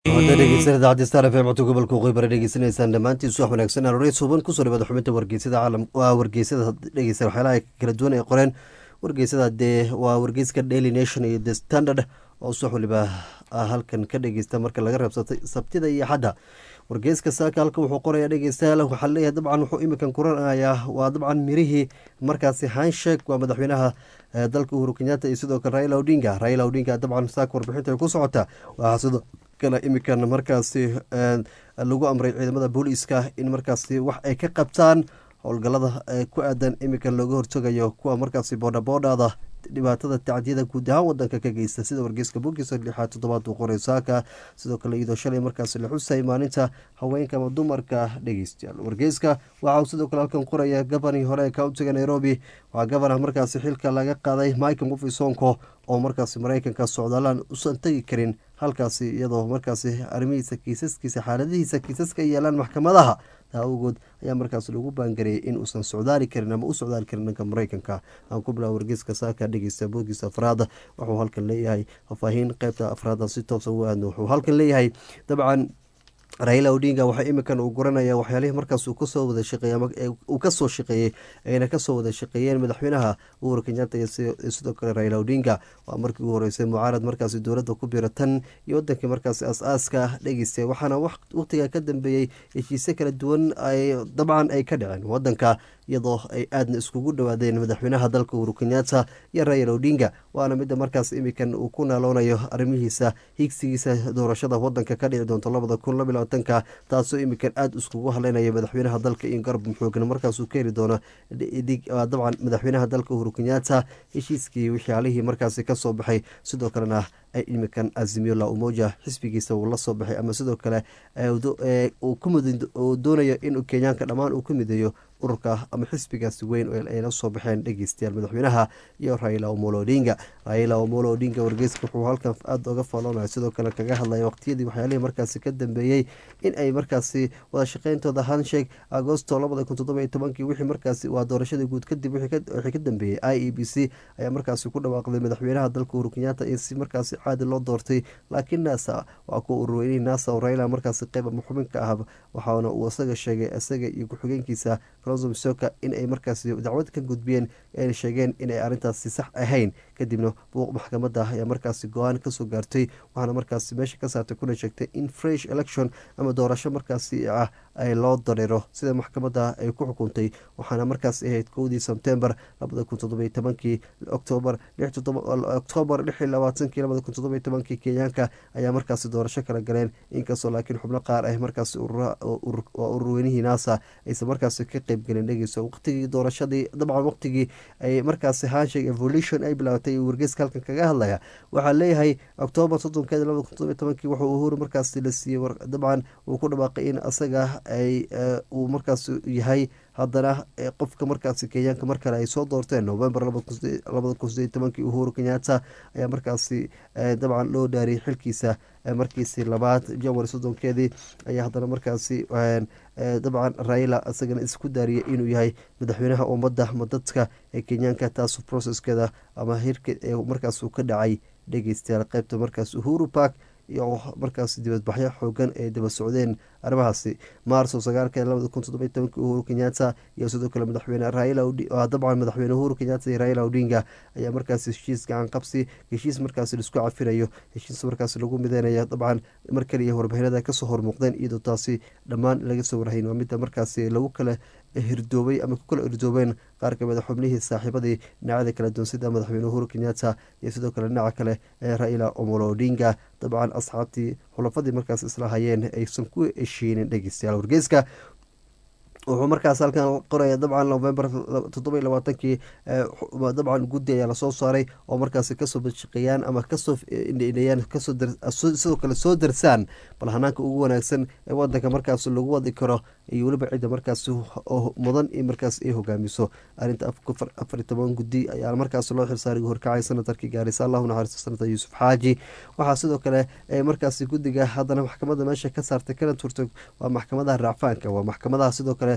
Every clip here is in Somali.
hadda dhegeysan idaacadda star f m codka gobolka waqooyi bari dhegeysanaysaan dhammaantiin subax wanaagsan aroorey suuban kusoo dhawaada xubinta wargeysada caalam waa wargeysada dhegeysan waxyaalaha kala duwan ay qoreen wargeysada dee waa wargeyska daily nation iyo the standard oo subax waliba halkan ka dhegeysta marka laga reebsatay sabtida iyo xadda wargeyska saaka halka wuxuu qorayaa dhegeystayaal waxaa leeyahay dabcan wuxuu iminkan kuranayaa waa dabcan mirihii markaasi hanshek waa madaxweynaha dalka uhuru kenyatta iyo sidoo kale raila odinga raila odinga dabcan saaka warbixinta ay ku socota waxaa sidoo kale iminkan markaasi lagu amray ciidamada booliiska in markaasi wax ay ka qabtaan howlgalada ku aadan iminkan looga hortagayo kuwa markaasi boodhaboodhada dhibaatada tacdiyada guud ahaan wadanka ka geysta sida wargeyska bogiisa lixaad toddobaad uu qoray saaka sidoo kale iyadoo shalay markaasi la xusay maalinta haweenka ama dumarka dhegeystayaal wargeyska waxa uu sidoo kale halkan qoraya gabanii hore ee countiga nairobi waxaa gabana markaasi xilka laga qaaday michael mufi sonko oo markaasi mareykanka socdaalaan usan tegi karin halkaasi iyadoo markaasi arrimihiisa kiisaskiisa xaaladihiisa kiisaska yeelaan maxkamadaha taa awgood ayaa markaas lagu baangareeyay in uusan socdaali karin ama u socdaali karin dhanka mareykanka aan ku bilaa wargeyska saaka dhegeysta bogiisa afraad wuxuu halkan leeyahay faahfaahiin qeybta afraada si toosa u aadno wuxuu halkan leeyahay dabcan raila odinga waxaa iminkan uu guranaya waxyaalihii markaas uu kasoo wada shaqeey uu kasoo shaqeeyey ayna kasoo wada shaqeeyeen madaxweynaha uhuru kenyatta iyo sidoo kale raila odinga waa markii ugu horeysay mucaarad markaasi dowladda ku bira tan iyo wadankii markaasi as-aaska dhegeystay waxaana waqtiga ka dambeeyey heshiise kala duwan ay dabcan ay ka dhaceen wadanka iyadoo ay aadna iskugu dhawaadeen madaxweynaha dalka uhuru kenyatta iyo raila odinga waana midda markaas iminkan uu ku naaloonayo arrimihiisa higsigiisa doorashada wadanka ka dhici doonto labada kun laba labaatanka taasoo iminkan aada iskugu hadleynaya madaxweynaha dalka iyo garab muxoogan markaasuu ka heli doono dabcan madaxweynaha dalka uhuru kenyatta heshiiskii waxyaalihii markaasi kasoo baxay sidoo kalena iminkan azimiola umoja xisbigiisa uu la soo baxay ama sidoo kale uu doonayo in kenyaanka dhammaan uu ka mideeyo ururka ama xisbigaasi weyn ay la soo baxeen dhegeystayaal madaxweynaha iyo raila omolo odinga raila omolo odinga wargeyska wuxuu halkan aada oga faaloonaya sidoo kale kaga hadlaya waqtiyadii waxyaalihii markaasi ka dambeeyey in ay markaasi wada shaqeyntooda hansheeg agosto labada kun toddoba iyo tobankii wixii markaasi waa doorashadii guud kadib wixii ka dambeeyey i e b c ayaa markaasi ku dhawaaqday madaxweynaha dalka uhuru kenyatta in si markaasi caadi loo doortay laakiin nasa waa kuwa ururweynihii nasa oo raila markaasi qeyb ama xubin ka ah waxaana uu isaga sheegay isaga iyo ku-xigeenkiisa soka in ay markaasi dacwad ka gudbiyeen ay sheegeen inay arrintaasi sax ahayn kadibna buuq maxkamadda ayaa markaasi go-aan kasoo gaartay waxaana markaasi meesha ka saartay kuna sheegtay in fresh election ama doorasho markaasi ah ay loo dareero sida maxkamadda ay ku xukuntay waxaana markaasi ahayd kowdii sebtembar labada kun toddobiyo tobankii octoobar octoobar lix iyo labaatankii labada kun toddobiyo tobankii kenyaanka ayaa markaasi doorasho kala galeen inkastoo laakiin xubno qaar ah markaasi waa ururweynihii nasa aysan markaasi ka qeyb gelin dhegeyso waqtigii doorashadii dabcan waqtigii ay markaasi hansheg evolution ay bilaabatay wargeyska halkan kaga hadlaya waxaa leeyahay octoobar soddonkeeda labada kun toddobiyo tobankii wuxuu uhuru markaasi la siiyey dabcan uu ku dhawaaqay in asaga ay uu markaas yahay haddana qofka markaasi kenyaanka mar kale ay soo doorteen novembar labada kun sideed tobankii uhuru kenyatta ayaa markaasi dabcan loo dhaariyay xilkiisa markiisi labaad janwari soddonkeedii ayaa haddana markaasi dabcan raila isagana isku daariyay inuu yahay madaxweynaha ummadda madadka ee kenyaanka taas processkeeda ama hirka markaas uu ka dhacay dhegeystayaal qeybta markaas uhuru park iyo markaas dibadbaxyo xoogan ay daba socdeen arrimahaasi maarso sagaalkeeda labada kun toddobiyo tobankii uhuru kenyatta iyo sidoo kale madaxweyne raila dabcan madaxweyne uhuru kenyatta iyo raila odinga ayaa markaas heshiis gacan qabsi heshiis markaas laisku cafinayo heshiis markaas lagu mideynayo dabcan mar kaliya warbixinada kasoo hormuuqdeen iyadoo taasi dhammaan laga soo warhayn waa midda markaasi lagu kala hirdoobay ama ku kala irdoobeen qaar kamid a xubnihii saaxiibadii dhinacada kala duwan sida madaxweyne uhuru kenyatta iyo sidoo kale dhinaca kale ee raila omolo odinga dabcan asxaabtii xulafadii markaas isla hayeen aysan ku heshiinin dhegeystayaal wargeyska wuxuu markaas halkan qoraya dabcan november toddobiyo labaatankii dabcan guddi ayaa lasoo saaray oo markaasi kasoo badshaqeeyaan ama kasoo indheeyaan kasidoo kale soo darsaan bal hanaanka ugu wanaagsan ee wadanka markaas lagu wadi karo iyo weliba cidda markaas mudan in markaas ay hogaamiso arinta afariy toban guddi ayaa markaas loo xilsaaray horkacay sanatarkii gaarisa allahu naxariisto senatar yuusuf xaaji waxaa sidoo kale markaas guddiga haddana maxkamadda meesha ka saartay kana turtay waa maxkamadaha raacfaanka waa maxkamadaha sidoo kale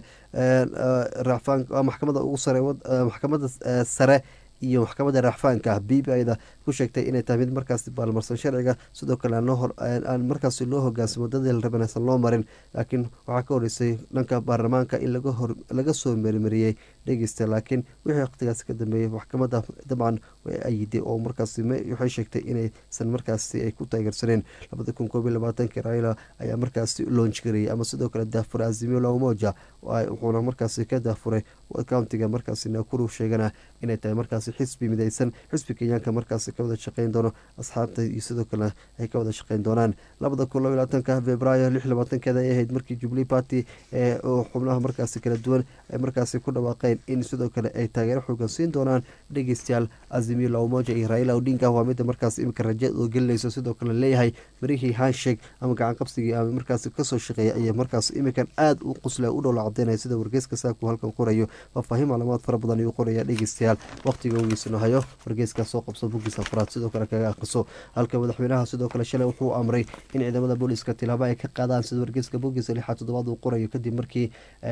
racfaan waa maxkamada ugu sare maxkamada sare iyo maxkamadda raaxfaanka b b da ku sheegtay inay tahay mid markaasi baalmarsan sharciga sidoo kale aan markaasi loo hogaansamo dadii la raban aysan loo marin laakiin waxaa ka horeysay dhanka baarlamaanka in laga soo mermariyey dhegeysta laakiin wixii waqtigaasi ka dambeeyey maxkamada dabcan way ayiday oo markaasi waxay sheegtay inaysan markaasi ay ku taageersaneen labada kun koob iyo labaatanki raila ayaa markaasi loonj garayay ama sidoo kale daafuray azimio lamoja wuxuuna markaasi ka daafuray countiga markaasi nakuru sheegana inay tahay markaasi xisbi mideysan xisbi kenyaanka markaasi ka wada shaqeyn doono asxaabta iyo sidoo kale ay ka wada shaqeyn doonaan labada kun laba labaatanka februaayo lix labaatankeeda ay ahayd markii jubilee party ee xubnaha markaasi kala duwan ay markaasi ku dhawaaqeen in sidoo kale ay taageero xoogan siin doonaan dhegeystayaal azimio lamoja iyo raila odinga waa mida markaas imika raja oo gelinayso sidoo kale leeyahay marihii hanshek ama gacan qabsigii ama markaasi kasoo shaqeeya ayaa markaas imikan aada u qusla u dhowla cadeynaya sida wargeyska saaku halkan qorayo faahfaahin macluumaad fara badan ayuu qoraya dhegeystayaal waqtiga ogiisano hayo wargeyska soo qabso buggiisa afraad sidoo kale kaga akhriso halka madaxweynaha sidoo kale shalay wuxuu amray in ciidamada booliiska tilaabo ay ka qaadaan sida wargeyska buggiisa lixaad toddobaad uu qorayo kadib markii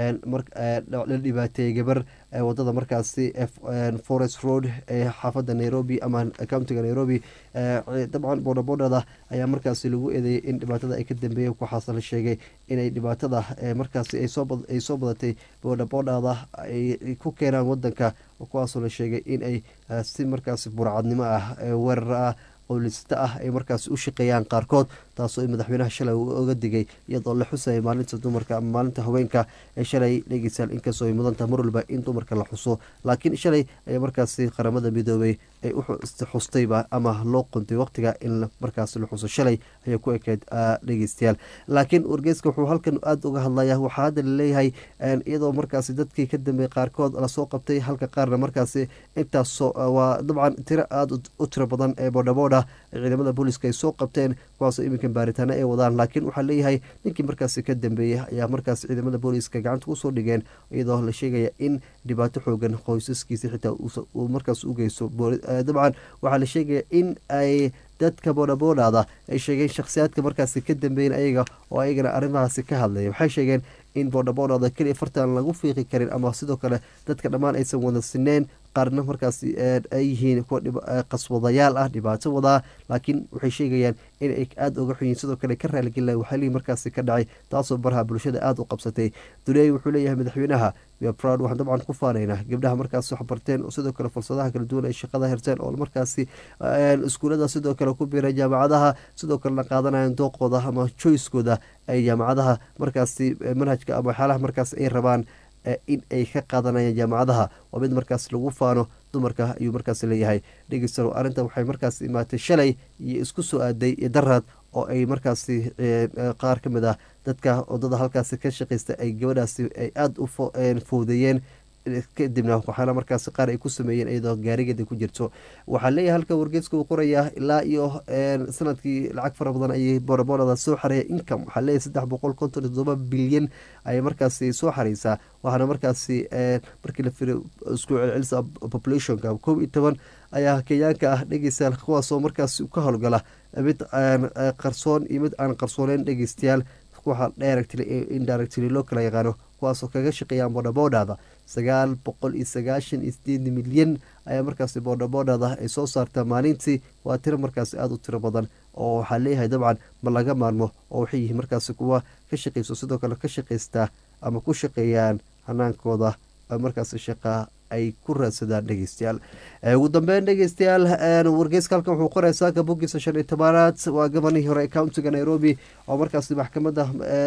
la dhibaateeyey gabar wadada markaasi forest road ee xaafada nairobi ama countiga nairobi dabcan boodhabodhada ayaa markaasi lagu eedeeyay in dhibaatada ay ka dambeeyeen waxaase la sheegay inay dhibaatada markaasi ay soo badatay boodhabodhada ay ku keenaan wadanka kuwaasoo la sheegay in ay si markaasi burcadnimo ah weerar ah qowlisata ah ay markaasi u shaqeeyaan qaarkood taasoo madaxweynaha shalay uu oga digay iyadoo la xusayay maalinta dumarka ama maalinta haweenka ee shalay dhegeysaal inkastoo ay mudantaha mar walba in dumarka la xuso laakiin shalay ayaa markaasi qaramada midoobay ay u xustayba ama loo quntay waqtiga in markaasi la xuso shalay ayay ku ekeyd dhegeystayaal laakiin wargeyska wuxuu halkan aada uga hadlaya waxaa hadda laleeyahay iyadoo markaasi dadkii ka dambeeyey qaarkood lasoo qabtay halka qaarna markaasi intaas waa dabcan tiro aada u tiro badan ee boodhabooda ciidamada booliiska ay soo qabteen kuwaasoo iminkan baaritaano ay wadaan laakiin waxaa leeyahay ninkii markaasi ka dambeeyey ayaa markaasi ciidamada booliiska gacanta kusoo dhigeen iyadoo la sheegaya in dhibaato xoogan qoysaskiisa xitaa uu markaas u geysto dabcan waxaa la sheegaya in ay dadka boodhaboodhada ay sheegeen shakhsiyaadka markaasi ka dambeeyen ayaga oo ayagana arrimahaasi ka hadlaya waxay sheegeen in boodhaboodhada keliya fartaan lagu fiiqi karin ama sidoo kale dadka dhammaan aysan wada sineen qaarna markaasi ay yihiin kuwa qaswadayaal ah dhibaato wadaa laakiin waxay sheegayaan in ay aada uga xunyiin sidoo kale ka raaligelina waxalihii markaasi ka dhacay taasoo baraha bulshada aada u qabsatay duleey wuxuu leeyahay madaxweynaha proud waxaan dabcan ku faanaynaa gabdhaha markaas wax barteen sidoo kale fursadaha kala duwan ay shaqada herteen oo markaasi iskuulada sidoo kale ku biiray jaamacadaha sidoo kalena qaadanayaan dooqooda ama joyskooda ay jaamacadaha markaasi manhajka ama waxyaalaha markaas ay rabaan in ay ka qaadanayaan jaamacadaha waa mid markaas lagu faano dumarka ayuu markaas leeyahay dhegeysta arrinta waxay markaas imaatay shalay iyo isku soo aaday iyo daraad oo ay markaasi qaar ka mid ah dadka wadada halkaasi ka shaqeysta ay gabadhaasi ay aada u fowdeeyeen kadibna waxaana markaasi qaar ay ku sameeyeen iyadoo gaarigeeda ku jirto waxaa leeyahay halka wargeeska uu qorayaa ilaa iyo sanadkii lacag fara badan ayay boorboorada soo xareeya income waxaa leeyahay saddex boqol konton iyo todoba bilyan ayay markaasi soo xareysaa waxaana markaasi markii la firiyo isku celcelisa populationka kow iyo toban ayaa kenyaanka ah dhegeystayaal kuwaasoo markaasi ka howlgala mid qarsoon iyo mid aan qarsooneyn dhegeystayaal waxa directly indirectly loo kala yaqaano kuwaasoo kaga shaqeeyaan boodhaboodhada sagaal boqol iyo sagaashan iyo sideed milyan ayaa markaasi boodhaboodhada ay soo saartaa maalintii waa tiro markaasi aada u tiro badan oo waxaa leeyahay dabcan ma laga maarmo oo waxay yihiin markaasi kuwa ka shaqeyso sidoo kale ka shaqeystaa ama ku shaqeeyaan hanaankooda markaasi shaqaa ay ku raadsadaan dhegeystayaal ugu dambeyn dhegeystayaal wargeyska halkan wuxuu qoraya saaka bogiisa shan iyo tobanaad waa gabanihii hore countiga nairobi oo markaasi maxkamadda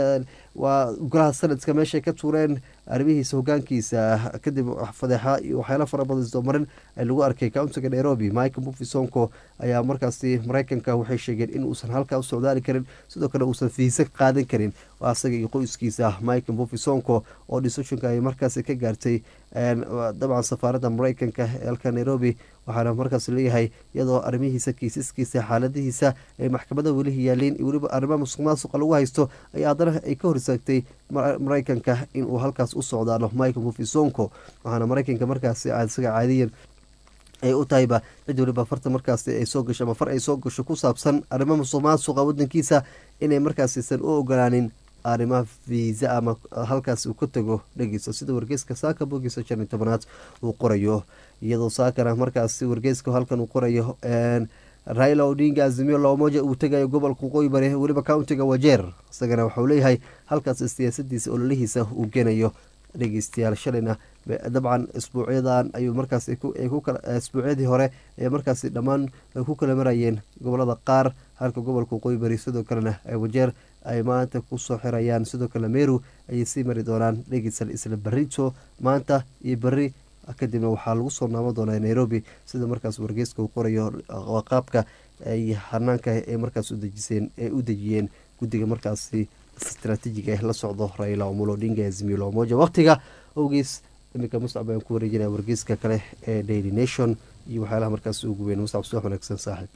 waa golaha sanadka meeshay ka tuureen arrimihiisa hogaankiisa kadib fadeexa iyo waxyaala fara badan isdoomarin lagu arkay countiga nairobi michael mufisonko ayaa markaasi mareykanka waxay sheegeen in uusan halkaa u socdaali karin sidoo kale uusan fiisa qaadan karin asaga iyo qoyskiisa michael mufisonko oo decisionka ay markaasi ka gaartay dabcan safaaradda mareykanka ee halka nairobi waxaana markaas leeyahay iyadoo arrimihiisa kiisaskiisa xaaladihiisa ay maxkamada weli yaaliin weliba arrimaha musuq maasuqa lagu haysto ayaa haddana ay ka hor istaagtay mareykanka inuu halkaas u socdaalo michael mufisonko waxaana mareykanka markaasi isaga caadiyan ay u tahayba cid waliba farta markaasi ay soo gasho ama far ay soo gasho ku saabsan arrimo musuq maasuqa wadankiisa inay markaasiisan u ogolaanin arrimaha viisa ama halkaas uu ka tago dhegeyso sida wargeyska saaka bogiisa shan iyo tobanaad uu qorayo iyadoo saakana markaasi wargeyska halkan uu qorayo raila odinga azimio lamoja uu tegayo gobolka waqooyi bari weliba countiga wajeer isagana waxauu leeyahay halkaas siyaasadiisa ololihiisa uu geenayo dhegeystayaal shalayna dabcan isbuucyadan ayuu markaas isbuucyadii hore ee markaasi dhammaan ku kala marayeen gobolada qaar halka gobolka waqooyi bari sidoo kalena wajeer ay maanta kusoo xirayaan sidoo kale meru ayay sii mari doonaan dhegeysal isla barito maanta iyo beri kadibna waxaa lagu soo naamo doonaa nairobi sida markaas wargeyska uu qorayo qaabka ay hanaanka ee markaas udejiseen ee u dejiyeen guddiga markaasi istraatiijiga eh la socdo raila omolo odinga azimio lamoja waqtiga owgeys iminka muscab ayaan ku wareejinaya wargeyska kale ee daily nation iyo waxyaalaha markaas ugu weyn muscab subax wanaagsan saaxiib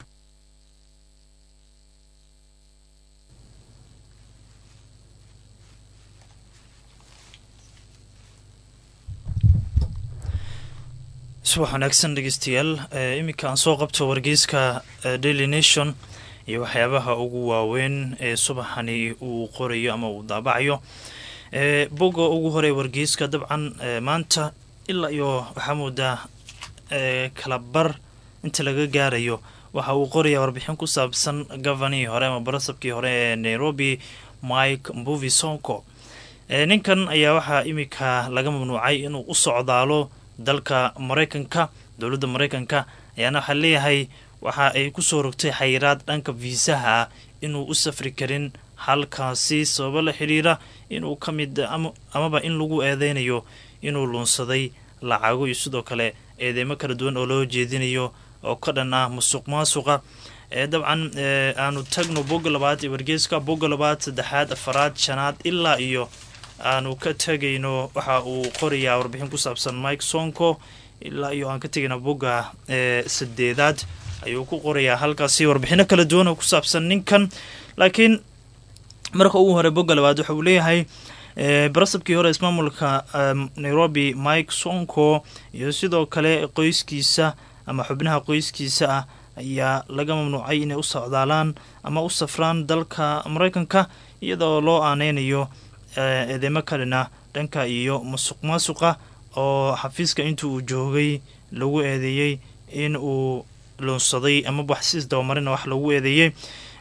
subax wanaagsan dhegeystayaal iminka aan soo qabto wargeyska daily nation iyo waxyaabaha ugu waaweyn ee subaxani uu qorayo ama uu daabacayo boga ugu horey wargeyska dabcan maanta ilaa iyo waxaa moodaa kala bar inta laga gaarayo waxa uu qoraya warbixin ku saabsan govanihii hore ama barasabkii hore ee nairobi mike mbuvi sonko ninkan ayaa waxaa iminka laga mamnuucay inuu u socdaalo dalka maraykanka dowladda maraykanka ayaana waxaa leeyahay waxa ay kusoo rogtay xayiraad dhanka viisaha ah inuu u safri karin halkaasi sababo la xidhiira inuu ka mid amaba in lagu eedeynayo inuu luunsaday lacago iyo sidoo kale eedeymo kala duwan oo loo jeedinayo oo ka dhan ah musuq maasuqa dabcan aanu tagno bogga labaad ee wargeyska bogga labaad saddexaad afaraad shanaad ilaa iyo aanu ka tegayno waxa uu qorayaa warbixin ku saabsan mike sonko ilaa iyo aan ka tegayno bogga sadeedaad ayuu ku qorayaa halkaasi warbixino kala duwan oo ku saabsan ninkan laakiin marka ugu hore bogga labaad waxa uu leeyahay barasabkii hore ismaamulka nairobi mike sonko iyo sidoo kale qoyskiisa ama xubnaha qoyskiisa ah ayaa laga mamnuucay inay u socdaalaan ama u safraan dalka maraykanka iyadoo loo aaneynayo eedeymo kalena dhanka iyo musuq maasuqa oo xafiiska inta uu joogay lagu eedeeyey in uu luunsaday ama waxsiis dabamarina wax lagu eedeeyey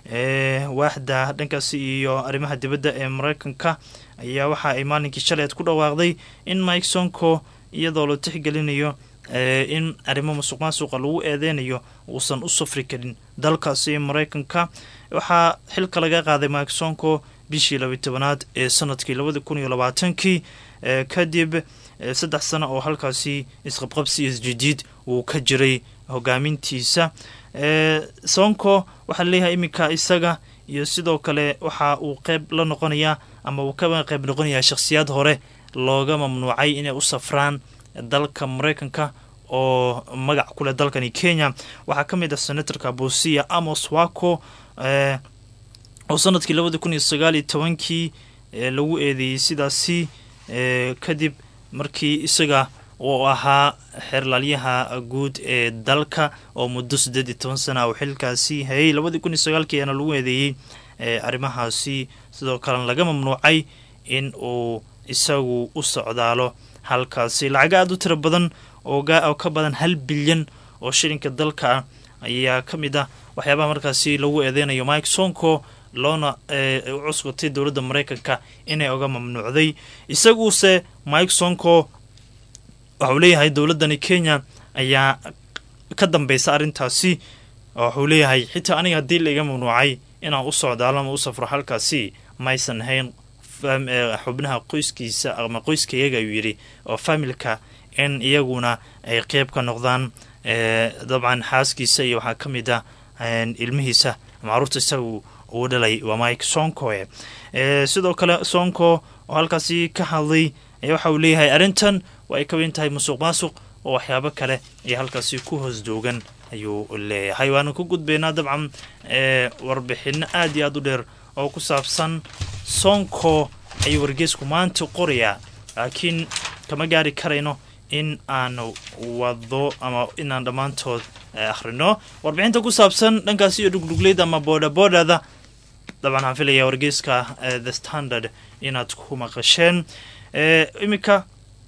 waaxda dhankaasi iyo arrimaha dibadda ee maraykanka ayaa waxa ay maalinkii shaleed ku dhawaaqday in mike sonko iyadoo la tixgelinayo in arrimo musuq maasuqa lagu eedeynayo uusan u safri karin dalkaasi maraykanka waxaa xilka laga qaaday mike sonko bishii labiy tobanaad ee sanadkii labadi kun iyo labaatankii kadib saddex sano oo halkaasi isqabqabsi isjidiid uu ka jiray hogaamintiisa sonko waxaa leeyahay iminka isaga iyo sidoo kale waxa uu qeyb la noqonayaa ama uu ka qeyb noqonayaa shakhsiyaad hore looga mamnuucay inay u safraan dalka maraykanka oo magac kuleh dalkani kenya waxaa ka mid ah senatorka busia amos wako oo sanadkii labadi kun iyo sagaal iyo tobankii lagu eedeeyey sidaasi kadib markii isaga uu ahaa xeerlaalyaha guud ee dalka oo muddo siddeed iyo toban sana uu xilkaasi hayay labadii kun iyo sagaalkii ayaana lagu eedeeyey arrimahaasi sidoo kalena laga mamnuucay in uu isagu u socdaalo halkaasi lacago aada u tiro badan oo ka badan hal bilyan oo shilinka dalka ah ayaa ka mid ah waxyaabaha markaasi lagu eedeynayo mike sonko loona u cusbatay dowladda maraykanka inay oga mamnuucday isaguuse mike sonko waxauu leeyahay dowladdani kenya ayaa ka dambeysa arrintaasi waxuu leeyahay xitaa aniga haddii laiga mamnuucay inaan u socdaalo ama u safro halkaasi maysan hayn xubnaha qoyskiisa ama qoyskayaga ayuu yidhi oo familka in iyaguna ay qeyb ka noqdaan dabcan xaaskiisa iyo waxaa ka mid ah ilmihiisa macruurta isagu uu dhalay waa mike sonko sidoo kale sonko oo halkaasi ka hadlay waxa uu leeyahay arrintan waa ay ka weyn tahay musuq maasuq oo waxyaabo kale ay halkaasi ku hoos joogan ayuu leeyahay waanu ku gudbaynaa dabcan warbixino aada iyo aada u dheer oo ku saabsan sonko ayuu wargeysku maanta qorayaa laakiin kama gaari karayno in aanu wado ama inaan dhammaantood akhrino warbixinta ku saabsan dhankaasi iyo dhugdhugleyda ama boodhaboodhada dabcan waxaan filayaa wargeyska the standard inaad ku maqasheen iminka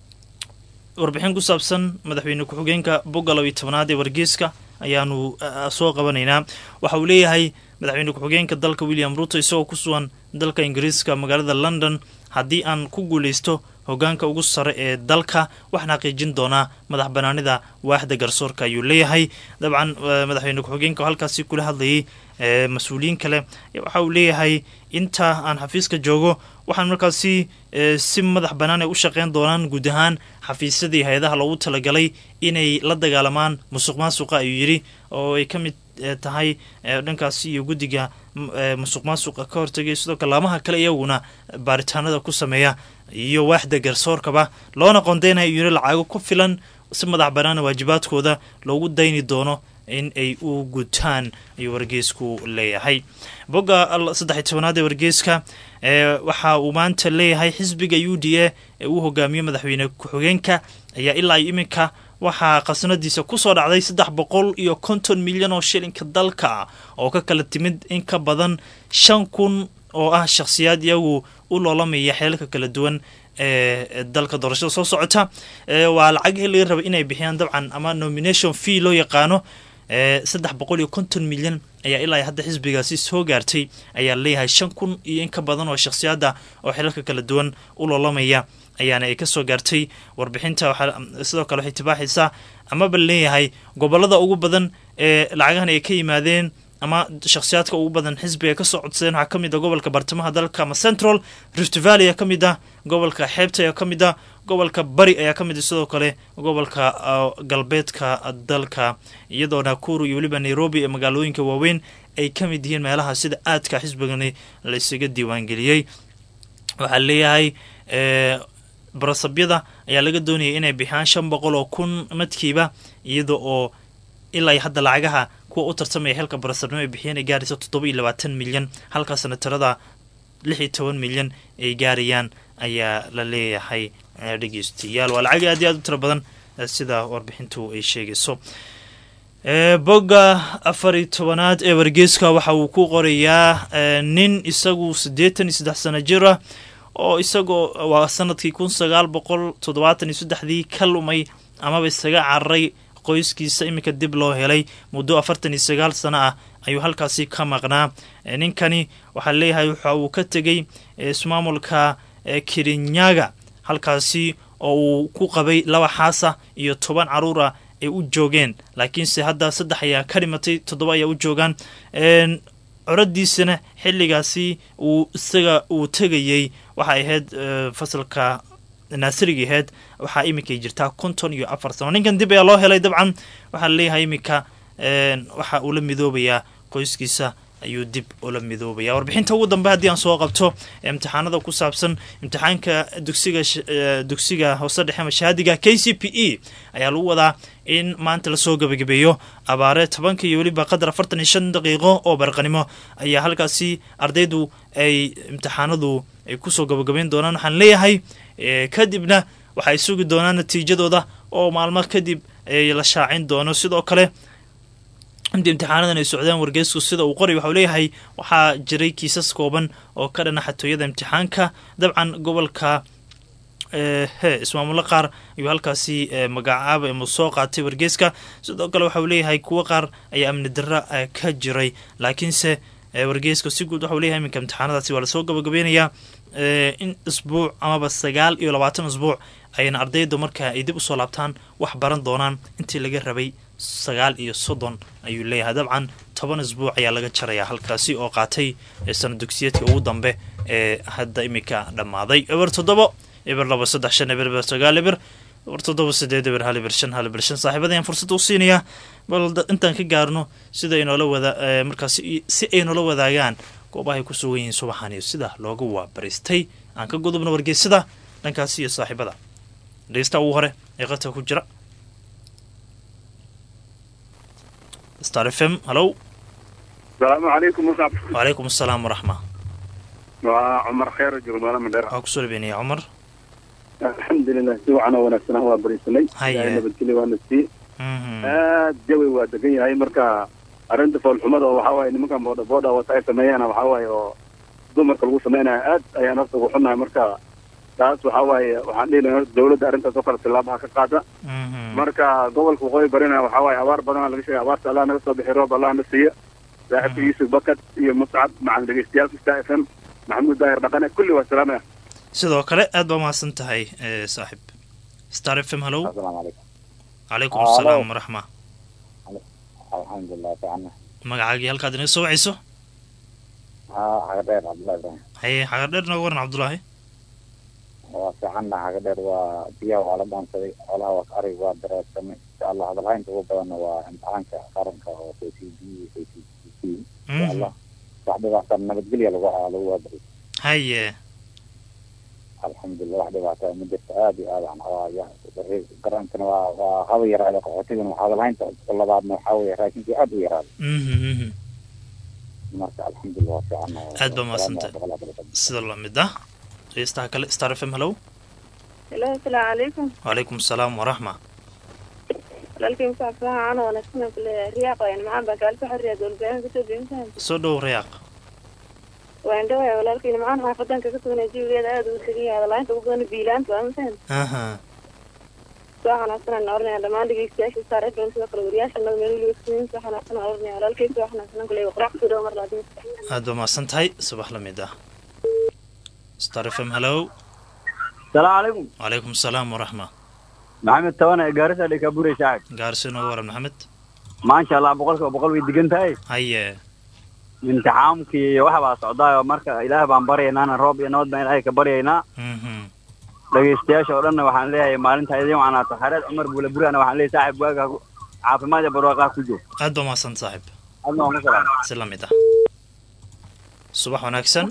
warbixin ku saabsan madaxweyne ku-xigeenka bogga labiyo tobnaad ee wargeyska ayaanu soo qabanaynaa waxa uu leeyahay madaxweyne ku-xigeenka dalka william ruto isagoo ku sugan dalka ingiriiska magaalada london haddii aan ku guuleysto hogaanka ugu sare ee dalka waxaan xaqiijin doonaa madax banaanida waaxda garsoorka ayuu leeyahay dabcan madaxweyne ku-xigeenka oo halkaasi kula hadlayay mas-uuliyiin kale waxa uu leeyahay inta aan xafiiska joogo waxaan markaasi si madax bannaan ay u shaqeyn doonaan guud ahaan xafiisyadii hay-adaha loogu talagalay inay la dagaalamaan musuq maasuqa ayuu yidhi oo ay ka mid tahay dhankaasi iyo guddiga musuq maasuqa ka hortagay sidoo kale laamaha kale iyaguna baaritaanada ku sameeya iyo waaxda garsoorkaba loona qondeynaya yiri lacago ku filan si madax bannaana waajibaadkooda loogu dayni doono in ay u gutaan ayuu wargeysku leeyahay bogga saddexiy tobanaad ee wargeyska waxa uu maanta leeyahay xisbiga u d a ee uu hogaamiyo madaxweyne ku-xigeenka ayaa ilaa iyo iminka waxaa khasnadiisa kusoo dhacday saddex boqol iyo konton milyan oo shilinka dalka oo ka kala timid in ka badan shan kun oo ah shakhsiyaad iyagu u loolamaya xeelka kala duwan ee dalka doorashada soo socota waa lacagihii laga rabay inay bixiyaan dabcan ama nomination fee loo yaqaano saddex boqol iyo konton milyan ayaa ilaa hadda xisbigaasi soo gaartay ayaa leeyahay shan kun iyo in ka badan oo shakhsiyaada oo xelalka kala duwan u loolamaya ayaana ay kasoo gaartay warbixinta sidoo kale waxay tibaaxaysaa amaba leeyahay gobolada ugu badan ee lacagahan ay ka yimaadeen ama shakhsiyaadka ugu badan xisbiga kasoo codsadeen waxaa kamid a gobolka bartamaha dalka ama central rift valley ayaa kamid ah gobolka xeebta ayaa kamid ah gobolka bari ayaa kamid ah sidoo kale gobolka galbeedka dalka iyadoo nakuru iyo weliba nairobi ee magaalooyinka waaweyn ay kamid yihiin meelaha sida aadka xisbigani la isaga diiwaangeliyey waxaa leeyahay barasabyada ayaa laga doonayay inay bixiyaan shan boqol oo kun madkiiba iyada oo ilaa hadda lacagaha kuwa u tartamaya xilka barasabnimo ay bixiyeen ay gaaraysa toddoba iyo labaatan milyan halka sanatarada lix iyo toban milyan ay gaarayaan ayaa la leeyahay dhegeystayaal waa lacag aad iyo aad u tiro badan sida warbixintu ay sheegayso bogga afar iyo tobanaad ee wargeyska waxa uu ku qorayaa nin isagu siddeetan iyo saddex sano jir ah oo isagoo waa sanadkii kun sagaal boqol toddobaatan iyo saddexdii ka lumay amaba isaga cararay qoyskiisa iminka dib loo helay muddo afartan iyo sagaal sano ah ayuu halkaasi ka maqnaa ninkani waxaa leeyahay waxa uu ka tegey ismaamulka kirinyaga halkaasi oo uu ku qabay laba xaasa iyo toban caruur ah ay u joogeen laakiinse hadda saddex ayaa ka dhimatay toddoba ayaa u joogaan coradiisana xilligaasi uu isaga uu tegayey waxay ahayd fasalka naasirigii ahayd waxaa iminkay jirtaa konton iyo afar sano ninkan dib ayaa loo helay dabcan waxaa leeyahay iminka waxa uu la midoobayaa qoyskiisa ayuu dib ula midoobaya warbixinta ugu dambe haddii aan soo qabto imtixaanada ku saabsan imtixaanka dugsiga dugsiga hoose dhexe mashaadiga k c p e ayaa lagu wadaa in maanta lasoo gebagabeeyo abaare tobanka iyo weliba qadar afartan iyo shan daqiiqo oo barqanimo ayaa halkaasi ardaydu ay imtixaanadu ay kusoo gabagabeyn doonaan waxaan leeyahay kadibna waxay sugi doonaan natiijadooda oo maalmo kadib la shaacin doono sidoo kale intii imtixaanadan ay socdeen wargeysku sida uu qoray waxau leeyahay waxaa jiray kiisas kooban oo ka dhana xatooyada imtixaanka dabcan gobolka he ismaamulo qaar ayuu halkaasi magacaaba ama soo qaatay wargeyska sidoo kale waxauu leeyahay kuwo qaar ayaa amni darra ka jiray laakiinse wargeyska si guud waxau leeyahay iminka imtixaanadaasi waa lasoo gabagabeynayaa in isbuuc amaba sagaal iyo labaatan isbuuc ayna ardayda marka ay dib usoo laabtaan wax baran doonaan intii laga rabay sagaal iyo soddon ayuu leeyahay dabcan toban isbuuc ayaa laga jarayaa halkaasi oo qaatay sana dugsiyeedka ugu dambe ee hadda iminka dhammaaday eber toddobo eber laba saddex shan eber eber sagaal eber eber toddoba sideed eber hal eber shan hal eber shan saaxiibada ayaan fursad u siinayaa bal intaan ka gaarno sida ay noola wada markaas si ay noola wadaagaan goobahay ku sugan yihiin subaxan iyo sida looga waabaristay aan ka gudubno wargeysada dhankaasi iyo saaxiibada dhegeysta ugu hore ee qadka ku jira star f m hallow asalaamu calaykum musab wacalaykum asalaam waraxma waa cumar kheyr jurmaala mandheer waxaa kusoo dhabeynaya cumar alxamdulilah si wacan oo wanaagsan ah waa barisanay Haye. nabadgelyo waana sii aad jawi waa degan yahay marka arrinta foolxumada oo waxaa waaye nimankan boodha boodha wata ay sameeyaan waxaa waaye oo dumarka lagu samaynayo aad ayaan horta ugu xunnahay marka taas waxaa waaye waxaan dhihi lahaa horta dawladda arrintaas oo kale tilaabaha ka qaada marka gobolka waqooyi barina waxaa waaye abaar badanaa laga sheegay abaarta allah naga soo bixi roob allah na siiya saaxiibka yuusuf bakad iyo muscab macan dhegeystayaal star f m maxamuud daahir dhaqane kulli waa salaamaya sidoo kale aad baa mahadsan tahay saaxib star f m hallow asalaamu calaykum calaykum asalaam waraxma alxamdulilah fiicana magacaagii halkaad inaga soo wacayso haa xagadheer cabdullahi ibrahim haye xagadheer nooga waran cabdullaahi waa fiicanna xagadheer waa biyaha waa la dhaansaday xoolaha waa arig waa dareersamay insha allah hadalhaynta ugu badanna waa imtixaanka qaranka oo k c b k c c insha allah wax dhibaata nabadgelya lagu lagu waabari haye alxamdulilah wax dhibaata ma jirto aad iyo aad aan waa garantana waa waa haba yaraada qaxootigana waa hadalhaynta labaadna waxaa weeye raashinkii aad u yaraaday marka alxamdulilah waa fiican aad baa mahadsantahay sida lamid ah dhegeystaha kale star f m hallow helo asalaamu calaykum wacalaykum asalaam waraxma walaalkay musaab saxa ana wanaagsan aan kuleeyahay riyaaq wayan macaan baa gaalka xorriya dowlbayaanka kasoo deyntahay soo dhow rayaaq waan dhawaya walaalkayna macaan xaafadan kaga sugnay jawigeeda aada ugu tegan yahay hadalaanta ugu badan biilaanta waa masahan aha soo xanaaqsan aan oranaya dhammaan dhegeystayaasha saar fm sidoo kale wariyaasha nada meel weliba kusugan soo xanaaqsan aan oranaya walaalkay soo xanaaqsan aan kuleeyahay qorax kusoo dhawo mar laadin aad baa mahadsan tahay subax lamid ah star f m hallow salaamu calaykum wacalaykum asalaam waraxma maxamed tabana ee gaarisa dhekabure shacab gaarsi nooga waran maxamed maasha allah boqolkiiba boqol way degan tahay haye imtixaamkii iyo waxa baa socdaayo marka ilaah baan baryaynaana roob iyo nabad baan ilaahay ka baryaynaa dhegaystayaasha oo dhanna waxaan leeyahay maalinta idin wacnaato xareed cumar buule burana waxaan leeyahay saaxib waaga caafimaad iyo barwaaqaa ku joog aad baa mahadsan saaxib adna waan ku salaam si lamid ah subax wanaagsan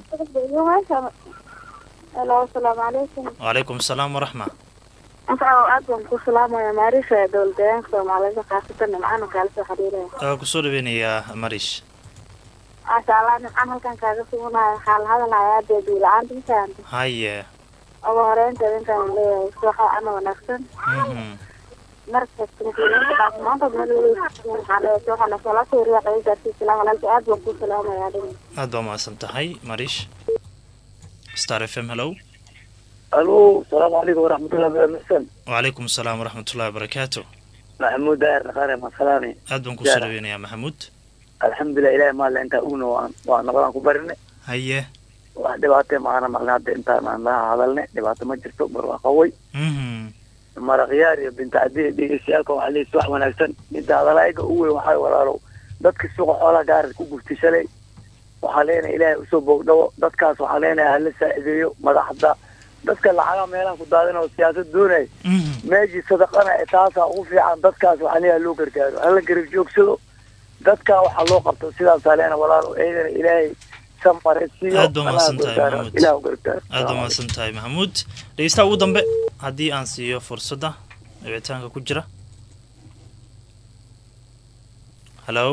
helo asalaamu calaykum wacalaykum asalaam waraxma intaa aad baan ku salaamaya maarisha dowladayaanka soomaalida khaasatan nimcaan kaala soo xiriiraya waa kusoo dhaweynayaa marish maasha allah nimcaan halkan kaaga suganayo waxaa la hadalayaa dee duula-aanta mafahamta haye ugu horeynteeda intaan leeyahay subaxa ana wanaagsan marka maanta meel waxaan leeyahay subaxa nasala soo riyaaqaya gaarsiin salaam walaalka aad baan ku salaamayaa dhin aad baa mahadsan tahay marish star f m hallow alo salaamu calaykum waraxmatullahi wabarakatu wacalaykum asalaam waraxmatullahi wabarakaatu maxamuud daahir dhaqaare masalaani aad baan kusoo dhaweynayaa maxamuud alxamdulilah ilahi maale intaa ugna waan waa nabadaan ku barinay haye wax dhibaatee maana maqlin hadda intaan aan laha hadalnay dhibaato ma jirto barwaaqaway maraqyaar iyo bintacadiya dhegeystayaalka waxaa leeyahay wax wanaagsan midda hadalaaga u weyn waxaa walaalow dadka suuqa xoolaha gaarad ku gurtay shalay waxaa leenahay ilaahay usoo bogdhawo dadkaas waxaa leenahay hala saacideeyo madaxda dadka lacagaa meelaha ku daadin oo siyaasad doonaya meeshii sadaqana ee taasaa ugu fiican dadkaas waxaa leeyahay loo gargaaro hala garab joogsado dadkaa waxaa loo qabto sidaasaa leena walaalo eedana ilaahay samaresiiyo aad baa mahadsan tahay maxamuud ilaah u gargaaro aad baa mahadsan tahay maxamuud dhegeystaha ugu dambe haddii aan siiyo fursadda dhibitaanka ku jira hallow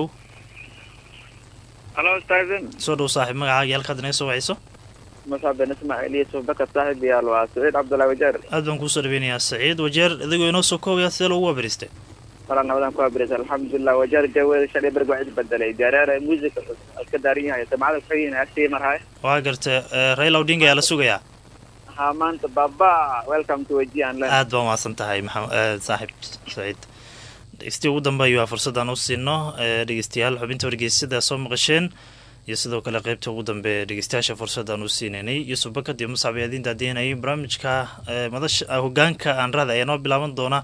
halo stephen soo dhow saaxiib magacaagii halkaad inaga soo wacayso muscab ben ismaaciil iyo subakar saaxib yaal waa saciid cabdullahi wajeer aad baan kuusoo dhaweynayaa saciid wajeer adigoo inoo soo koobaya sidee loogu waabariistay wala nabadaan ku abirisa alxamdulilah wajeer jaweeda shalay berg waa cid bedelay dareera music iska daaran yahay samacada kuxigin asii marhay waa garta raila odinga ayaa la sugayaa ha maanta baba welcome to waji aan le aad baa mahadsan tahay maxamed saaxiib saciid dhegeystiya ugu dambe ayuu fursadaan u siino dhegeystayaal xubinta wargeysada soo maqasheen iyo sidoo kale qeybta ugu dambe dhegeystayaasha fursadaan u siineynay yusuf bakad iyo muscab yaadiin daadiinayay barnaamijka madasha hogaanka aan raada ayaa noo bilaaban doona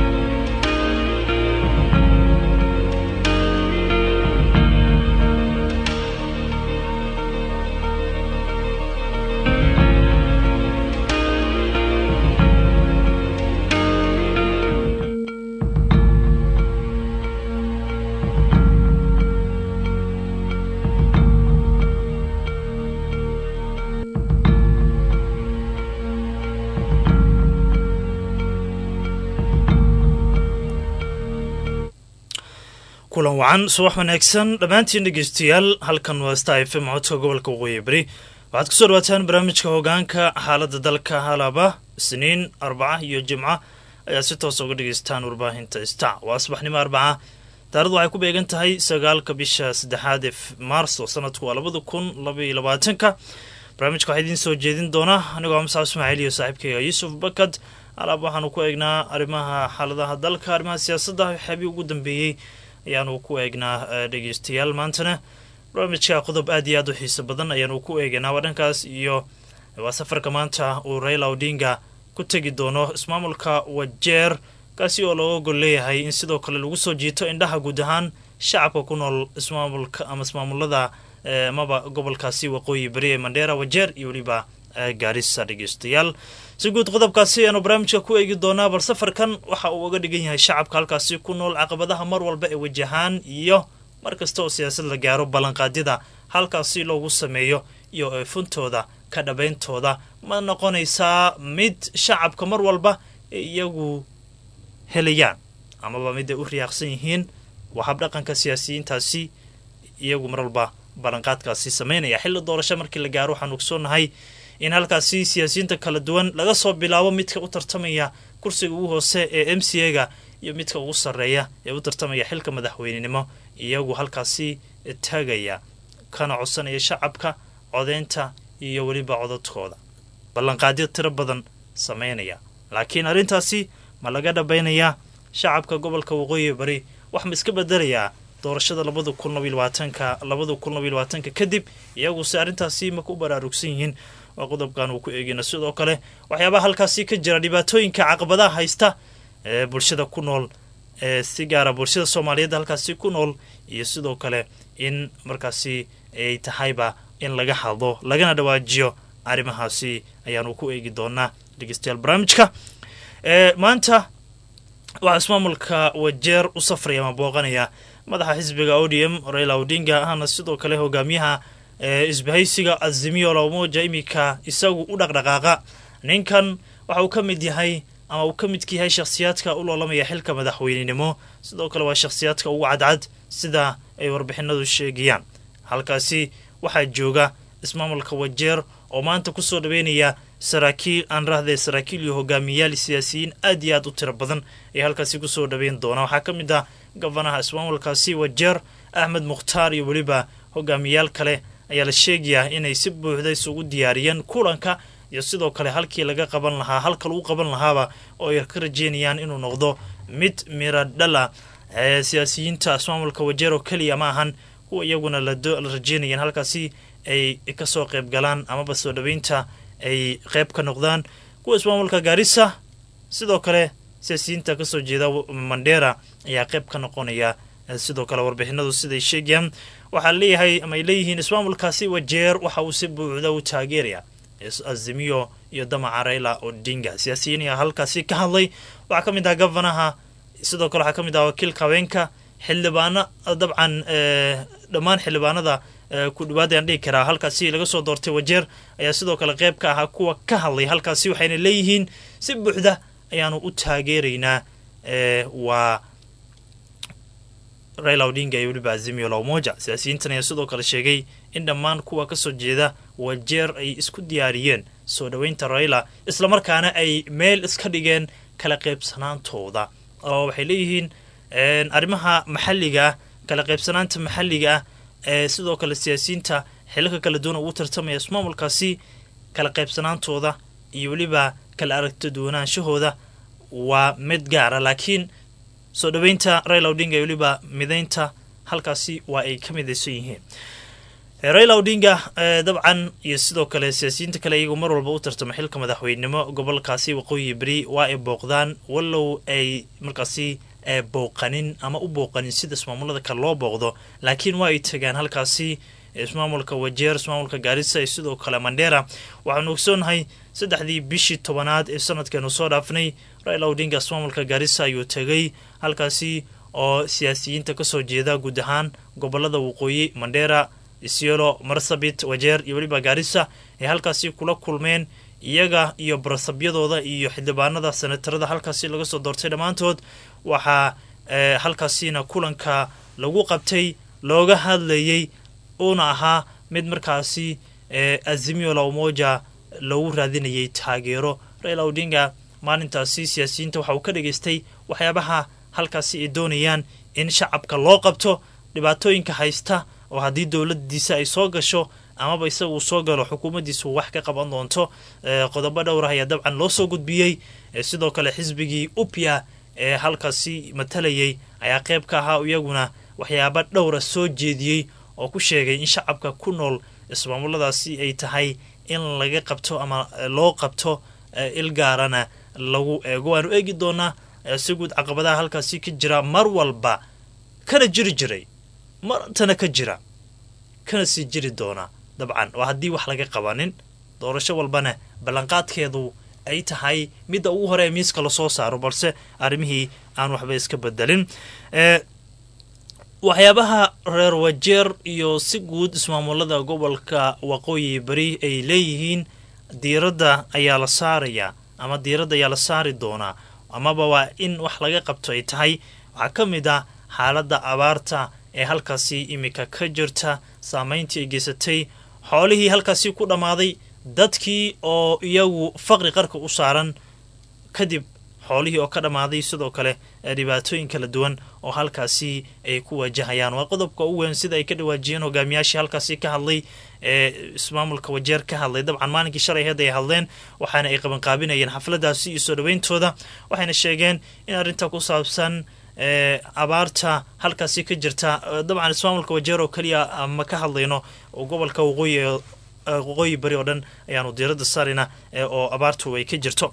kulan wacan subax wanaagsan dhammaantiin dhegeystayaal halkan waa sta f m codka gobolka waqooyi beri waxaad kusoo dhawaataan barnaamijka hogaanka xaaladda dalka halaba isniin arbaca iyo jimca ayaad si toosa uga dhegeystaan warbaahinta sta waa subaxnimo arbaca taarikhdu waxay ku beegan tahay sagaalka bisha saddexaad ee maarso sanadku waa labada kun labaiyo labaatanka barnaamijka waxaa idiin soo jeedin doona anigoo musaab ismaaciil iyo saaxiibkayga yuusuf bakad alaab waxaanu ku eegnaa arrimaha xaaladaha dalka arrimaha siyaasadda waxyaabii ugu dambeeyey ayaanu ku eegnaa dhegeystayaal maantana barnaamijka qodob aad iyo aad u xiiso badan ayaanu ku eeganaa waa dhankaas iyo waa safarka maanta uu raila odinga ku tegi doono ismaamulka wajeer kaasi oo looga gol leeyahay in sidoo kale lagu soo jiito indhaha guud ahaan shacabka ku nool ismaamulka ama ismaamulada amaba gobolkaasi waqooyi beri ee mandheera wajeer iyo weliba gaarisa dhegeystayaal si guud qodobkaasi ayaanu barnaamijka ku eegi doonaa bal safarkan waxa uu uga dhigan yahay shacabka halkaasi ku nool caqabadaha mar walba ee wajahaan iyo mar kasta oo siyaasad la gaaro ballanqaadyada halkaasi loogu sameeyo iyo eefuntooda ka dhabeyntooda ma noqonaysaa mid shacabka mar walba ee iyagu helayaan amaba mid ay u riyaaqsan yihiin waa habdhaqanka siyaasiyiintaasi iyagu mar walba ballanqaadkaasi sameynaya xilli doorasho markii la gaaro waxaan ogsoonahay in halkaasi siyaasiyiinta kala duwan laga soo bilaabo midka u tartamaya kursiga ugu hoose ee m c a ga iyo midka ugu sarreeya ee u tartamaya xilka madaxweynenimo iyagu halkaasi taagaya kana codsanaya shacabka codeynta iyo weliba codadkooda ballanqaadyo tiro badan sameynaya laakiin arrintaasi ma laga dhabaynayaa shacabka gobolka waqooyi bari wax ma iska bedelayaa doorashada labada kun labiyo labaatanka labada kun labiyo labaatanka kadib iyaguse arrintaasi ma ku baraarugsan yihiin waa qodobkan uu ku eegina sidoo kale waxyaabaha halkaasi ka jira dhibaatooyinka caqabadaha haysta ee bulshada ku nool ee si gaara bulshada soomaaliyeed halkaasi ku nool iyo sidoo kale in markaasi ay tahayba in laga hadlo lagana dhawaajiyo arrimahaasi ayaanu ku eegi doonaa dhegeystayaal barnaamijka maanta waxaa ismaamulka wajeer u safraya ama booqanaya madaxa xisbiga o d m raila odinga ahna sidoo kale hogaamiyaha isbahaysiga azimiyo lamoja iminka isagu u dhaqdhaqaaqa ninkan waxa uu ka mid yahay ama uu ka midka yahay shakhsiyaadka u loolamaya xilka madaxweynenimo sidoo kale waa shakhsiyaadka ugu cadcad sida ay warbixinadu sheegayaan halkaasi waxaa jooga ismaamulka wajeer oo maanta kusoo dhaweynaya saraakiil aan rahday saraakiil iyo hogaamiyayaal siyaasiyiin aad iyo aad u tiro badan ay halkaasi kusoo dhaweyn doonaa waxaa ka mid ah gofanaha ismaamulkaasi wajeer axmed mukhtaar iyo weliba hogaamiyayaal kale ayaa la sheegayaa inay si buuxda isugu diyaariyeen kulanka iyo sidoo kale halkii laga qaban lahaa halka lagu qaban lahaaba oo ay ka rajeynayaan inuu noqdo mid miradhala ee siyaasiyiinta ismaamulka wajeer oo keliya ma ahan kuwa iyaguna la rajeynayeen halkaasi ay kasoo qayb galaan amaba soo dhaweynta ay qayb ka noqdaan kuwa ismaamulka gaarisa sidoo kale siyaasiyiinta kasoo jeeda mandheera ayaa qayb ka noqonaya sidoo kale warbixinadu siday sheegayaan waxaa leeyahay ama ay leeyihiin ismaamulkaasi wajeer waxa uu si buuxda u taageeraya azimiyo iyo damaca raila odinga siyaasiyiin ayaa halkaasi ka hadlay waxaa ka mid ah gofanaha sidoo kale waxaa ka mid ah wakiilka haweenka xildhibaano dabcan dhammaan xildhibaanada ku dhawaad ayaan dhigi karaa halkaasi laga soo doortay wajeer ayaa sidoo kale qayb ka ahaa kuwa ka hadlay halkaasi waxayna leeyihiin si buuxda ayaanu u taageeraynaa waa raila odinga iyo weliba azimio lamoja siyaasiyiintan ayaa sidoo kale sheegay in dhammaan kuwa kasoo jeeda wajeer ay isku diyaariyeen soo dhoweynta raila islamarkaana ay meel iska dhigeen kala qaybsanaantooda oo waxay leeyihiin arrimaha maxalliga ah kala qaybsanaanta maxalliga ah ee sidoo kale siyaasiyiinta xilaka kala duwan ugu tartamaya ismaamulkaasi kala qaybsanaantooda iyo weliba kala aragta duwanaanshahooda waa mid gaara laakiin soo dhoweynta raila odinga iyo weliba midaynta halkaasi waa ay ka midaysan yihiin raila odinga dabcan iyo sidoo kale siyaasiyiinta kale iyagoo mar walba u tartama xilka madaxweynenimo gobolkaasi waqooyi beri waa ay booqdaan wallow ay markaasi booqanin ama u booqanin sida ismaamulada kale loo booqdo laakiin waa ay tagaan halkaasi ismaamulka wajeer ismaamulka gaarisa iyo sidoo kale mandheera waxaanu ogsoonahay saddexdii bishii tobanaad ee sanadkeenu soo dhaafnay raila odinga ismaamulka gaarisa ayuu tegay halkaasi oo siyaasiyiinta kasoo jeeda guud ahaan gobolada waqooyi mandheera isyelo marsabit wajeer iyo weliba gaarisa ay halkaasi kula kulmeen iyaga iyo barasabyadooda iyo xildhibaanada senatarada halkaasi laga soo doortay dhammaantood waxaa halkaasina kulanka lagu qabtay looga hadlayay uuna ahaa mid markaasi azimio la umoja loogu raadinayay taageero raila odinga maalintaasi siyaasiyiinta waxa uu ka dhageystay waxyaabaha halkaasi ay doonayaan in shacabka loo qabto dhibaatooyinka haysta oo haddii dowladiisa ay soo gasho amaba isagu soo galo xukuumaddiisu wax ka qaban doonto qodobo dhowrah ayaa dabcan loo soo gudbiyey sidoo kale xisbigii upya ee halkaasi matalayay ayaa qayb ka ahaa iyaguna waxyaaba dhowra soo jeediyey oo ku sheegay in shacabka ku nool ismaamuladaasi ay tahay in laga qabto ama loo qabto il gaarana lagu eego waanu eegi doonaa si guud caqabadaha halkaasi ka jira mar walba kana jiri jiray marantana ka jira kana sii jiri doona dabcan waa haddii wax laga qabanin doorasho walbana ballanqaadkeedu ay tahay midda ugu hore ee miiska lasoo saaro balse arrimihii aan waxba iska bedelin waxyaabaha reer wajeer iyo si guud ismaamulada gobolka waqooyi bari ay leeyihiin diiradda ayaa la saarayaa ama diiradda ayaa la saari doonaa amaba waa in wax laga qabto ay tahay waxaa ka mid ah xaaladda abaarta ee halkaasi imika ka jirta saameyntii ay geysatay xoolihii halkaasi ku dhammaaday dadkii oo iyagu faqri qarka u saaran kadib xoolihii oo ka dhammaaday sidoo kale dhibaatooyin kala duwan oo halkaasi ay ku wajahayaan waa qodobka ugu weyn sida ay ka dhawaajiyeen hogaamiyaashii halkaasi ka hadlay ee ismaamulka wajeer ka hadlay dabcan maalinkii shalay heed ay hadleen waxaana ay qabanqaabinayeen xafladaasi iyo soo dhaweyntooda waxayna sheegeen in arrinta ku saabsan abaarta halkaasi ka jirta dabcan ismaamulka wajeer oo keliya ma ka hadlayno gobolka waqooyi waqooyi bari oo dhan ayaanu diiradda saarayna oo abaartu ay ka jirto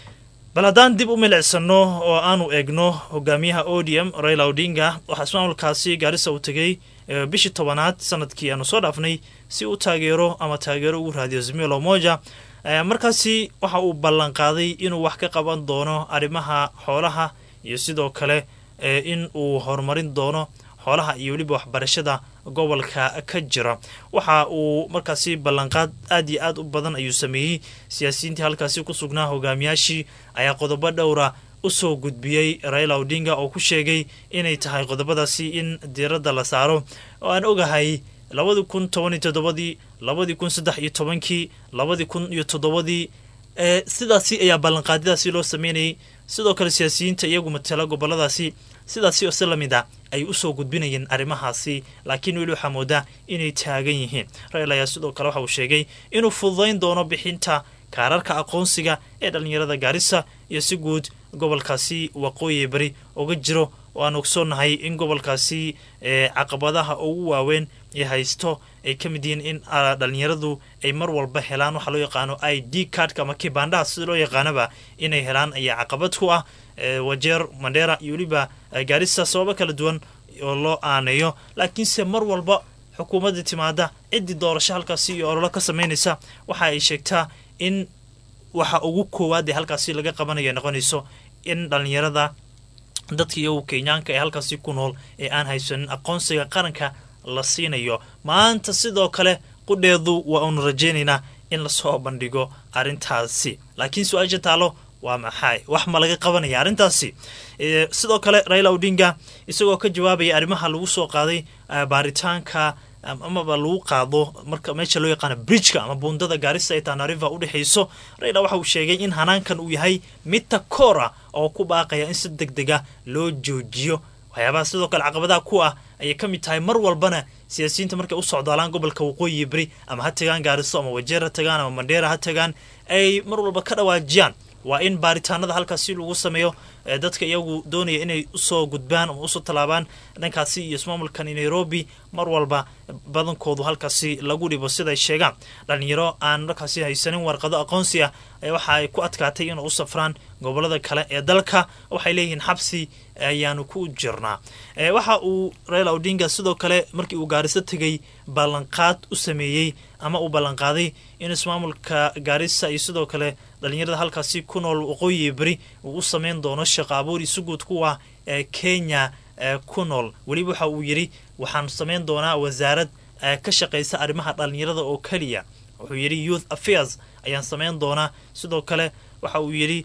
bal haddaan dib u milicsano oo aanu eegno hogaamiyaha odium raila odinga waxaa ismaamulkaasi gaarisa uu tegay bishii tobanaad sanadkii aanu soo dhaafnay si uu taageero ama taageero ugu raadiyo zmilo moja markaasi waxa uu ballanqaaday inuu wax ka qaban doono arrimaha xoolaha iyo sidoo kale in uu horumarin doono xoolaha iyo weliba waxbarashada gobolka ka jira waxa uu markaasi ballanqaad aad iyo aad u badan ayuu sameeyey siyaasiyiintii halkaasi ku sugnaa hogaamiyaashii ayaa qodobo dhowra usoo gudbiyey raila odinga oo ku sheegay inay tahay qodobadaasi in diiradda la saaro oo aan ogahay labadii kun toban iyo toddobadii labadii kun saddex iyo tobankii labadii kun iyo toddobadii sidaasi ayaa ballanqaadyadaasi loo sameynayay sidoo kale siyaasiyiinta iyagu matala goboladaasi sidaasi oo si lamid a ay usoo gudbinayeen arrimahaasi laakiin weli waxaa moodaa inay taagan yihiin rail ayaa sidoo kale waxa uu sheegay inuu fududayn doono bixinta kaararka aqoonsiga ee dhallinyarada gaarisa iyo si guud gobolkaasi waqooyi bari uga jiro oo aan ogsoonnahay in gobolkaasi caqabadaha ugu waaweyn ee haysto ay ka mid yihiin in dhallinyaradu ay mar walba helaan waxaa loo yaqaano i d cardka ama kibandaha sida loo yaqaanaba inay helaan ayaa caqabad ku ah wajeer mandheera iyo weliba gaarisa sababo kala duwan oo loo aaneeyo laakiinse mar walba xukuumadda timaada ciddii doorasho halkaasi iyo ololo ka samaynaysa waxa ay sheegtaa in waxa ugu koowaad ee halkaasi laga qabanayo noqonayso in dhallinyarada dadka iyagu kenyaanka ee halkaasi ku nool ee aan haysanin aqoonsiga qaranka la siinayo maanta sidoo kale qudheedu waa uunu rajaynaynaa in lasoo bandhigo arrintaasi laakiin su-aasha taalo waa maxay wax ma laga qabanaya arrintaasi sidoo kale raila odinga isagoo ka jawaabaya arrimaha lagu soo qaaday baaritaanka amaba lagu qaado marka meesha loo yaqaano bridgeka ama buundada gaarisa ee tanariva udhexayso raila waxa uu sheegay in hanaankan uu yahay mid takoora oo ku baaqaya in si deg dega loo joojiyo waxyaabaha sidoo kale caqabadaha ku ah ayay ka mid tahay mar walbana siyaasiyiinta markay u socdaalaan gobolka waqooyi beri ama ha tagaan gaariso ama wajeer ha tagaan ama mandheera ha tagaan ay mar walba ka dhawaajiyaan waa in baaritaanada halkaasi lagu sameeyo dadka iyagu doonaya inay usoo gudbaan ama usoo tallaabaan dhankaasi iyo ismaamulkani nairobi mar walba badankoodu halkaasi lagu dhibo siday sheegaan dhalinyaro aan markaasi haysanin warqado aqoonsi ah waxa ay ku adkaatay inay u safraan gobolada kale ee dalka waxay leeyihiin xabsi ayaanu ku jirnaa waxa uu raila odinga sidoo kale markii uu gaariso tegay ballanqaad u sameeyey ama uu ballanqaaday in ismaamulka gaarisa iyo sidoo kale dhalinyarada halkaasi ku nool waqooyi beri uu u sameyn doono shaqo abuur isu guud kuwa ee kenya ku nool weliba waxa uu yidhi waxaan samayn doonaa wasaarad ka shaqaysa arrimaha dhalinyarada oo keliya wuxuu yidhi youth affairs ayaan samayn doonaa sidoo kale waxa uu yidhi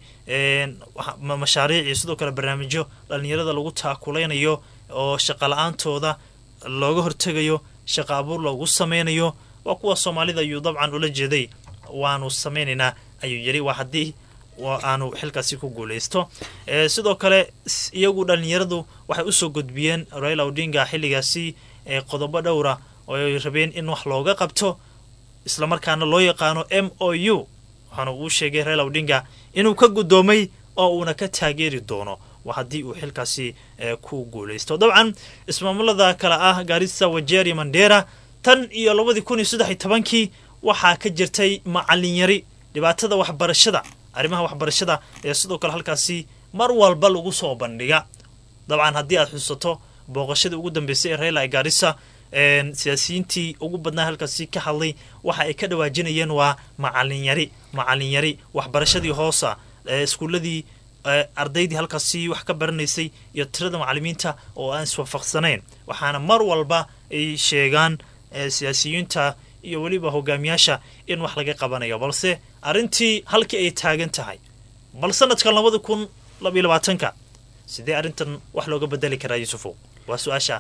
mashaariic iyo sidoo kale barnaamijyo dhalinyarada lagu taakulaynayo oo shaqa la-aantooda looga hortegayo shaqa abuur loogu sameynayo waa kuwa soomaalida ayuu dabcan ula jeeday waanu sameynaynaa ayuu yidhi waa haddii aanu xilkaasi ku guuleysto sidoo kale iyagu dhalinyaradu waxay usoo gudbiyeen raila odinga xilligaasi qodobo dhowra oo ay rabeen in wax looga qabto islamarkaana loo yaqaano m o u waxaana uu sheegay raila odinga inuu ka guddoomay oo uuna ka taageeri doono haddii uu xilkaasi ku guuleysto dabcan ismaamulada kale ah gaarisa wajeer iyo mandera tan iyo labadii kun iyo saddex iyo tobankii waxaa ka jirtay macalinyari dhibaatada waxbarashada arrimaha waxbarashada ee sidoo kale halkaasi mar walba lagu soo bandhiga dabcan haddii aad xusato booqashadii ugu dambeysay ee raila gaarisa siyaasiyiintii ugu badnaa halkaasi ka hadlay waxa ay ka dhawaajinayeen waa macalinyari macalinyari waxbarashadii hoosa iskuuladii ardaydii halkaasi wax ka baranaysay iyo tirada macalimiinta oo aan iswaafaqsanayn waxaana mar walba ay sheegaan siyaasiyiinta iyo weliba hogaamiyaasha in wax laga qabanayo balse arrintii halkii ay taagan tahay bal sanadkan labada kun labaiyo labaatanka sidee arrintan wax looga bedeli karaa yuusufow waa su-aasha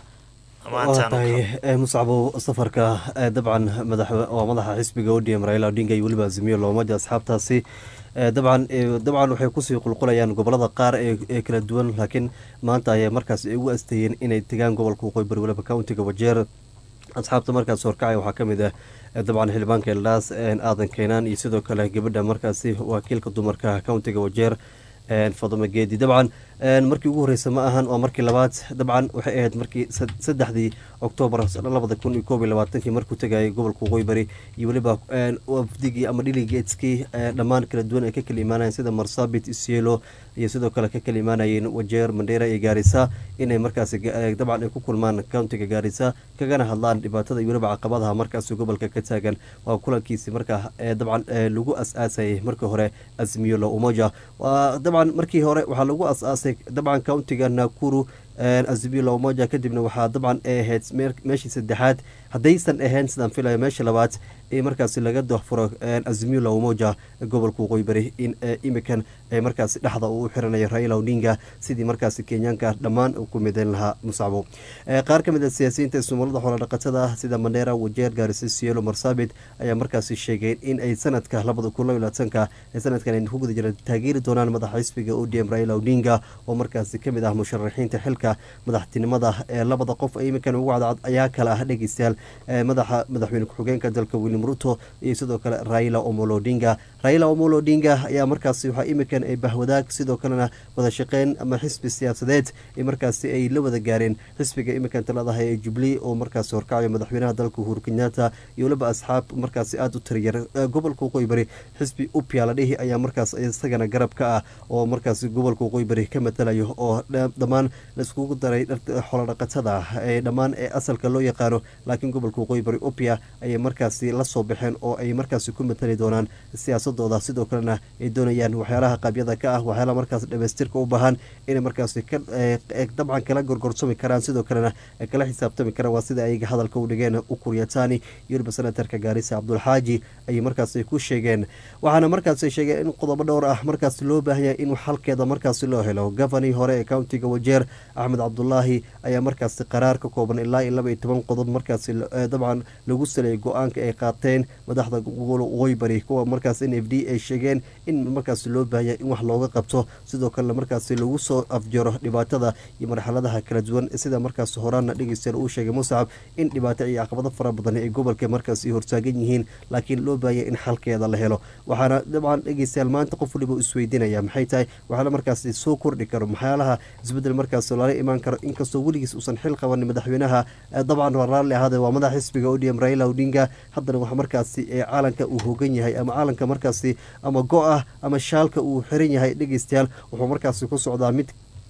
tahay muscabo safarka dabcan waa madaxa xisbiga odm raila odinga iyo weliba azimiyo loomada asxaabtaasi dabcan dabcan waxay kusii qulqulayaan gobolada qaar ee kala duwan laakiin maanta ayay markaas ugu asteeyeen inay tegaan gobolka waqooyi bari weliba countiga wajeer asxaabta markaas horkacay waxaa ka mid ah dabcan xildhibaanka eldaas aadan keenaan iyo sidoo kale gabadha markaasi wakiilka dumarka countiga wajeer fadama geedi dabcan markii ugu horreysa ma ahan waa markii labaad dabcan waxay ahayd markii saddexdii oktoobar labada kun iyo koob iyo labaatankii markuu tegayay gobolka waqooyi bari iyo weliba wafdigii ama dhiligeetskii dhammaan kala duwan ay ka kala imaanayeen sida marsabit isielo iyo sidoo kale ka kala imaanayeen wajeer mandheera iyo gaarisa inay markaasi dabcan ay ku kulmaan countiga gaarisa kagana hadlaan dhibaatada iyo weliba caqabadaha markaasi gobolka ka taagan waa kulankiisi markaa dabcan lagu as-aasayay markii hore azmiyolo umoja dabcan markii hore waxaa lagu as-aasay dabcan countiga nakuru azimilo umoja kadibna waxaa dabcan ay ahayd meeshii saddexaad haddaysan ahayn sidaan filaya meesha labaad ee markaasi laga dahfuro azimilo umoja gobolka waqooyi bari in imikan markaasi dhexda uu u xiranaya raila odinga sidii markaasi kenyaanka dhammaan uu ku midayn lahaa musacbo qaar ka mid a siyaasiyiinta ismamulada xoolodhaqatada ah sida mandheera wajeer gaarisa sielo marsabit ayaa markaasi sheegeen in ay sanadka labada kun laba labaatanka sanadkan ay ku guda jiraan taageeri doonaan madaxa xisbiga odm raila odinga oo markaasi kamid ah musharaxiinta xilka madaxtinimada ee labada qof iminkan ugu cadcad ayaa kale ah dhegeystayaal madaxa madaxweyne ku-xigeenka dalka william ruto iyo sidoo kale raila omolo odinga raila omolo odinga ayaa markaasi waxaa iminkan ay bahwadaag sidoo kalena wada shaqeyn ama xisbi siyaasadeed markaasi ay la wada gaareen xisbiga iminkan taladahay ee jubilee oo markaasi horkacayo madaxweynaha dalka uhuru kenyatta iyo weliba asxaab markaasi aada u tiriyar gobolka waqooyi bari xisbi upya la dhihi ayaa markaas isagana garab ka ah oo markaasi gobolka waqooyi bari ka matalayo oo dhammaan laiskugu daray xoolodhaqatada ee dhammaan ee asalka loo yaqaano laakiin gobolka waqooyi bari upya ayay markaasi la soo baxeen oo ay markaasi ku matali doonaan siyaasadooda sidoo kalena ay doonayaan waxyaalaha qabyada ka ah waxyaalaha markaas dhamaystirka u baahan inay markaasi dabcan kala gorgorsami karaan sidoo kalena kala xisaabtami karaan waa sida ayaga hadalka u dhigeen ukuryatani iyo weliba senatarka gaarisa cabdulxaaji ayay markaasi ku sheegeen waxaana markaasi sheegeen in qodobo dhowr ah markaasi loo baahanya in xalkeeda markaasi loo helo gofani hore ee countiga wajeer axmed cabdulaahi ayaa markaasi qaraar ka kooban ilaa iyo laba iyo toban qodob markaasi dabcan lagu saleeyay go-aanka ay qaateen madaxda waqooyi bari kuwa markaas n f d ay sheegeen in markaasi loo baahanya in wax looga qabto sidoo kalena markaasi lagu soo afjaro dhibaatada iyo marxaladaha kala duwan sida markaasi horaana dhegeystayaal uu sheegay muscab in dhibaato iyo caqabado fara badan ay gobolka markaasi hortaagan yihiin laakiin loo baahanya in xalkeeda la helo waxaana dabcan dhegeystayaal maanta qof waliba isweydiinaya maxay tahay waxaala markaasi soo kordhi karo maxyaalaha isbedel markaas lala imaan karo inkastoo weligiis uusan xil qabanin madaxweynaha dabcan waa raalli ahaade waa madax xisbiga odm raila odinga haddana waxa markaasi caalanka uu hogan yahay ama caalanka markaasi ama go-ah ama shaalka uu xiran yahay dhegeystayaal wuxuu markaasi ku socdaa mid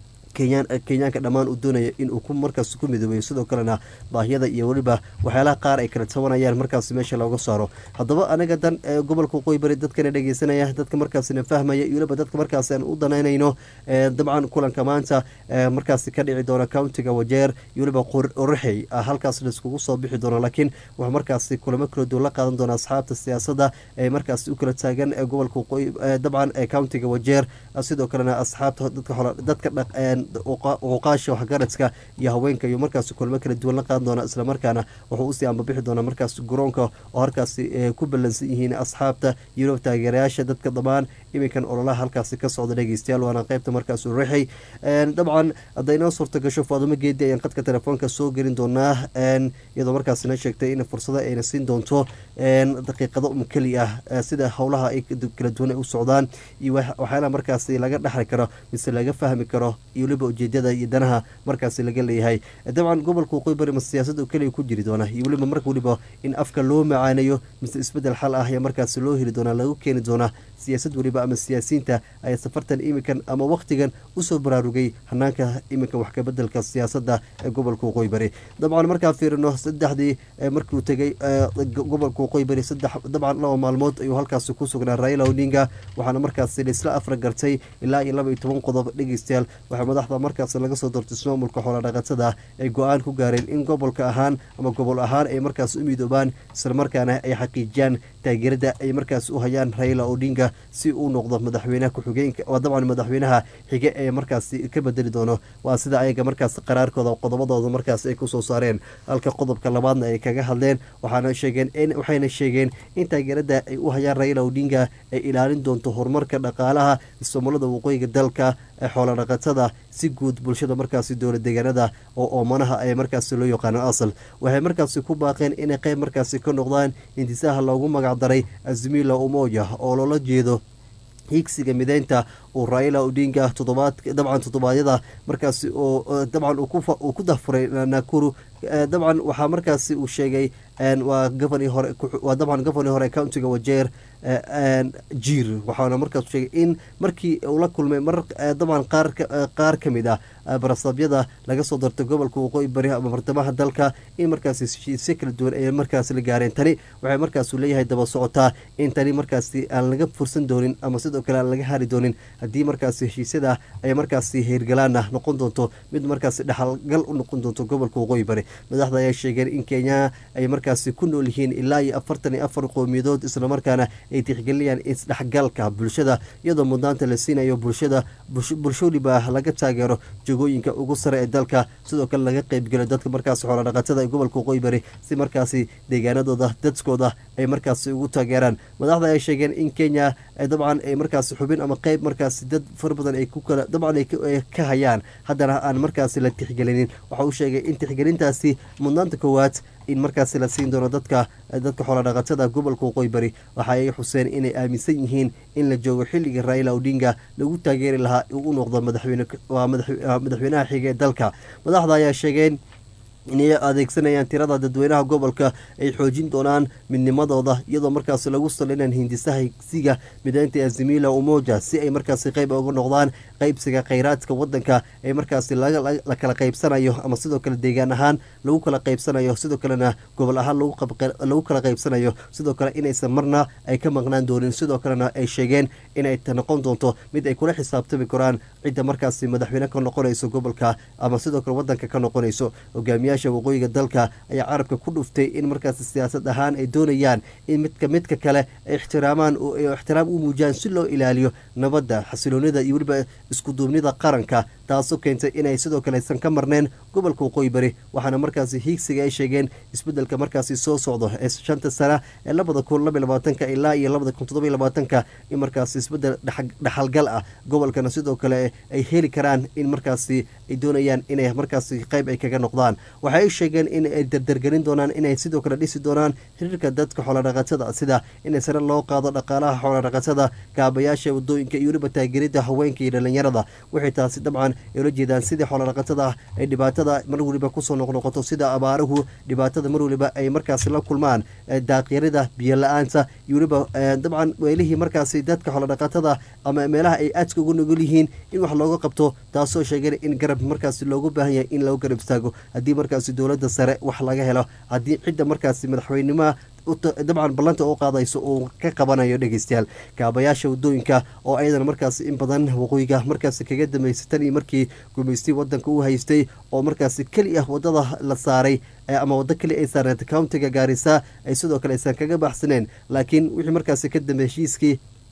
kenyaanka dhammaan uu doonaya inuu markaas ku midoobeyo sidoo kalena baahiyada iyo weliba waxyaalaha qaar ay kala tabanayaan markaas meesha looga saaro haddaba anaga dan gobolka waqooyi bari dadkana dhegeysanaya dadka markaasina fahmaya iyo weliba dadka markaas aan u danaynayno dabcan kulanka maanta markaasi ka dhici doona countiga wajeer iyo weliba oraxey halkaas laiskugu soo bixi doono laakiin wuxuu markaasi kulamo kala duwan la qaadan doona asxaabta siyaasadda ee markaasi u kala taagan gobolka waqooyi dabcan countiga wajeer sidoo kalena asxaabta dadka cuqaasha waxgaradka iyo haweenka iyo markaas kulmo kala duwan la qaadan doona islamarkaana wuxuu usii ambabixi doonaa markaas garoonka oo halkaasi ku ballansan yihiin asxaabta yurub taageerayaasha dadka dhammaan iminkan ololaha halkaasi ka socda dhegeystayaal waana qeybta markaas u rixay dabcan hadday noo suurta gasho faadumo geedi ayaan qadka telefoonka soo gelin doonaa iyadoo markaasina sheegtay in fursado ayna siin doonto daqiiqado um keli ah sida howlaha ay kala duwan ay u socdaan iyo waxyaalaha markaasi laga dhexli karo mise laga fahmi karo iyo weliba ujeedada iyo danaha markaasi laga leeyahay dabcan gobolka waqooyi bari ma siyaasad oo keliya ku jiri doona iyo weliba marka weliba in afka loo macaaneeyo mise isbedel xal ah ayaa markaasi loo heli doonaa lagu keeni doonaa siyaasad weliba ama siyaasiyiinta ayaa safartan iminkan ama wakhtigan usoo baraarugay hanaanka iminkan wax kabedelka siyaasadda ee gobolka waqooyi bari dabcan markaa fiirino saddexdii markiuu tegay gobolka waqooyi bari saddex dabcan laba maalmood ayuu halkaasi ku sugnaa raila odinga waxaana markaasi laisla afra gartay ilaa iyo laba iyo toban qodob dhegeystayaal waxaa madaxda markaasi laga soo doortay ismaamulka xoolodhaqatada ay go-aan ku gaareen in gobolka ahaan ama gobol ahaan ay markaas u midoobaan islamarkaana ay xaqiijiyaan taageerada ay markaas u hayaan raila odinga si uu noqdo madaxweynaha ku-xigeenka waa dabcan madaxweynaha xige ee markaasi ka bedeli doono waa sida ayaga markaas qaraarkooda qodobadooda markaas ay kusoo saareen halka qodobka labaadna ay kaga hadleen waxaana sheegeen waxayna sheegeen in taageerada ay u hayaan raila odinga ay ilaalin doonto horumarka dhaqaalaha ismaamulada waqooyiga dalka ee xoolodhaqatada si guud bulshada markaasi dowla deegaanada oo oomanaha ay markaasi loo yaqaano asal waxay markaasi ku baaqeen inay qeyb markaasi ka noqdaan hindisaha loogu magacdaray azmila umoja oo loola jeedo hiigsiga mideynta uu raila odinga todobaad dabcan toddobaadyada markaasi oo dabcan uu ku dahfuray nakuru dabcan waxaa markaasi uu sheegay waa gofani hore waa dabcan gofani hore countiga wajeer jiir waxaana markaas sheegay in markii uu la kulmay mar dabcan qaar qaar ka mid ah barasabyada laga soo dartay gobolka waqooyi bari ama bartamaha dalka in markaasi heshiisyo kala duwan ay markaasi la gaareen tani waxay markaasu leeyahay daba socotaa in tani markaasi aan laga fursan doonin ama sidoo kale aan laga hari doonin haddii markaasi heshiisyada ay markaasi heergalaana noqon doonto mid markaasi dhexalgal u noqon doonto gobolka waqooyi bari madaxda ayaa sheegeen in kenya ay markaasi ku nool yihiin ilaa iyo afartan iyo afar qowmiyadood islamarkaana ay tixgelinayaan isdhexgalka bulshada iyadoo mudnaanta la siinayo bulshada bulsho waliba laga taageero jogooyinka ugu sare ee dalka sidoo kale laga qeybgelo dadka markaasi xoolodhaqatada ee gobolka waqooyi bari si markaasi deegaanadooda dadkooda ay markaasi ugu taageeraan madaxda ay sheegeen in kenya dabcan ay markaasi xubin ama qeyb markaasi dad fara badan ay ku kala dabcan ay ka hayaan haddana aan markaasi la tixgelinin waxa uu sheegay in tixgelintaasi mudnaanta koowaad in markaasi la siin doono dadka dadka xoolodhaqatada gobolka waqooyi bari waxa ay xuseen inay aaminsan yihiin in la joogo xilligii raila odinga lagu taageeri lahaa uu u noqdo madaxweyne waa madaxweynaha xiga ee dalka madaxda ayaa sheegeen inay adeegsanayaan tirada dadweynaha gobolka ay xoojin doonaan midnimadooda iyadoo markaasi lagu salinaan hindisaha higsiga mideynta azimila umoja si ay markaasi qeyb uga noqdaan qeybsiga kheyraadka wadanka ee markaasi la kala qeybsanayo ama sidoo kale deegaan ahaan lagu kala qeybsanayo sidoo kalena gobol ahaan lagu kala qeybsanayo sidoo kale inaysan marna ay ka maqnaan doonin sidoo kalena ay sheegeen inay noqon doonto mid ay kula xisaabtami karaan cidda markaasi madaxweyne ka noqonayso gobolka ama sidoo kale wadanka ka noqonayso hogaamiya waqooyiga dalka ayaa carabka ku dhuftay in markaasi siyaasad ahaan ay doonayaan in midka midka kale ay ixtiraamaan ixtiraam u muujiyaan si loo ilaaliyo nabadda xasiloonida iyo weliba iskuduubnida qaranka taasoo keentay inay sidoo kale aysan ka marneen gobolka waqooyi bari waxaana markaasi hiigsiga ay sheegeen isbedelka markaasi soo socdo ee shanta sana ee labada kun laba labaatanka ilaa iyo labada kun toddoba labaatanka in markaasi isbedel dhexalgal ah gobolkana sidoo kale ay heli karaan in markaasi ay doonayaan inay markaasi qeyb ay kaga noqdaan waxay sheegeen in ay dardargelin doonaan inay sidoo kale dhisi doonaan xiriirka dadka xoolodhaqatada sida in sare loo qaado dhaqaalaha xoolodhaqatada kaabayaasha wadooyinka iyo weliba taageerida haweenka iyo dhalinyarada waxay taasi dabcan ay ula jeedaan sidii xoolodhaqatada ay dhibaatada mar weliba kusoo noqnoqoto sida abaaruhu dhibaatada mar weliba ay markaasi la kulmaan daaqyarida biyo la-aanta iyo weliba dabcan weelihii markaasi dadka xoolodhaqatada ama meelaha ay aadka ugu nugul yihiin in wax looga qabto taasoo sheegeen in garab markaasi loogu baahan yahay in lagu garab istaago haddii markaasi dowladda sare wax laga helo haddii cidda markaasi madaxweynimaha dabcan ballanta u qaadayso uu ka qabanayo dhegeystayaal kaabayaasha wadooyinka oo ayadana markaasi in badan waqooyiga markaasi kaga dambeysay tan iyo markii gumaystay wadanka u haystay oo markaasi keli ah wadada la saaray ama waddo keli ay saarneed countiga gaarisa ay sidoo kale aysan kaga baxsaneen laakiin wixii markaasi ka dambe heshiiskii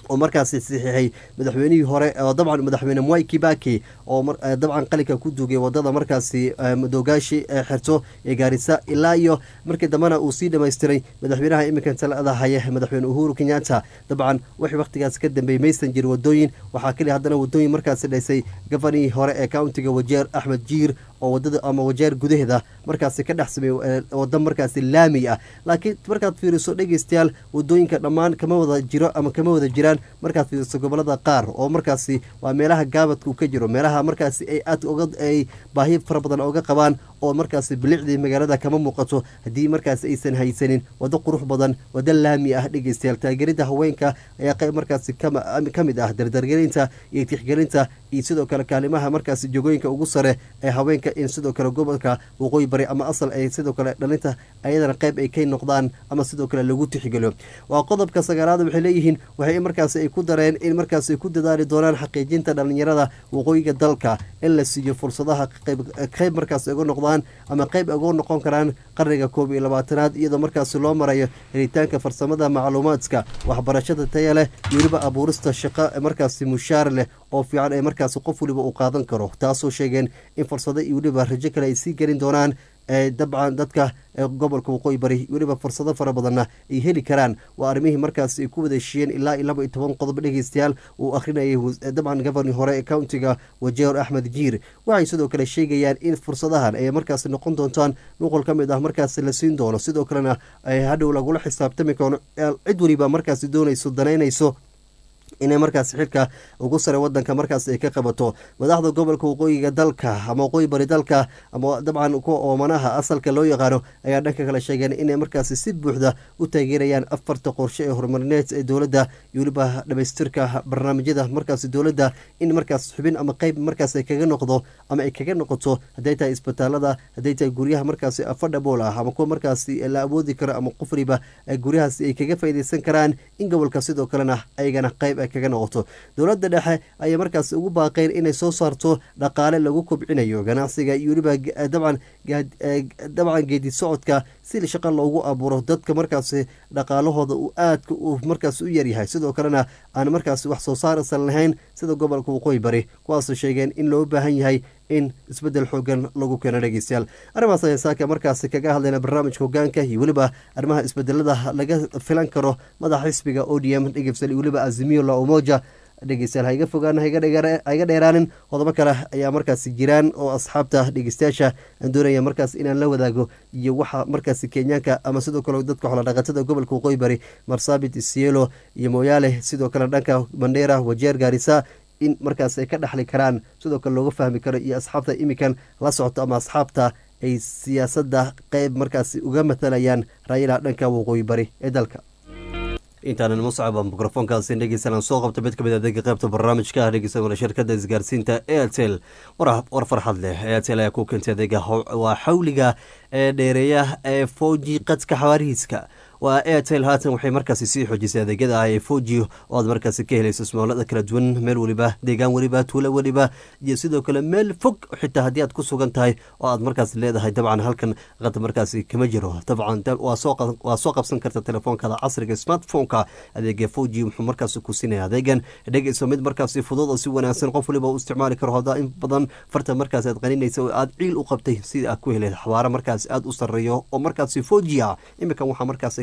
oo markaasi saxiixay madaxweynihii hore oo dabcan madaxweyne mwai kibaki oo dabcan qalinka ku duugay wadada markaasi madogaashi ee xerto ee gaarisa ilaa iyo markii dambena uu sii dhamaystiray madaxweynaha iminkan talada haya madaxweyne uhuru kenyatta dabcan wixii wakhtigaas ka dambeeyey maysan jir wadooyin waxaa keliya haddana wadooyin markaasi dhisay gafanihii hore ee countiga wajeer axmed jiir oo wadada ama wajeer gudaheeda markaasi ka dhex sameeyey wada markaasi laami ah laakiin markaad fiiriso dhegeystayaal wadooyinka dhammaan kama wada jiro ama kama wada jiraan markaad fiiriso gobolada qaar oo markaasi waa meelaha gaabadka uu ka jiro meelaha markaasi ay aad oga ay baahi fara badan oga qabaan oo markaasi bilicdii magaalada kama muuqato haddii markaasi aysan haysanin wado qurux badan wado laami ah dhegeystayaal taageerida haweenka ayaa qayb markaasi ka mid ah dardargelinta iyo tixgelinta iyo sidoo kale kaalimaha markaasi jogooyinka ugu sare ee haweenka in sidoo kale gobolka waqooyi bari ama asal ay sidoo kale dhalinta ayadana qayb ay ka noqdaan ama sidoo kale lagu tixgeliyo waa qodobka sagaalaad waxay leeyihiin waxay markaasi ay ku dareen in markaasi ku dadaali doonaan xaqiijinta dhalinyarada waqooyiga dalka in la siiyo fursadaha qayb markaasi uga noqdaan ama qayb uga noqon karaan qarniga koob iyo labaatanaad iyadoo markaasi loo marayo helitaanka farsamada macluumaadka waxbarashada taya leh iyo weliba abuurista shaqo markaasi mushaar leh oo fiican ee markaasi qof weliba uu qaadan karo taasoo sheegeen in fursado iyo weliba rajo kale ay sii gelin doonaan dabcan dadka gobolka waqooyi bari weliba fursado fara badanna ay heli karaan waa arrimihii markaasi ay ku wada heshiiyeen ilaa iyo laba iyo toban qodob dhegeystayaal uu akhrinayay dabcan governi hore ee countiga wajeer axmed jiir waxay sidoo kale sheegayaan in fursadahan ay markaasi noqon doontaan nuqol ka mid ah markaasi la siin doono sidoo kalena ay hadhow lagula xisaabtami karo cid weliba markaasi doonayso danaynayso inay markaasi xilka ugu sare wadanka markaas ay ka qabato madaxda gobolka waqooyiga dalka ama waqooyi bari dalka ama dabcan kuwa oomanaha asalka loo yaqaano ayaa dhanka kale sheegeen inay markaasi si buuxda u taageerayaan afarta qorshe ee horumarineed ee dowladda iyo weliba dhamaystirka barnaamijyada markaasi dowladda in markaas xubin ama qeyb markaas ay kaga noqdo ama ay kaga noqoto hadday tahay isbitaalada hadday tahay guryaha markaasi affordable ah ama kuwa markaasi la awoodi karo ama qof waliba guryahaasi ay kaga faaideysan karaan in gobolka sidoo kalena ayagana qeyb kaga noqoto dowladda dhexe ayay markaas ugu baaqeen inay soo saarto dhaqaale lagu kobcinayo ganacsiga iyo weliba dabcan dabcan geedi socodka si shaqo loogu abuuro dadka markaasi dhaqaalahooda uu aadka uu markaas u yaryahay sidoo kalena aan markaas wax soo saarsan lahayn sida gobolka waqooyi bari kuwaasoo sheegeen in loo baahan yahay in isbedel xoogan lagu keeno dhegeystayaal arrimahaas ayaa saaka markaasi kaga hadlayna barnaamijka hogaanka iyo weliba arrimaha isbedelada laga filan karo madaxa xisbiga o d m dhegeystayaal iyo weliba azimiyo la umoja dhegeystayaal ha iga fogaan ha iga dheeraanin qodobo kale ayaa markaasi jiraan oo asxaabta dhegeystayaasha aan doonaya markaas inaan la wadaago iyo waxa markaasi kenyaanka ama sidoo kale dadka xoolodhaqatada gobolka waqooyi bari marsabit isielo iyo mooyaale sidoo kale dhanka mandheera wajeer gaarisa in markaas ay ka dhexli karaan sidoo kale looga fahmi karo iyo asxaabta imikan la socoto ama asxaabta ay siyaasadda qeyb markaasi uga matalayaan raayila dhanka waqooyi bari ee dalka intaanan muscaba mikrofoonkaasi dhegeysanaan soo qabta mid kamid adeega qeybta barnaamijka ah dhegeysan shirkada isgaarsiinta airtel war farxad leh airtel ayaa ku keentay adeega waa xawliga ee dheereeya ee foji qadka xawaarihiiska waa airtel haatan waxay markaasi sii xoojisay adeegyada ah ee foji oo aad markaasi ka helayso ismoolada kala duwan meel weliba deegaan weliba tuulo weliba iyo sidoo kale meel fog xitaa haddii aad ku sugan tahay oo aad markaasi leedahay dabcan halkan qad markaasi kama jiro dabcan waa soo qabsan karta telefoonkaada casriga smartphoneka adeega foji wuxuu markaasi ku siinaya adeegan dhegeyso mid markaasi fudud oo si wanaagsan qof waliba u isticmaali karo hadaa in badan farta markaasi aad qaninaysa oo aad ciil u qabtay sida aad ku heleed xawaare markaasi aada u sarreeyo oo markaasi foji ah iminkan waxaa markaasi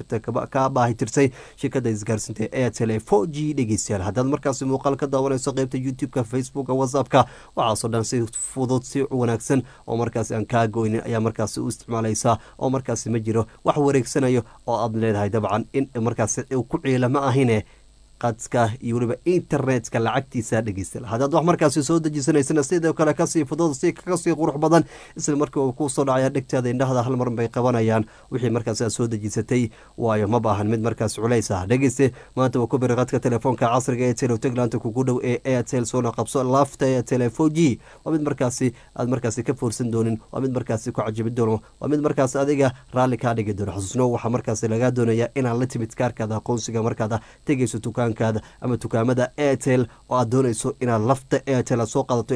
kaa baahi tirtay shirkada isgaarsiinta airtel ee four g dhegeystayaal haddaad markaasi muuqaal ka daawanayso qeybta youtube-ka facebooka whatsappka waxaasoo dhan si fudud si wanaagsan oo markaasi aan kaa goynin ayaa markaasi u isticmaalaysaa oo markaasi ma jiro wax wareegsanayo oo aad leedahay dabcan in markaasi ku ciila ma ahine qadka iyo weliba internetka lacagtiisa dhegeysta haddaad wax markaasi soo dejisanaysana sidoo kale kasii fudud si kasii qurux badan isla markii uu kusoo dhacaya dhegtaada indhahda hal mar bay qabanayaan wixii markaasi aad soo dejisatay waayo ma baahan mid markaas culays ah dhegeyste maanta waa ku biri qadka telefoonka casriga ee telo taglaanta kugu dhow ee airtel soona qabso lafta ee telefon g waa mid markaasi aad markaasi ka foorsan doonin waa mid markaasi ku cajibi doono waa mid markaas adiga raalli kaa dhigi doono xusuusno waxaa markaasi lagaa doonaya inaad la timid kaarkaada aqoonsiga markaad tegeyso dukaan ama dukaamada airtel oo aad doonayso inaad lafta airtel aad soo qaadato ilan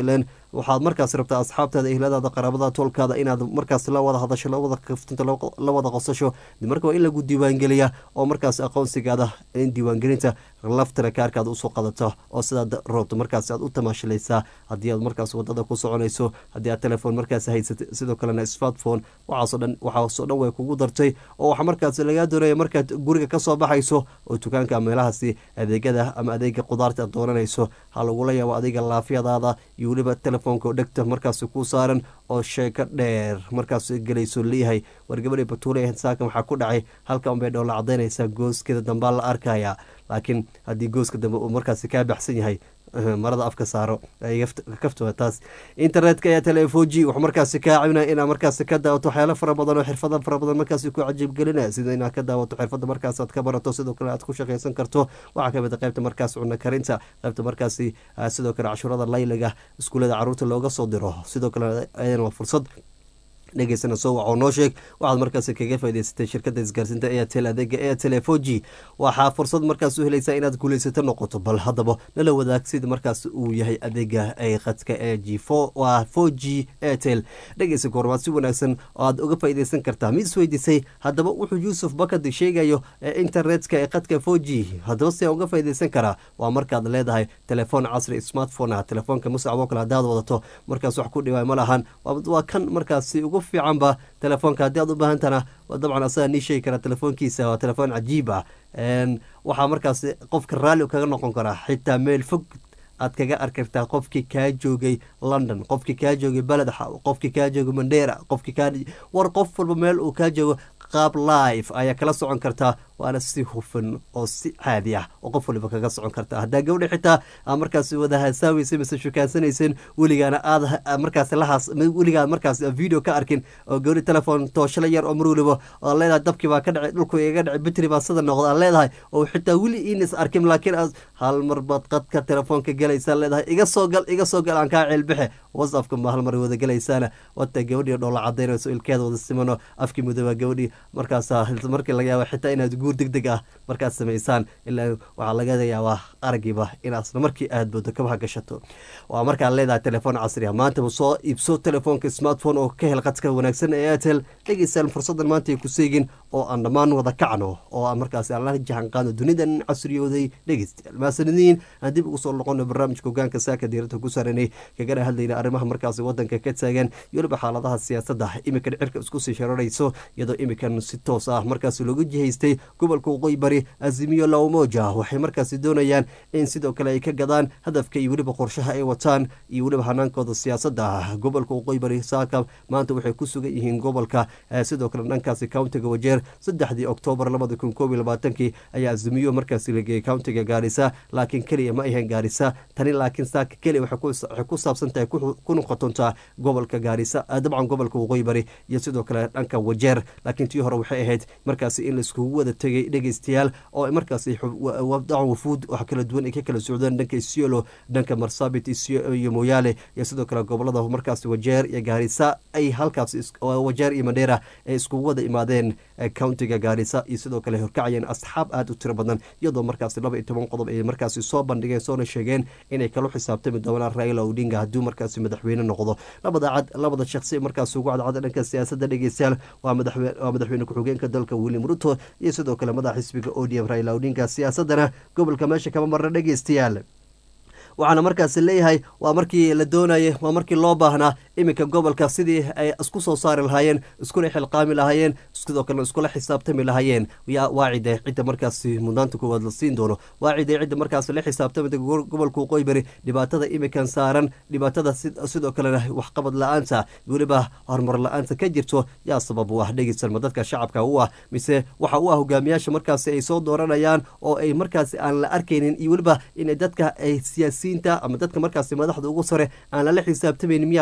waxaad markaas rabtaa asxaabtaada ehladaada qaraabada toolkaada inaad markaas la wada hadasho lawada kaftinto la wada qosasho marka waa in lagu diiwaangeliya oo markaas aqoonsigaada in diiwaangelinta laftana kaarkaada usoo qadato oo sidaad roobto markaas aad u tamaashilaysaa haddii aad markaas wadada ku soconayso haddii aad telefoon markaas haysatay sidoo kalena smartphone waxaasoo dhan waxaasoo dhan way kugu dartay oo waxaa markaas lagaa doonaya markaad guriga kasoo baxayso oo dukaanka meelahaasi adeegyada ama adeega qudaarta aad doonanayso ha lagula yaabo adiga laafyadaada iyo weliba telefoonka oo dhegta markaas ku saaran oo sheeko dheer markaas gelayso leeyahay war gabadhii batuule ahayd saakan waxaa ku dhacay halka unbay dhoola cadaynaysaa gooskeeda dambaa la arkaya laakiin haddii gooska dambe uu markaasi kaa baxsan yahay marada afka saaro kaftua taas internetka ayaa telefoji wuxuu markaasi kaa caawinaya inaad markaasi ka daawato waxyaalo fara badan oo xirfada fara badan markaasi ku cajiibgelinaya sida inaad ka daawato xirfada markaas aad ka barato sidoo kale aad ku shaqaysan karto waxaa kamid a qaybta markaas cunno karinta qaybta markaasi sidoo kale cashuurada layliga iskuullada caruurta looga soo diro sidoo kale ayadana waa fursad dhegeysana soo wac oo noo sheeg waxaad markaasi kaga faa'idaysatay shirkadda isgaarsiinta airtel adeega airtel four g waxaa fursad markaas u helaysaa inaad guulaysato noqoto bal haddaba nala wadaag sida markaas uu yahay adeega ee khadka ee g four waa four g airtel dhegeysa goormaad si wanaagsan oo aad uga faa'iidaysan kartaa mid isweydiisay haddaba wuxuu yuusuf bakadi sheegayo ee internetka ee khadka four g haddaba si aan uga faa'iidaysan karaa waa markaad leedahay telefoon casri smartphone ah telefoonka musacbo kale haddaad wadato markaas wax ku dhiwaay ma lahan waa kan markaasi ugu fiicanba telefoonka haddii aad u baahantana dabcan asaga nii sheegi karaa telefoonkiisa waa telefoon cajiib ah waxaa markaas qofka raalli kaga noqon karaa xitaa meel fog aad kaga arkartaa qofkii kaa joogay london qofkii kaa joogay beledxa qofkii kaa joogay mandera qofkii kaa war qof walba meel uu kaa joogo qaab live ayaa kala socon kartaa waana si hufan oo si caadi ah oo qof waliba kaga socon karta haddaa gabdha xitaa aa markaas wada hasaaweysa mise shukaansanaysen weligaana aad markaas lahaas weligaa markaas video ka arkin oo gabdhi telefon tooshla yar oo mar waliba oo leedahay dabkii baa ka dhacay dhulku iga dhacay bitri baa sida noqda aad leedahay oo xitaa weli iinis arkin laakiin aad hal mar baad qadka telefoonka galaysaa leedahay iga soo gal iga soo gal aan kaa ceelbixe whatsappka ma hal mar wada galaysaana wata gabadhii dhoola cadaynayso ilkeeda wada simano afkii mudooba gabadhii markaas markii laga yaaba xitaa inaad guur deg deg ah markaad samaysaan ilaa waxaa laga yaabaa aragiiba inaasna markii aad boodo kabaha gashato waa markaad leedahay telefoon casri ah maantaba soo iibso telefoonka smartphone oo ka hel qadka wanaagsan ee airtel dhegeystaan fursadan maanta ay ku seegin oo aan dhammaan wada kacno oo aan markaasi aan la jahan qaadno dunidan casriyooday dhegeystayaal maasanidiin aan dib ugu soo noqono barnaamijka hogaanka saaka diirada ku saaranay kagana hadlayna arrimaha markaasi wadanka ka taagan iyo waliba xaaladaha siyaasadda imikan cirka isku sii shararayso iyadoo imikan si toos ah markaasi loogu jihaystay gobolka waqooyi bari azimiyo lawmoja waxay markaasi doonayaan in sidoo kale ay ka gadaan hadafka iyo weliba qorshaha ay wataan iyo weliba hanaankooda siyaasadda gobolka waqooyi bari saaka maanta waxay ku sugan yihiin gobolka sidoo kale dhankaasi countiga wajeer saddexdii oktoobar labada kun koob iyo labaatankii ayaa azimiyo markaasi lageeyey countiga gaarisa laakiin keliya ma ahayn gaarisa tani laakiin saaka keliya waxay ku saabsan tahay ku noqotontaa gobolka gaarisa dabcan gobolka waqooyi bari iyo sidoo kale dhanka wajeer laakiin tii hore waxay ahayd markaasi in laiskugu wada tegay dhegeystayaal oo markaasi dacan wafuud wax kala duwan ay ka kala socdeen dhanka isiolo dhanka marsabit iyo moyaale iyo sidoo kale gobolada markaasi wajeer iyo gaarisa ay halkaas wajeer iyo mandheera ay iskugu wada imaadeen countiga gaarisa iyo sidoo kale horkacayeen asxaab aada u tiro badan iyadoo markaasi laba iyo toban qodob ay markaasi soo bandhigeen soona sheegeen inay kala xisaabtami doonaan raila odinga hadduu markaasi madaxweyne noqdo labada cad labada shakhsi markaasi ugu cadcada dhanka siyaasadda dhegeystayaal waa madaxweyne ku-xigeenka dalka william ruto iyo sidoo kale madaxa xisbiga odm raila odinga siyaasadana gobolka meesha kama marna dhegeystayaal waxaana markaasi leeyahay waa markii la doonayay waa markii loo baahnaa iminka gobolka sidii ay isku soo saari lahaayeen iskula xilqaami lahaayeen sidoo kalena iskula xisaabtami lahaayeen waa cide cidda markaasi mudnaanta koowaad la siin doono waa cide cidda markaasi la xisaabtamida gobolka waqooyi bari dhibaatada iminkan saaran dhibaatada sidoo kalena waxqabad la-aanta weliba horumar la-aanta ka jirto yaa sabab u ah dhegeysanma dadka shacabka u ah mise waxa u ah hogaamiyaasha markaasi ay soo dooranayaan oo ay markaasi aan la arkaynin iyo weliba inay dadka ay siyaasi ama dadka markaasi madaxda ugu sare aan lala xisaabtamayn miyaa qayb talow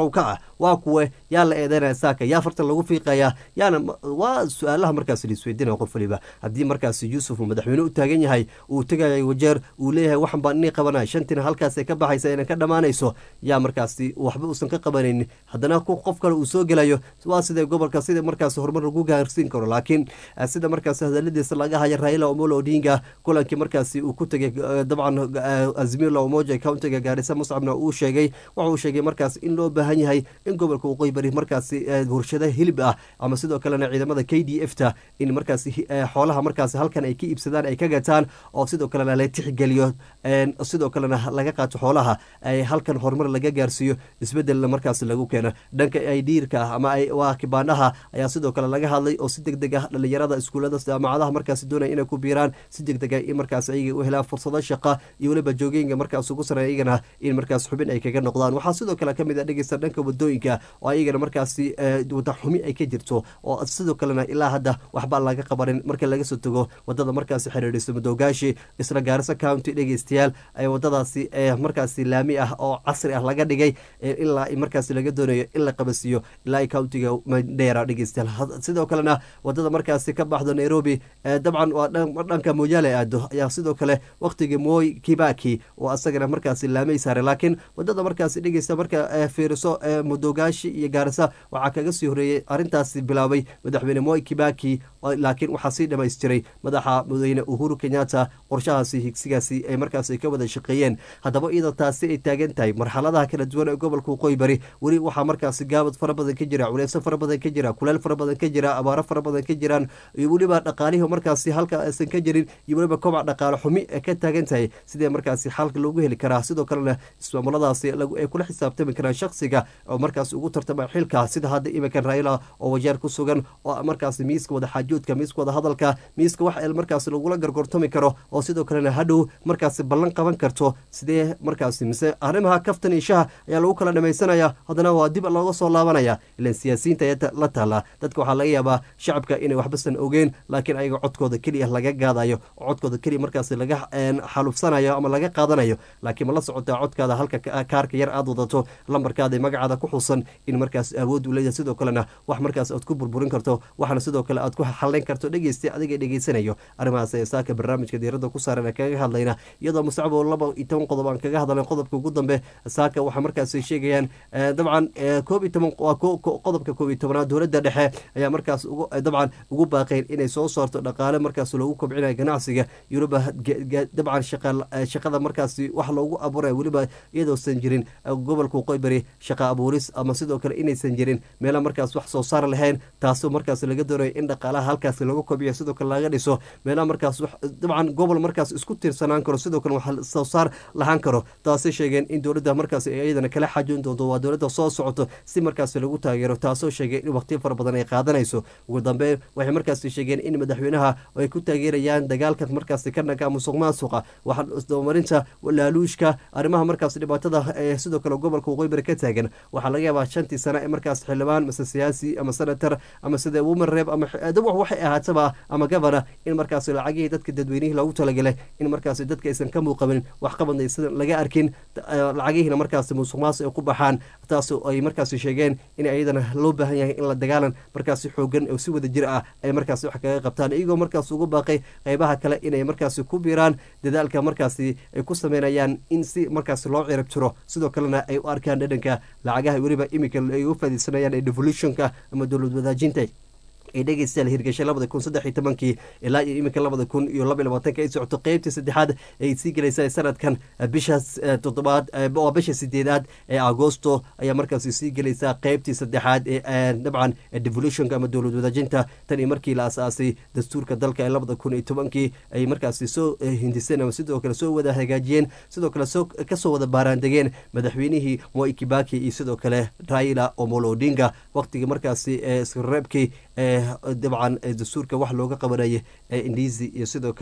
kow ka ah waa kuwe yaa la eedeynaya saaka yaa fartan lagu fiiqaya yaana waa su-aalaha markaas laisweydiinaya qof waliba haddii markaas yuusuf uu madaxweyne u taagan yahay uu tegaya wajeer uu leeyahay waxan baan inii qabanaya shantina halkaasay ka baxaysa inay ka dhammaanayso yaa markaasi waxba uusan ka qabanaynin haddana qof kale uu soo gelayo waa sida gobolka sida markaas horumar lagu gaarsiin karo laakiin sida markaas hadaladiisa laga haya raila omolo odinga kulankii markaasi uu ku tegay dabcan azmila omoja countiga gaarisa muscabna uu sheegay waxa uu sheegay markaas in loo baahan yahay in gobolka waqooyi bari markaasi warshada hilib ah ama sidoo kalena ciidamada k d f ta in markaasi xoolaha markaasi halkan ay ka iibsadaan ay ka gataan oo sidoo kalena la tixgeliyo sidoo kalena laga qaato xoolaha halkan horumar laga gaarsiiyo isbedelna markaasi lagu keeno dhanka aidiirka ama waa kibaandhaha ayaa sidoo kale laga hadlay oo si deg deg ah dhalinyarada iskuullada jaamacadaha markaasi doonaya inay ku biiraan si deg deg ah in markaas ayaga u helaan fursado shaqa iyo weliba joogooyinka markaas ugu sareeya iyagana in markaas xubin ay kaga noqdaan waxaa sidoo kale ka mid a dhegeysta dhanka wadooyinka oo ayagana markaasi wada xumi ay ka jirto oo sidoo kalena ilaa hadda waxba laga qabanin marka laga soo tago wadada markaasi xiriirisa madowgaashi isla gaarisa county dhegeystayaal ay wadadaasi markaasi laami ah oo casri ah laga dhigay ilaa markaasi laga doonayo in la qabasiiyo ilaa countiga mandheera dhegeystayaal sidoo kalena wadada markaasi ka baxdo nairobi dabcan waa dhanka moyaale aado ayaa sidoo kale waqtigii moy kibaki oo asagana markaasi laamay saaray laakiin wadada markaasi dhegeysta marka fiiriso mudogaashi iyo gaarisa waxaa kaga sii horeeyey arrintaasi bilaabay madaxweyne moy kibaki laakiin waxaa sii dhamaystiray madaxa mudane uhuru kenyatta qorshahaasi higsigaasi ay markaasi ka wada shaqeeyeen haddaba iyadoo taasi ay taagan tahay marxaladaha kala duwan ee gobolka waqooyi bari weli waxaa markaasi gaabad fara badan ka jira culeyso fara badan ka jira kuleel fara badan ka jira abaaro fara badan ka jiraan iyo weliba dhaqaalihi markaasi halka aysan ka jirin iyo weliba kobac dhaqaale xumi ee ka taagan tahay sidee markaasi xalka loogu heli karaa sidoo kalena ismaamuladaasi ay kula xisaabtami karaan shaksiga oo markaasi ugu tartama xilka sida hadda iminkan raila oo wajeer ku sugan oo markaasi miiska wada xaajoodka miiska wada hadalka miiska wax el markaasi lagula gargortami karo oo sidoo kalena hadhow markaasi ballan qaban karto sidee markaasi mise arrimaha kaftan iyo shaha ayaa lagu kala dhamaysanaya haddana waa dib looga soo laabanaya ilan siyaasiyiinta ayaa la taala dadka waxaa laga yaabaa shacabka inay waxbasan ogeen laakiin ayaga codkooda keliya laga gaadayo oo codkooda keliya markaasi laga xalufsanayo ama laga qaadanayo laakiin ma la socotaa codkaada halka kaarka yar aad wadato lambarkaada magacaada ku xusan in markaas awood u leeyahay sidoo kalena wax markaas aad ku burburin karto waxaana sidoo kale aad ku xalayn karto dhegeysta adiga dhegeysanayo arrimahaas ee saaka barnaamijka diiradda ku saaran ee kaga hadlayna iyadoo mustacbo laba iyo toban qodob aan kaga hadalnay qodobka ugu dambe saaka waxaa markaasi sheegayaan dabcan koob iyo toban waa qodobka koob iyo tobanaad dowladda dhexe ayaa markaas dabcan ugu baaqeen inay soo saarto dhaqaale markaas loogu kobcinayo ganacsiga yuruba dabcan shaqada markaasi wax loogu abuuraya weliba iyadoosan jirin gobolka waqooyi bari shaqa abuuris ama sidoo kale inaysan jirin meela markaas wax soo saar lahayn taasoo markaas laga doonayo in dhaqaalaha halkaasi lagu kobciyo sidoo kale laga dhiso meelaha markaas dabcan gobol markaas isku tiirsanaan karo sidoo kale wax soo saar lahaan karo taasay sheegeen in dowladda markaas iyadana kala xajoon doonto waa dowladda soo socoto si markaas lagu taageero taasoo sheegay in waqtiyo fara badan ay qaadanayso ugu dambeyn waxay markaas sheegeen in madaxweynaha ay ku taageerayaan dagaalka markaas ka dhanka musuq maasuqa waxdabamarinta laaluushka arrimaha markaas dhibaatada ee sidoo kale gobolka waqooyi bari ka taagan waxaa laga yaabaa shantii sano ee markaas xildhibaan mase siyaasi ama senator ama sida woman reeb ama waxay ahaataba ama governor in markaas lacagihii dadka dadweynihii loogu talagalay in markaas dadka aysan ka muuqamin waxqabadna aysan laga arkin lacagihiina markaas musuq maasuq ay ku baxaan taas ay markaas sheegeen in ayadana loo baahan yahay in la dagaalan markaas xoogan oo si wada jir ah ay markaas wax kaga qabtaan iyagoo markaas ugu baaqay qeybaha kale inay markaas ku biiraan dadaalka markaasi ay ku sameynayaan in si markaas loo cirab jiro sidoo kalena ay u arkaan dhadhanka lacagaha weliba iminka ay u fadiisanayaan ee devolutionka ama dowlad wadaajinta ay dhegeystayaal hirgashay labada kun saddex iyo tobankii ilaa iyo iminka labada kun iyo laba iyo labaatanka ay socoto qeybtii saddexaad ay sii gelaysa sanadkan bishaas toddobaad waa bisha sideedaad ee agosto ayaa markaasi sii gelaysaa qeybtii saddexaad ee dabcan devolutionka ama dowlad wadaajinta tan iyo markii la asaasay dastuurka dalka ee labada kun iyo tobankii ay markaasi soo hindiseen ama sidoo kale soo wada hagaajiyeen sidoo kale soo kasoo wada baaraandegeen madaxweynihii moi kibaki iyo sidoo kale raila omolo odinga waqtigii markaasi isreebkii dabcan dastuurka wax looga qabanaya indizi iyo sidoo kale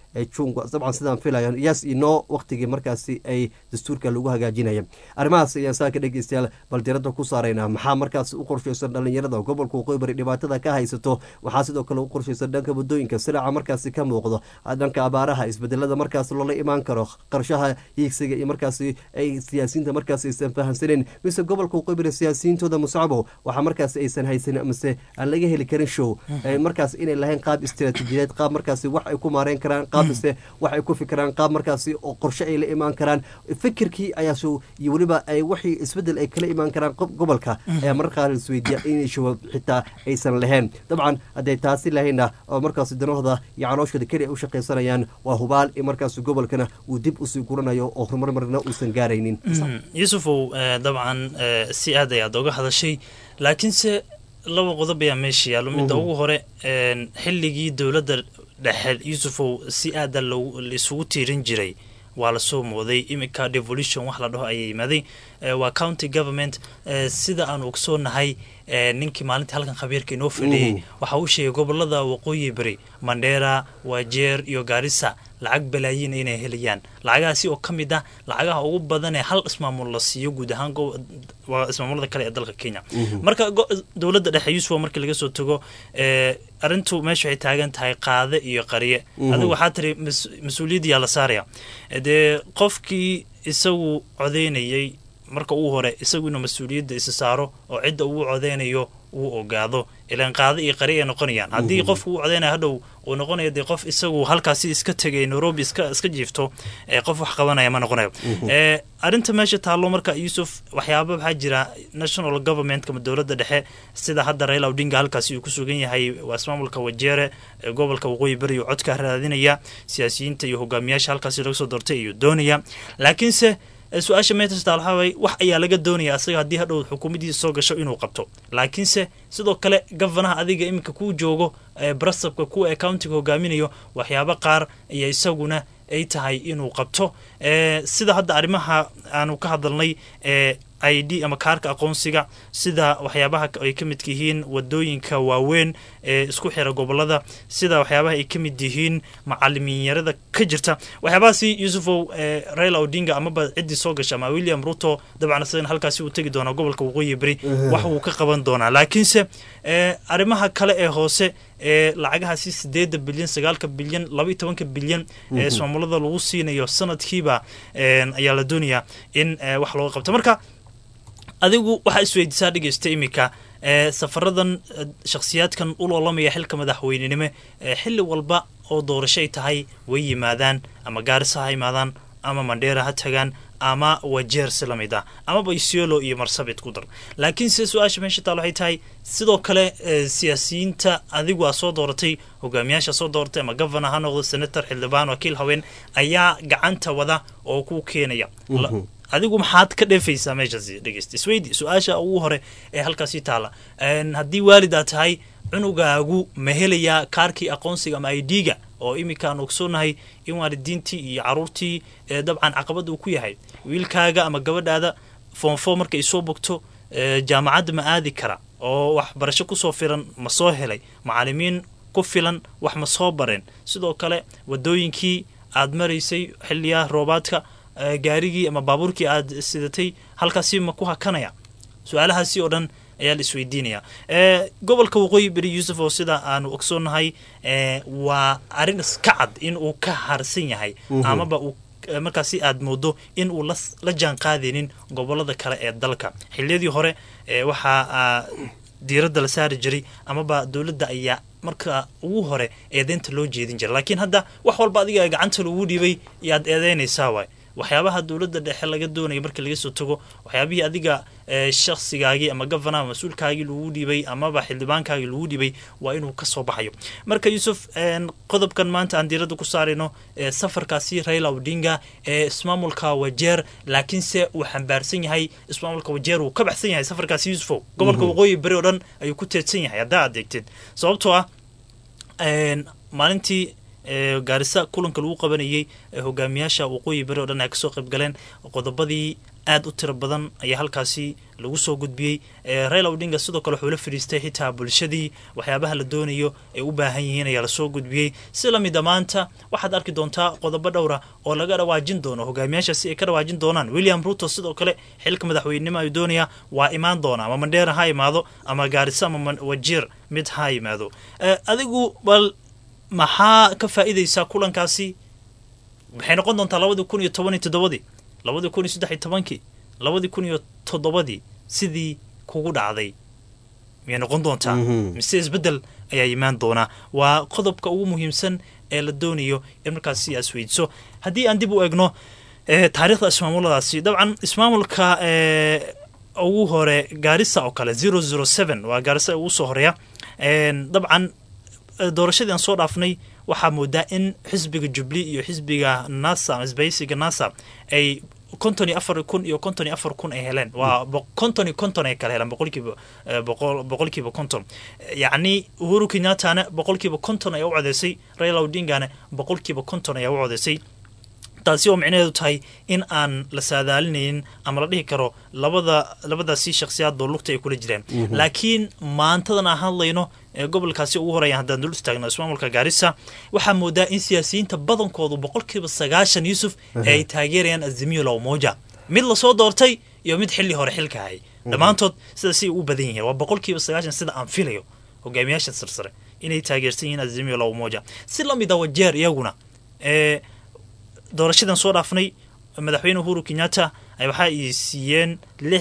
jun dabcan sidaan filayan yes iyo no waqtigii markaasi ay dastuurka lagu hagaajinaya arrimahaas ayaan saaka dhegeystayaal bal diradda ku saaraynaa maxaa markaas u qorshaysan dhalinyarada gobolka waqooyi bari dhibaatada ka haysato waxaa sidoo kale u qorshaysan dhanka waddooyinka siraaca markaasi ka muuqdo dhanka abaaraha isbedelada markaas loola imaan karo qarshaha hiigsiga iyo markaasi ay siyaasiyiinta markaas aysan fahamsaneyn mise gobolka waqooyi bari siyaasiyiintooda muscabo waxaa markaas aysan haysanin mise aan laga heli karin show markaas inay lahayn qaab istiraatiijiyadeed qaab markaasi wax ay ku maareyn karaan qaab mise wax ay ku fikiraan qaab markaasi oo qorshe ay la imaan karaan fikirkii ayaa show iyo weliba ay wixii isbedel ay kala imaan karaan gobolka ayaa mararka qaar isweydiiya inay show xitaa aysan lahayn dabcan hadday taasi lahayna oo markaasi danahooda iyo calooshooda keli ay u shaqaysanayaan waa hubaal in markaasi gobolkana uu dib usii guranayo oo horumar marna uusan gaaraynin yuusufow dabcan si aad ayaad oga hadashay laakiinse laba qodob ayaa meesha yaallo midda ugu hore xilligii dowladda dhexe yuusufow si aada laisugu tiirin jiray waa lasoo mooday iminka devolution wax la dhaho ayaa yimaaday waa county government sida aan ogsoonahay ninkii maalintii halkan khabiirka inoo fadhiyey waxa uu sheegay gobolada waqooyi beri mandheera waajeer iyo gaarisa lacag balaayiin inay helayaan lacagahaasi oo ka mid ah lacagaha ugu badan ee hal ismaamul la siiyo guud ahaan waa ismaamulada kale ee dalka kenya marka dowladda dhexe yuusuf markii laga soo tago arrintu meesha waxay taagan tahay qaade iyo qariye adigu waxaa tiri mas-uuliyaddiyaa la saaraya dee qofkii isagu codeynayay marka uu hore isagu inuu mas-uuliyadda isa saaro oo cidda uu codeynayo uu ogaado ilaan qaado iyo qari ay noqonayaan haddii qofku uu codeynaya hadhow uu noqonayo dee qof isagu halkaasi iska tegay nairobi iska iska jiifto qof wax qabanaya ma noqonayo arrinta meesha taallo marka yuusuf waxyaaba waxaa jira national government ama dowladda dhexe sida hadda raila odinga halkaasi uu ku sugan yahay waa ismaamulka wajeere gobolka waqooyi beri uu codka raadinaya siyaasiyiinta iyo hogaamiyaasha halkaasi laga soo doortay ayuu doonaya laakiinse su-aasha meetasta waxaaway wax ayaa laga doonaya asaga haddii hadhow xukuumaddiisa soo gasho inuu qabto laakiinse sidoo kale gavanaha adiga iminka kuu joogo brasabka kuwa ee countiga hogaaminayo waxyaabo qaar ayaa isaguna ay tahay inuu qabto sida hadda arrimaha aanu ka hadalnay i d ama kaarka aqoonsiga sida waxyaabaha ay ka midka yihiin wadooyinka waaweyn ee isku xira gobolada sida waxyaabaha ay ka mid yihiin macalimiinyarada ka jirta waxyaabahaasi yuusufow raila odinga amaba ciddii soo gasha ama william ruto dabcan isagana halkaasi uu tegi doonaa gobolka waqooyi beri wax uu ka qaban doonaa laakiinse arrimaha kale ee hoose ee lacagahaasi sideeda bilyan sagaalka bilyan laba iyo tobanka bilyan ee ismaamulada lagu siinayo sanadkiiba ayaa la doonayaa in wax looga qabto marka adigu waxaa isweydiisaa dhegeysta iminka safaradan shakhsiyaadkan u loolamaya xilka madaxweynenimo xilli walba oo doorasho ay tahay way yimaadaan ama gaarisa ha imaadaan ama mandheera ha tagaan ama wajeer si lamid ah amaba isiolo iyo marsabit ku dar laakiin se su-aasha meesha taal waxay tahay sidoo kale siyaasiyiinta adigu aa soo dooratay hogaamiyaasha soo dooratay ama governor ha noqdo senator xildhibaan wakiil haween ayaa gacanta wada oo ku keenaya adigu maxaad ka dheefaysaa meeshaasi dhegeysta isweydi su-aasha ugu hore ee halkaasi taala haddii waalid aad tahay cunugaagu ma helayaa kaarkii aqoonsiga ama i d-ga oo iminka aan ogsoonahay in waalidiintii iyo caruurtii dabcan caqabad uu ku yahay wiilkaaga ama gabadhaada foonfo markay soo bogto jaamacadda ma aadi kara oo waxbarasho kusoo filan ma soo helay macalimiin ku filan wax ma soo bareen sidoo kale wadooyinkii aad maraysay xiliyaha roobaadka gaarigii ama baabuurkii aad sidatay halkaasi ma ku hakanaya su-aalahaasi oo dhan ayaa la isweydiinaya gobolka waqooyi beri yuusuf oo sida aanu ogsoonahay waa arrin iska cad in uu ka harsan yahay amaba uu markaasi aad moodo in uu la jaan qaadaynin gobolada kale ee dalka xiliyadii hore waxaa diiradda la saari jiray amaba dowladda ayaa marka ugu hore eedeynta loo jeedin jiray laakiin hadda wax walba adiga gacanta lagu dhiibay yaad eedeynaysaa waay waxyaabaha dowladda dhexe laga doonaya markii laga soo tago waxyaabihii adiga shakhsigaagii ama gavana mas-uulkaagii lagu dhiibay amaba xildhibaankaagii lagu dhiibay waa inuu kasoo baxayo marka yuusuf qodobkan maanta aan diiradda ku saarayno safarkaasi raila odinga ee ismaamulka wajeer laakiinse uu xambaarsan yahay ismaamulka wajeer uu ka baxsan yahay safarkaasi yuusufow gobolka waqooyi beri oo dhan ayuu ku teedsan yahay haddaa adeegteed sababtoo ah maalintii gaarisa kulanka lagu qabanayay hogaamiyaasha waqooyi beri o dhan ay kasoo qayb galeen qodobadii aad u tiro badan ayaa halkaasi lagu soo gudbiyey raila odinga sidoo kale wuxuu la fadhiistay xitaa bulshadii waxyaabaha la doonayo ay u baahan yihiin ayaa lasoo gudbiyey si lamida maanta waxaad arki doontaa qodobo dhowra oo laga dhawaajin doono hogaamiyaashaasi ay ka dhawaajin doonaan william ruto sidoo kale xilka madaxweynenimo ayuu doonayaa waa imaan doona ama mandheera ha imaado ama gaariso ama wajiir mid ha yimaado adigu bal maxaa ka faa'iidaysaa kulankaasi waxay noqon doontaa labadii kun iyo toban iyo toddobadii labadii kun iyo saddex iyo tobankii labadii kun iyo toddobadii sidii kugu dhacday miyay noqon doontaa mise isbeddel ayaa imaan doonaa waa qodobka ugu muhiimsan ee la doonayo in markaasi aas weydiso haddii aan dib u egno taariikhda ismaamuladaasi dabcan ismaamulka ugu hore gaarisa oo kale zero zero seven waa gaarisa ugu soo horeeya dabcan doorashadii aan soo dhaafnay waxaa moodaa in xisbiga jubli iyo xisbiga nasa ama isbaysiga nasa ay konton iyo afar kun iyo konton iyo afar kun ay heleen waa konton iyo konton ay kala heleen boqolkiiba boqolkiiba konton yacni uhuru kenyattana boqolkiiba konton ayaa u codeysay raila odingana boqolkiiba konton ayaa u codeysay taasi oo micnaheedu tahay in aan la saadaalinaynin ama la dhihi karo labada labadaasi shakhsiyaadoo lugta ay kula jiraan laakiin maantadan aan hadlayno ee gobolkaasi ugu horeeya haddaan dul istaagno ismaamulka gaarisa waxaa moodaa in siyaasiyiinta badankoodu boqolkiiba sagaashan yuusuf ee ay taageerayaan azimiyo lawmoja mid lasoo doortay iyo mid xilli hore xilka hayay dhammaantood sidaasay ugu badan yihiin waa boqolkiiba sagaashan sida aan filayo hogaamiyaasha sarsare inay taageersan yihiin azimiyo lawmoja si lamid a wajeer iyaguna ee doorashadan soo dhaafnay madaxweyne uhuru kenyatta waxa ay siiyeen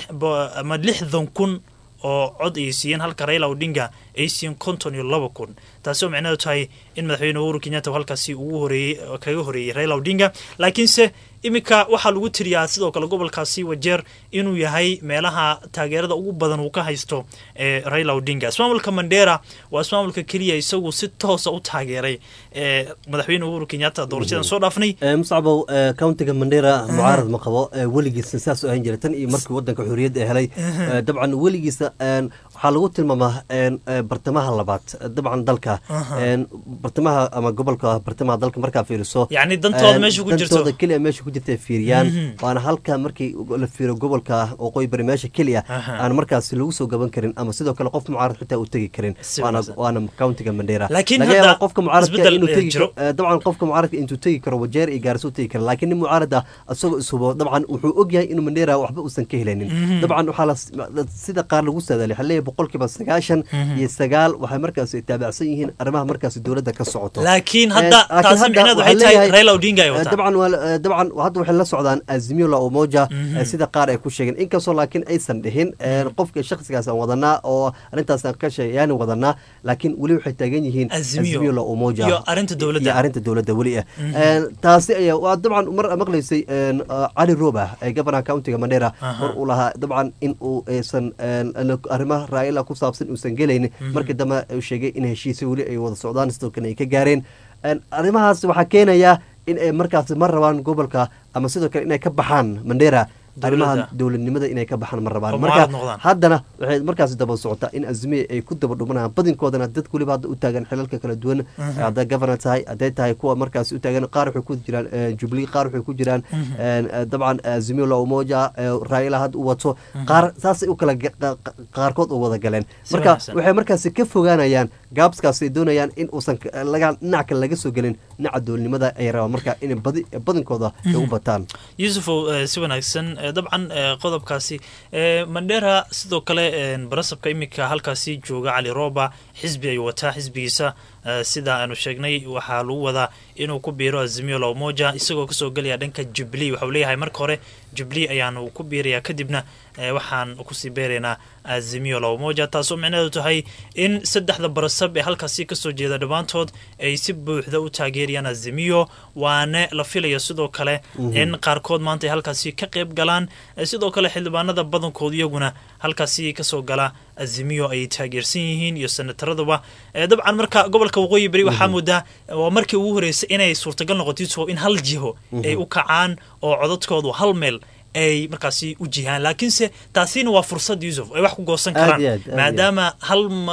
ama lixdan kun oo cod ay siiyeen halka raila odinga ay siiyeen konton iyo laba kun taasi oo micnaheedu tahay in madaxweyne uhuru kenyatta halkaasi ugu horeeyey kaga horeeyey raila odinga laakiinse iminka waxaa lagu tiriyaa sidoo kale gobolkaasi wajeer inuu yahay meelaha taageerada ugu badan uu ka haysto ee raila odinga ismaamulka mandera waa ismaamulka keliya isagu si toosa u taageeray ee madaxweyne uhuru kenyatta doorashadan soo dhaafnay muscabow countiga mandera mucaarad ma qabo weligiisa saas u ahan jiray tan iyo markii wadanka xorriyadda helay dabcan weligiisa waxaa lagu tilmaamaa bartamaha labaad dabcan dalka bartamaha ama gobolka bartamaha dalka markaa fiiriso yani dantooda meesha ku jirto dantooda keliya meesha ku jirta fiiriyaan waana halka markii la fiiro gobolka waqooyi bari meesha keliya aan markaas lagu soo gaban karin ama sidoo kale qof mucaarad xitaa uu tegi karin waana waana countiga mandera laakiin laga hadda yaaba qofka mucaaradka isbeddel inuu tegi jiro. karo dabcan qofka mucaaradka intuu tegi karo wajeer iyo gaarso u tegi kara laakiin nin mucaarad ah isagoo ishubo dabcan wuxuu ogyahay inuu mandera waxba uusan ka helaynin dabcan waxaa la sida qaar lagu saadaalay waxaa leeyahay boqolkiiba sagaashan iyo sagaal waxay markaas taabacsan yihiin arrimaha markaas dowladda ka socoto laakiin Eh, hadda laakiin taasi hadda micnaheedu waxaa waxay tahay leeyahay- raila odinga ay Eh, wataan dabcan waa eh, dabcan hadda waxay la socdaan azimio la umoja eh, sida qaar ay ku sheegeen inkastoo laakiin aysan dhihin eh, qofka shakhsigaas aan wadanaa oo arrintaas aan ka sheegayaani wadanaa laakiin weli waxay taagan yihiin Azimio. azimio la umoja Iyo arrinta dowladda. iyo arrinta dowladda weli ah Eh, taasi ayaa waa dabcan mar maqlaysay eh, cali roba ee governar countiga mandera Aha. mar uu lahaa dabcan in uu aysan eh, arrimaha raa'ila ku saabsan uusan gelaynin markii dambe uu sheegay in heshiisyo weli ay wada socdaan sidoo kale ay ka gaareen En, arrimahaas waxaa keenaya in ay markaas ma rabaan gobolka ama sidoo kale inay ka baxaan mandera arrimaha Dowladda. dowladnimada inay ka baxaan ma rabaan Oo marka mucaarad noqdaan. haddana waxay markaas daba socotaa in azmiye ay ku daba dhumanayaan badinkoodana dadka weliba hadda u taagan xilalka kala duwan hadday governor tahay hadday tahay kuwa markaas u taagan qaar waxay ku jiraan eh, jubilee qaar waxay ku jiraan eh, dabcan azimio la umoja eh, raila hadda u wato qaar saasay u kala ga- qa- qa- qaarkood u wada galeen Si marka wanaagsan. waxay markaasi ka fogaanayaan gaabskaas ay doonayaan in uusan ka- laga dhinac kale laga soo gelin dhinaca dowladnimada ay rabaan marka in badi badinkooda ay u bataan yuusufow eh, si wanaagsan eh, dabcan eh, qodobkaasi eh, mandera sidoo kale eh, barasabka iminka halkaasi jooga cali roba xisbi ayuu wataa xisbigiisa eh, sida aanu sheegnay waxaa lagu wadaa inuu ku biiro azimio la umoja isagoo kasoo gelaya dhanka jubilee waxau leeyahay marka hore jubilee ayaanu ku biirayaa kadibna eh, waxaan kusii beeraynaa azimio la umoja taasoo micnaheedu tahay in saddexda barasab ee halkaasi kasoo jeeda dhammaantood ay si buuxda u taageerayaan azimio waana la filayo sidoo kale in qaarkood maanta ay halkaasi ka qayb galaan Eh, sidoo kale xildhibaanada badankoodu iyaguna halkaasi kasoo gala azimio ay taageersan yihiin iyo senataraduba Eh, dabcan marka gobolka waqooyi beri waxaa moodaa eh, waa markii ugu horeysay inay suurtagal noqoto Yusuf, in hal jiho ay u kacaan oo codadkoodu hal meel ay markaasi u jihaan laakiinse taasina waa fursad yusuf ay wax ku goosan Aad karaan iyo aad, aad iyo maadaama hal ma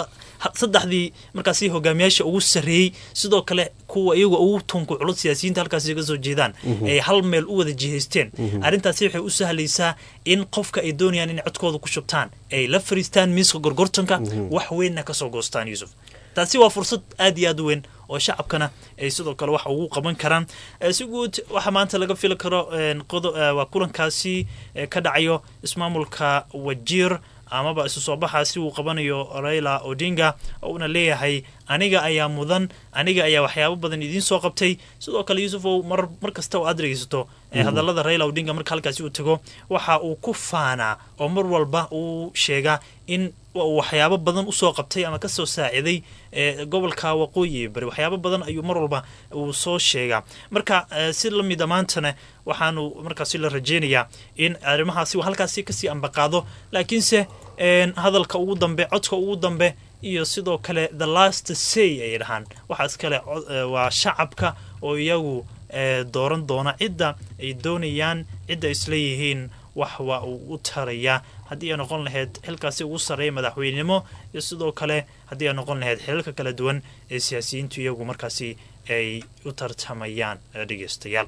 saddexdii markaasi hogaamiyaasha ugu sarreeyey sidoo kale kuwa iyaga ugu tunku culud siyaasiyiinta halkaasi ka soo jeedaan ay hal meel u wada jihaysteen arrintaasi waxay u sahlaysaa in qofka ay doonayaan inay codkooda ku shubtaan ay la fariistaan miiska gorgortanka wax weynna kasoo goostaan yuusuf taasi waa fursad aad iyo aad u weyn oo shacabkana ay sidoo kale wax ugu qaban karaan si guud waxaa maanta laga fili karo waa kulankaasi ka dhacayo ismaamulka wajiir amaba isu soo baxaasi uu qabanayo raila odinga oo uuna leeyahay aniga ayaa mudan aniga ayaa waxyaabo badan idiin soo qabtay sidoo kale yuusufow mar mar kasta oo aad dhegeysato hadallada raila odinga marka halkaasi uu tago waxa uu ku faanaa oo mar walba uu sheegaa in waxyaabo badan usoo qabtay ama kasoo saaciday gobolka waqooyi bari waxyaabo badan ayuu mar walba uu soo sheegaa marka si lamida maantana waxaanu markaasi la rajeynayaa in arrimahaasi halkaasi kasii ambaqaado laakiinse hadalka ugu dambe codka ugu dambe iyo sidoo kale the last say ay dhahaan waxaas kale waa shacabka oo iyagu dooran doona cidda ay doonayaan cidda isleeyihiin wax waa uu u tarayaa haddii ay noqon lahayd xilkaasi ugu sarreeya madaxweynenimo iyo sidoo kale haddii ay noqon lahayd xilalka kala duwan ee siyaasiyiintu iyagu markaasi ay u tartamayaan dhegeystayaal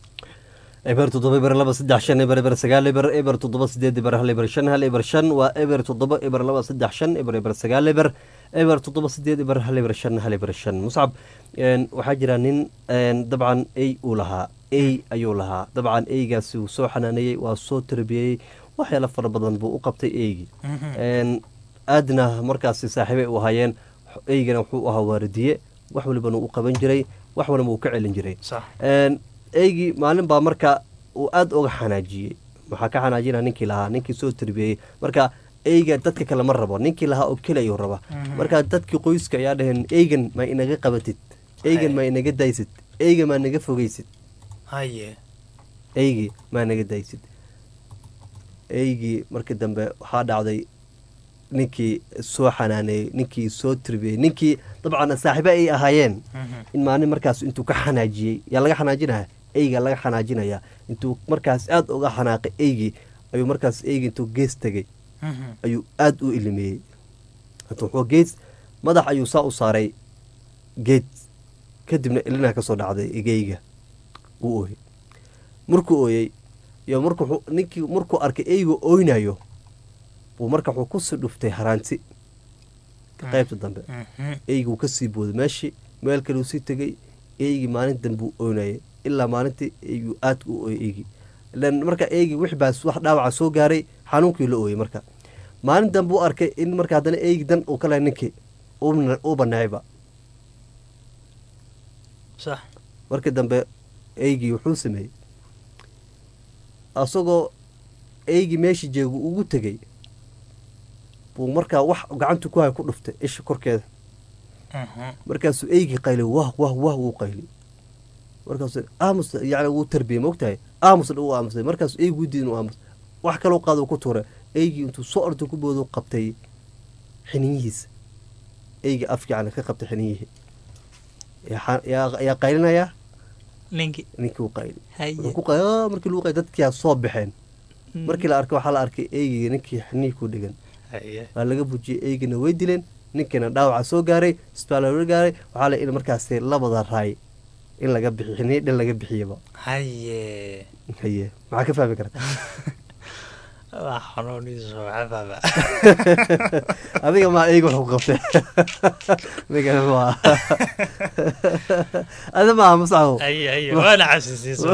eber toddoba eber laba saddex shan eber eber sagaal eber eber toddoba sideed eber hal eber shan hal eber shan waa eber toddoba eber laba saddex shan eber eber sagaal eber eber toddoba sideed eber hal eber shan hal eber shan muscab waxaa jira nin dabcan ey uu lahaa ey ayuu lahaa dabcan eygaasi uu soo xanaaneeyey waa soo tarbiyeyey waxyaala fara badan buu u qabtay eygii aadna markaasi saaxiibay u ahaayeen eygana wuxuu ahaa waaridiye wax walibana u qaban jiray wax walba uu ka celin jiray eygii maalin baa marka uu aada uga xanaajiyey maxaa ka xanaajina ninkii lahaa ninkii soo tarbiyeyey marka eyga dadka kale ma rabo ninkii lahaa oo keli ayuu raba marka dadkii qoyska ayaa dhaheen eygan ma inaga qabatid eygan ma inaga daysid eyga maa naga fogeysid eygii maa naga daysid eygii markii dambe waxaa dhacday ninkii soo xanaaneeyey ninkii soo tarbiyey ninkii dabcan saaxiibe ay ahaayeen in maalin markaas intuu ka xanaajiyey yaa laga xanaajinaya eyga laga xanaajinaya intuu markaas aada uga xanaaqay eygii ayuu markaas eygi intuu gees tegey ayuu aada u ilimeeyey wuxuu gees madax ayuu saa u saaray geed kadibna ilinaa kasoo dhacday egeyga uu ooyey markuu ooyey iyo markuu ninkii markuu arkay eyga oynayo buu marka wuxuu kusii dhuftay haraanti qaybta dambe eygii wuu kasii booday meeshii meel kale uu sii tegey eygii maalin dambe uu oynayay ilaa maalintii eygii aadka u ooyay eygii ilan marka eygii wix baas wax dhaawaca soo gaaray xanuunkii la ooyey marka maalin dambe u arkay in marka haddana eygii dan uu ka lehay ninkii uu baneecayba markii dambe eygii wuxuu sameeyey asagoo eygii meeshii jeegu ugu tegey buu markaa wax gacantu ku hay ku dhuftay isha korkeeda markaasuu eygii qayli wah wah wah wuu qayli markaasu aamus yani wuu tarbiyey maogtahay aamus dha uu aamusay markaasuu eygii udiidin u aamus wax kaloo qaado ku tuuray eygii intuu soo orda ku boodo qabtay xiniyihiisa eygii afki yani ka qabtay xiniyihii yaa qaylinayaa ninkii ninkii uu qayli wuxuu ku qayli markii lagu qayli dadkiyaa soo baxeen markii la arkay waxaa la arkay eygii ninkii xinihii ku dhegan waa laga bujiyey eygiina way dileen ninkiina dhaawaca soo gaaray isbitaal loola gaaray waxaa la in markaasi labada raay in laga bixi xinihi dhan laga bixiyaba haye haye maxaa ka fahmi karta waa xanuuniisa waxaa fahma adiga maa eyga wuxuu qabtay adiga maa adi maaha muscaw haye haye waana casisiiso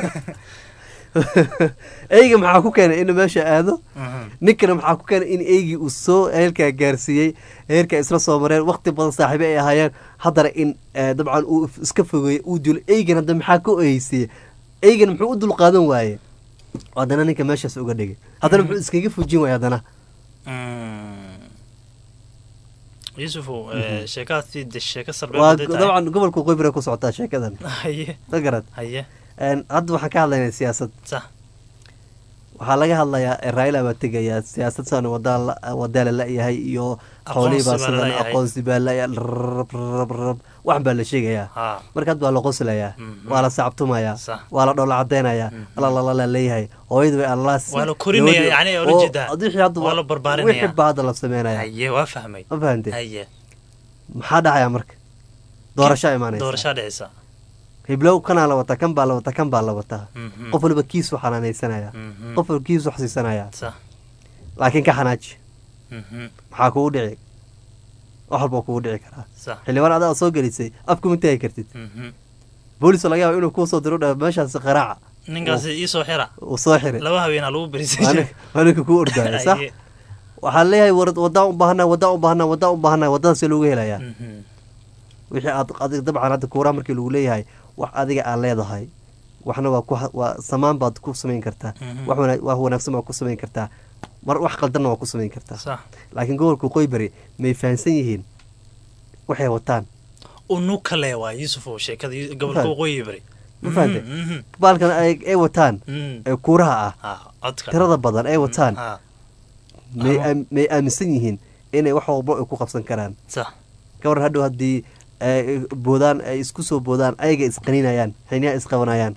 eyga maxaa ku keenay inuu meesha aado ninkana maxaa ku keenay in eygii uu soo heerkaa gaarsiiyey heerkaa isla soo mareen wakti badan saaxiibe ay ahaayeen haddana in dabcan uu iska fogeeyey uu dilo eygan hadda maxaa ka oyeysiiyey eygan muxuu u dulqaadan waaye haddana ninka meeshaas uga dhigay haddana muxuu iskaga fujin waaya haddana yusufow sheekadaasi de sheeko waa dabcan gobolka qoybira ku socotaa sheekadan haye ma garad haye hadda waxaan ka hadlaynaa siyaasad sax waxaa laga hadlayaa eh, raila baa tegayaa siyaasad san wadaa la la-yahay iyo xoolihii baa Aqoonsi baa sidan laleeyahay. aqoonsi baa la rab rab rab wax baa la sheegayaa ha markaad baa la qoslayaa Mhm. waa la sacabtumayaa Sax. waa la dhoola cadaynayaa alalala leeyahay hooyadu way allaas Waa la korinaya, yacni ay ula jeedaa. waa la barbaarinaya. wixii baa hadda la sameynaya haye waa fahmay ma fahante haye maxaa dhacaya marka doorashaa imaanaysa doorashaa dhicisa hiblow kanaa la wataa kan baa la wataa kan baa la wataa Mhm. qof waliba kiisu xanaanaysanaya Mhm. qof waliba kiisu xasiisanaya sax laakiin ka xanaaji Mhm. maxaa kugu dhici wax walba kugu dhici karaa sax xildhibaan adaa soo gelisay afku ma taagi kartid Mhm. boolis laga yaaba inuu kuu soo diro dha meeshaas qaraaca ninkaasi iisoo xira uu soo xiray laba haweenaa lagu berisay waa nin- waa ninka kuu ordaya sax Haye. waxaa leeyahay war wadaan u baahanaa wadaan u baahanaa wadaan u baahanaa wadadaas loogu helayaa Mhm. wixii aad adig dabcan hadda kuuraha markii lagu leeyahay wax adiga aad leedahay waxna waa ku ha- waa samaan baad ku samayn kartaa Mhm. wax wana- wax wanaagsan baad ku samayn kartaa mar wax qaldanna waa ku samayn kartaa sax laakiin gobolka qoybari may fahansan yihiin waxay wataan unu kale waa yuusuf oo sheekada yu- gobolka Fahad. waqooyi bari ma fahante Mhm, mhm. baalkan ay ay wataan Mhm. ee kuuraha ah ha codka tirada badan ay wataan ha may Ama- aam- may aaminsan yihiin inay wax walba ay ku qabsan karaan sax gabar hadhow haddii ay boodaan ay isku soo boodaan ayaga isqaninayaan xiniyaa isqabanayaan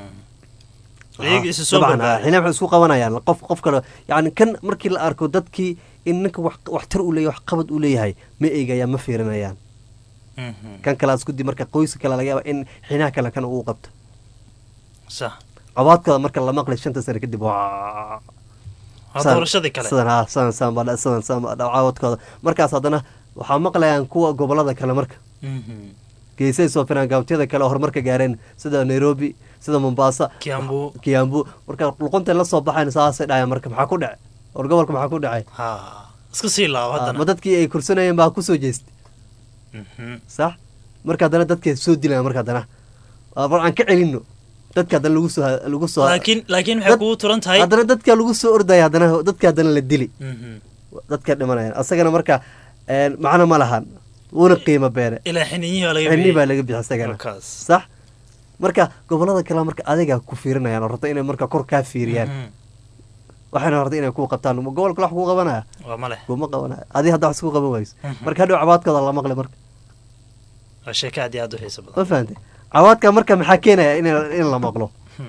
Mhm. iyaga isa soo dabcan badbaadi xiniyaa waxay isku qabanayaan qof qof kale yani kan markii la arko dadkii in ninka wax waxtar uu leeyahay wax qabad uu leeyahay ma eegayaan ma fiirinayaan Mhm. kan kale isku di marka qoyska kale laga yaaba in xinaha kale kan uu qabto sax cobaadkooda marka la maqlay shanta sane kadib waa waa Saan- doorashadii kale sidan ha sidan sidan baa dha- sidan sidan baa dha- caawadkooda markaas haddana waxaa maqlayaan kuwa gobolada kale marka Mhm. geesay soo firaan gaabtiyada kale oo horumarka gaareen sida nairobi sida mombasa kiambu kiambu marka luqunta la soo baxayn saasay dhahayaan marka maxaa ku dhacay war gobolka maxaa ku dhacay ha iska sii laabo ma haddana dadkii ay kursanayeen baa kusoo jeestay Mhm. sax marka haddana dadkay soo dilayaan marka haddana war aan ka celino dadka haddana lagu soo lagu soo laakiin laakiin waxay Dad- kugu turan tahay haddana dadka lagu soo ordaya haddana dadka haddana la dili Mhm. dadka dhimanayaan asagana marka een, macno ma lahan wuuna qiimo beene ilaa xininyihii baa laga xini baa bixiyey laga bixi isagana markaas sax marka gobolada kale marka adiga ku fiirinayaan oo rabta inay marka kor kaa fiiriyaan Mhm. waxayna rabta inay ku qabtaan gobolka wax kuu qabanaya waa ma leh kuma qabanaya adi hadda wax isku qaban wayso Mhm. marka hadhow cabaadkooda la maqli marka waa sheeko aad iyo aad u xiiso badan ma fahantay cabaadka marka maxaa keenaya in in la maqlo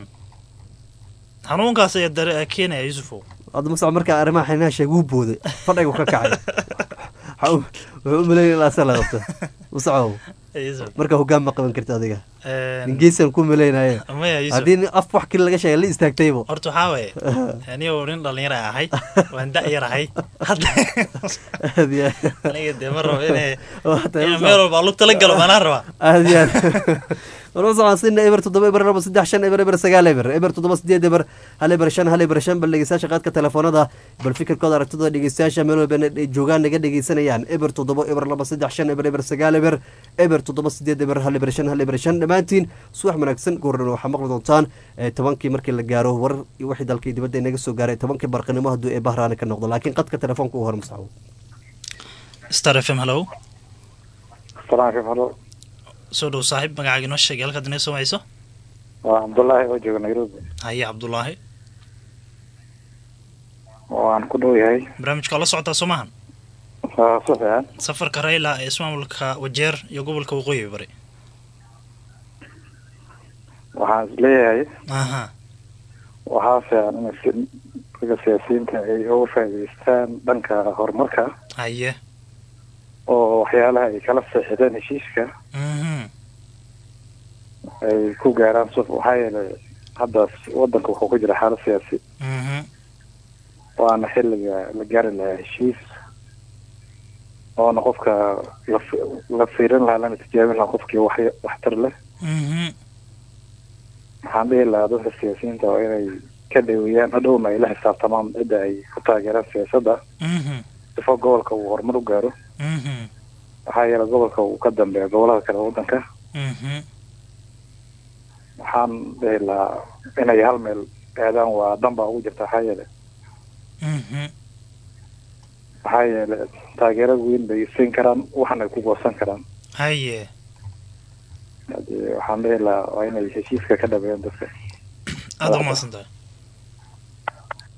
xanuunkaas ayaa dare keenaya yuusufow hadda masac marka arrimaha xinaha sheeg wuu booday fadhigu ka kacay Waxa uu- wuxuu u maleyn ilaa se la qabto masacow Yuusuf. marka hoggaan ma qaban karti adiga Een, ningeesan ku maleynaye maya yuusuf haddii nin af wax kale laga sheegay la istaagtaybo horta waxaa waaye anigoo nin dhalinyara ahay waan da' yar ahay hadda aad iyo aniga dee ma rabo inay Waa tahay in masac. meel walba lu tala galo maanaa rabaa aad iyo aad warmasacaansina eber toddoba eber laba saddex shan eber eber sagaal eber eber toddoba sideed eber hal eber shan hal eber shan bal dhegeystayaasha qaadka telefoonada bal fikirkooda aragtidooda dhegeystayaasha meel walba inay joogaan naga dhegeysanayaan eber toddoba eber laba saddex shan eber eber sagaal eber eber toddoba sideed eber hal eber shan hal eber shan dhammaantiin subax wanaagsan goordhan waxaa maqli doontaan eh, tobankii markii la gaaro war iyo wixii dalkii dibadda inaga soo gaaray tobankii barqanimo hadduu ee bahraani ka noqdo laakiin qadka telefoonka u hor masaxo star f m hallow salaamka halo soo dhow saaxiib magacaaga inoo sheegay halkaad inoo soo hayso waa cabdullaahi oo jooga nairobi haye cabdulaahi waan ku dhow yahay barnaamijka waa la socotaa soo maahan waa si fiican safarka rayla ee ismaamulka wajeer iyo gobolka waqooyi bari waxaan is leeyahay aha waxaa fiican in si- ragga siyaasiyiinta ay uga faa'iidaystaan dhanka horumarka haye oo waxyaalaha ay kala seexdeen heshiiska mhm ay ku gaaraan suf waxaa yeelay hadda wadanka wuxuu ku jira xaalad siyaasi mhm waana xilliga la gaari lahaa heshiis oona qofka la fi- la fiirin lahaa lana tijaabin lahaa qofkii wax waxtar leh mhm waxaan dhihi lahaa dadka siyaasiyiinta waa inay ka dhaweeyaan hadhowna ay la xisaabtamaan cidda ay ku taageeraan siyaasadda mhm sifo gobolka uu horumar u gaaro mhm waxaa yeelay gobolka uu ka dambeeya gobolada kale wadanka mhm waxaan dhihi lahaa inay hal meel aadaan waa dan baa ugu jirta waxaa yeelay mhm maxaa yeelay taageero weyn bay siin karaan waxna ay ku goosan karaan haye hadii waxaan dhihi lahaa waa inay heshiiska ka dhabeeyaan dadka aada u mahadsan tahay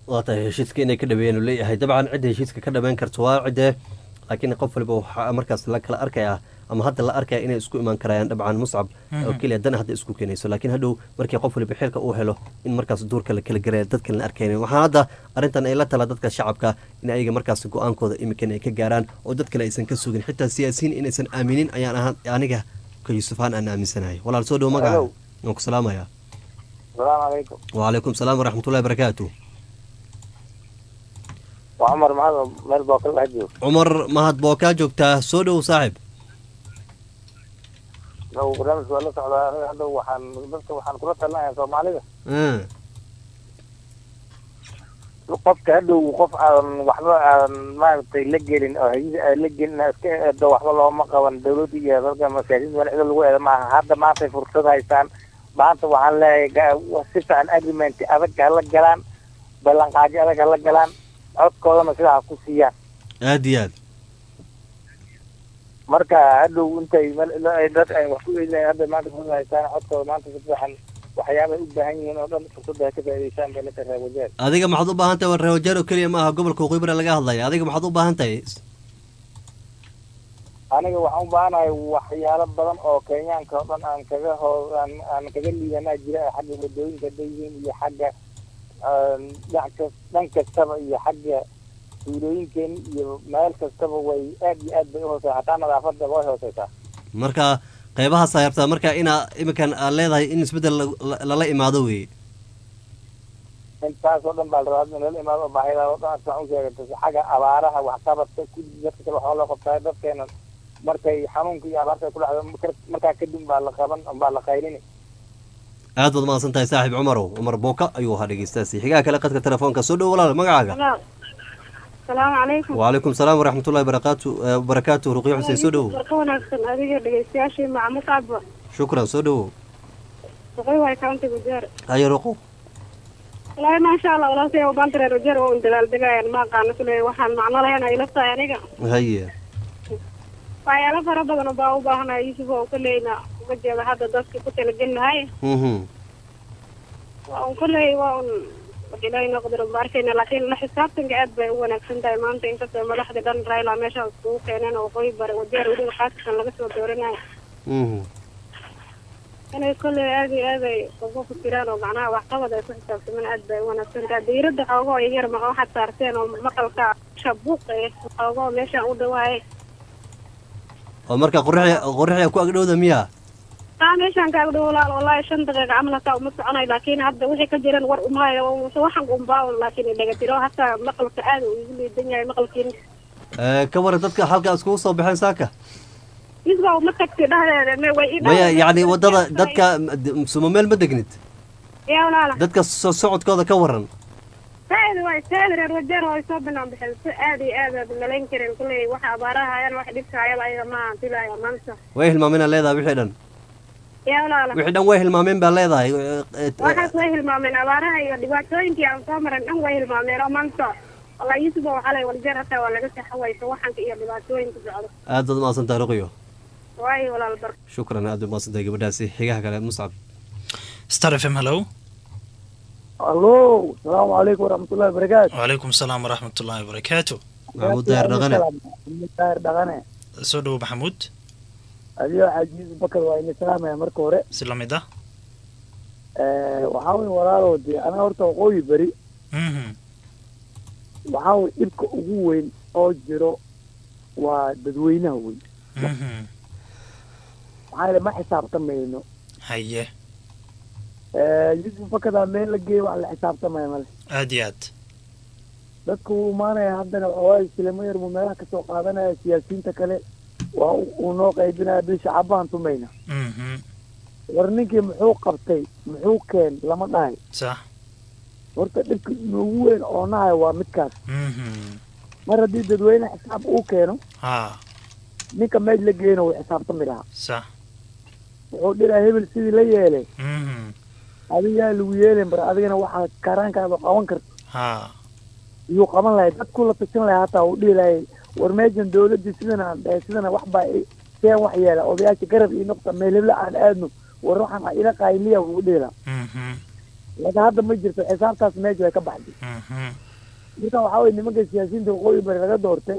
waa tahay heshiiska inay ka dhaweeyeen uu leeyahay dabcan cidda heshiiska ka dhameyn karto waa cidde laakiin qof waliba waxaa markaas la kala arkaya ama hadda la arkaya inay isku imaan karayaan dabcan muscab oo keliya dan hadda isku keenayso laakiin hadhow markii qof waliba xilka uu helo in markaas duurka la kala garaya dadka la arkaynin waxaa hadda arrintan ay la tala dadka shacabka in ayaga markaas go-aankooda imikan ay ka gaaraan oo dad kale aysan ka sugin xitaa siyaasiyiin inaysan aaminin ayaan ahaan aniga ka yuusufaan aan aaminsanahay walaal soo dhow magaca waan ku salaamaya asalaamu calaykum wacalaykum salaam waraxmatullahi barakaatu waa cumar maxamed meel bookal dhex joogo cumar mahad boo kaa joogtaa soo dhow saaxib nagu barnaamijka waa la socdaa aniga hadda waxaan dadka waxaan kula talinayaa soomaalida Mm. qofka hadhow qof aan waxba aan maaragtay la gelin oo hayada aan la gelin aan iska eedo waxba looma qaban dawladda iyo dalka masaajiinta meel cido lagu eedo maaha hadda maantay fursad haystaan maanta waxaan leeyahay ga- si fiican agreement adag hala galaan ballanqaadyo adag hala galaan codkoodana sidaa ha ku siiyaan aad iyo aad marka hadhow intay meel- ila- ay dad ay wax ku eedinayan hadda maanta fursad haystaan codkooda maanta si fiican waxyaabay u baahan yihiin oo dhan fursadda ha ka faa'iidaystaan bay la tahay wajeer adiga maxaad u baahan tahay waa reewajaar oo keliya ma aha gobolka waqooyi bari laga hadlaya adiga maxaad u baahan tahay aniga waxaan u baahanahay waxyaalo badan oo kenyaanka oo dhan aan kaga hoo aan aan kaga liidanaa jira xagga wadooyinka dayihiin iyo xagga aan dhinac kas dhan kastaba iyo xagga tuulooyinkeena iyo meel kastaba way aad iyo aad bay uhooseysa hataa nadaafadda way hooseysaa marka qeybahaas ay rabtaa marka inaa iminkan aad leedahay in isbeddel la- la- lala imaado weeye intaas oo dhan baa la rabaa in lala imaado oo baahida oo dhan asaan u sheegata xagga abaaraha waxqabadka kulli dadka kale waxaa loo qabtaa dadkeena markay xanuunka iyo abaarta ay ku dhacdo marka- markaa kadib baa la qaban baa la qaylini aad baad mahadsan tahay saaxiib cumarow cumar booka ayuu ahaa dhegeystaasi xigaha kale qadka telefoonka soo dhow walaal magacaaga asalaamu calaykum wacalaykum salaam waraxmatullahi barakaatu eh, barakaatu ruqyo xuseen soo dhowow warka wanaagsan adiga dhegeystayaashii macmud abba shukran soo dhowow shaqay waay county wajeer ayo ruqo wallaahi maasha allah walaasay ubaanta reer wajeer oo un dadaaldegayaan ma aqaano kule waxaan macno lahayn ay la tahay aniga haye waxyaalo fara badan baa u baahanaya yuusuf oo koleyna uga jeeda hadda dadka ku talagelinahay mhm waa un koley waa un wax ilaahay noo qadaro ma arkayna laakiin la xisaabtanka aad bay u wanaagsan tahay maanta inkastoo madaxda dhan raila meesha iskugu keeneen oo waqooyi bare wajeer weliba qaasatan laga soo dooranayo mhm inay kolley aad iyo aad ay ugu fikiraan oo macnaha waxqabad ay ku xisaabtamaan aad bay u wanaagsan tahay diiradda xoogoo yar ma waxaad saarteen oo maqalka shabuuq eh xoogoo meeshaan u dhawaayay oo marka qorixi qorixi ku agdhowda miya taa meeshaan kaaga dhow walaal wallaahi shan daqiiqa camal hataa uma soconay laakiin hadda wixii ka jiran war umaayo waxan umbaa un laakiin dhagatiro hataa maqalka aad uu igu liidan yahay maqalkiin Eh, ka waran dadka halka iskugu soo baxeen saaka isba uma tagti dhahdeeda me way i maya yacni wadada dadka suma meel ma degnid yaa walaala dadka soo socodkooda ka waran saad waay saad reer wajeer way soo binaan baxeen si aad iyo aad aad malayn karin kulley waxa abaaraha hayaan wax dhibka hayaba ayaga ma filaya maanta way hilmaameen aa leedahay wixii dhan yaa walaala wixii dhan way hilmaameen baa leedahay Eh, eh, waxaas way hilmaameen abaaraha iyo dhibaatooyinkii aan soo maran dhan way hilmaameen oo maanta walaa yuusuf oo xalay waljeer hataa waa laga saxawaysa waxanka iyo dhibaatooyinka socdo aad baad umahadsan tahay ruqyo waayo walaal bar shukran aad baad umahadsan tahay gabadhaasi xigaha kale muscab star f m hello allo salaamu calaykum waraxmatullahi wabarakaatu wacalaykum salaam waraxmatullahi wabarakaatu maxamuud daahir dhaqane daahir dhaqane soo dhowo maxamuud adigo xajiis bakar waa ina salaamaya marka hore si la mid ah waxaa wey walaalow dee anaga horta waqooyi beri Mhm. waxaa wey dhibka ugu weyn oo jiro waa dadweynaha weyn Mhm. maxaa yeele ma xisaabtamayno haye yusuf bakadaa meel la geeyo wax la xisaabtamaya male aad iyo aad dadka wuu imaanaya haddana waxawaaye silamo yar buu meelaha kasoo qaadanaya siyaasiyiinta kale waa uu- uu noo qaybinaya bil shacabaan tumayna Mhm. war ninkii muxuu qabtay muxuu keen lama dhahay sax horta dhibka inoogu weyn oo nahay waa midkaas Mhm. mar haddii dadweyne xisaab uu keeno ha ninka meej la geeyna wuu xisaabtami lahaa sax wuxuu dhiraa hebel sidii la yeelay Mhm. adigaa lagu yeelen bar adigana waxaa karaankaada qaban karta ha iyuu qaban lahay dadku la tashan lahay hataa uu dhihi lahay war meeshan dawladdii sidana aan dhahay sidana wax baa i- seen wax yeela odayaasha garab ii noqta meel hebla aan aadno war waxaan ila qaayliya wuu dhihi lahaa Mhm. laakiin hadda ma jirto xisaabtaas meesha way ka baxday marka waxaa weye nimanka siyaasiyiinta waqooyi bari laga doortay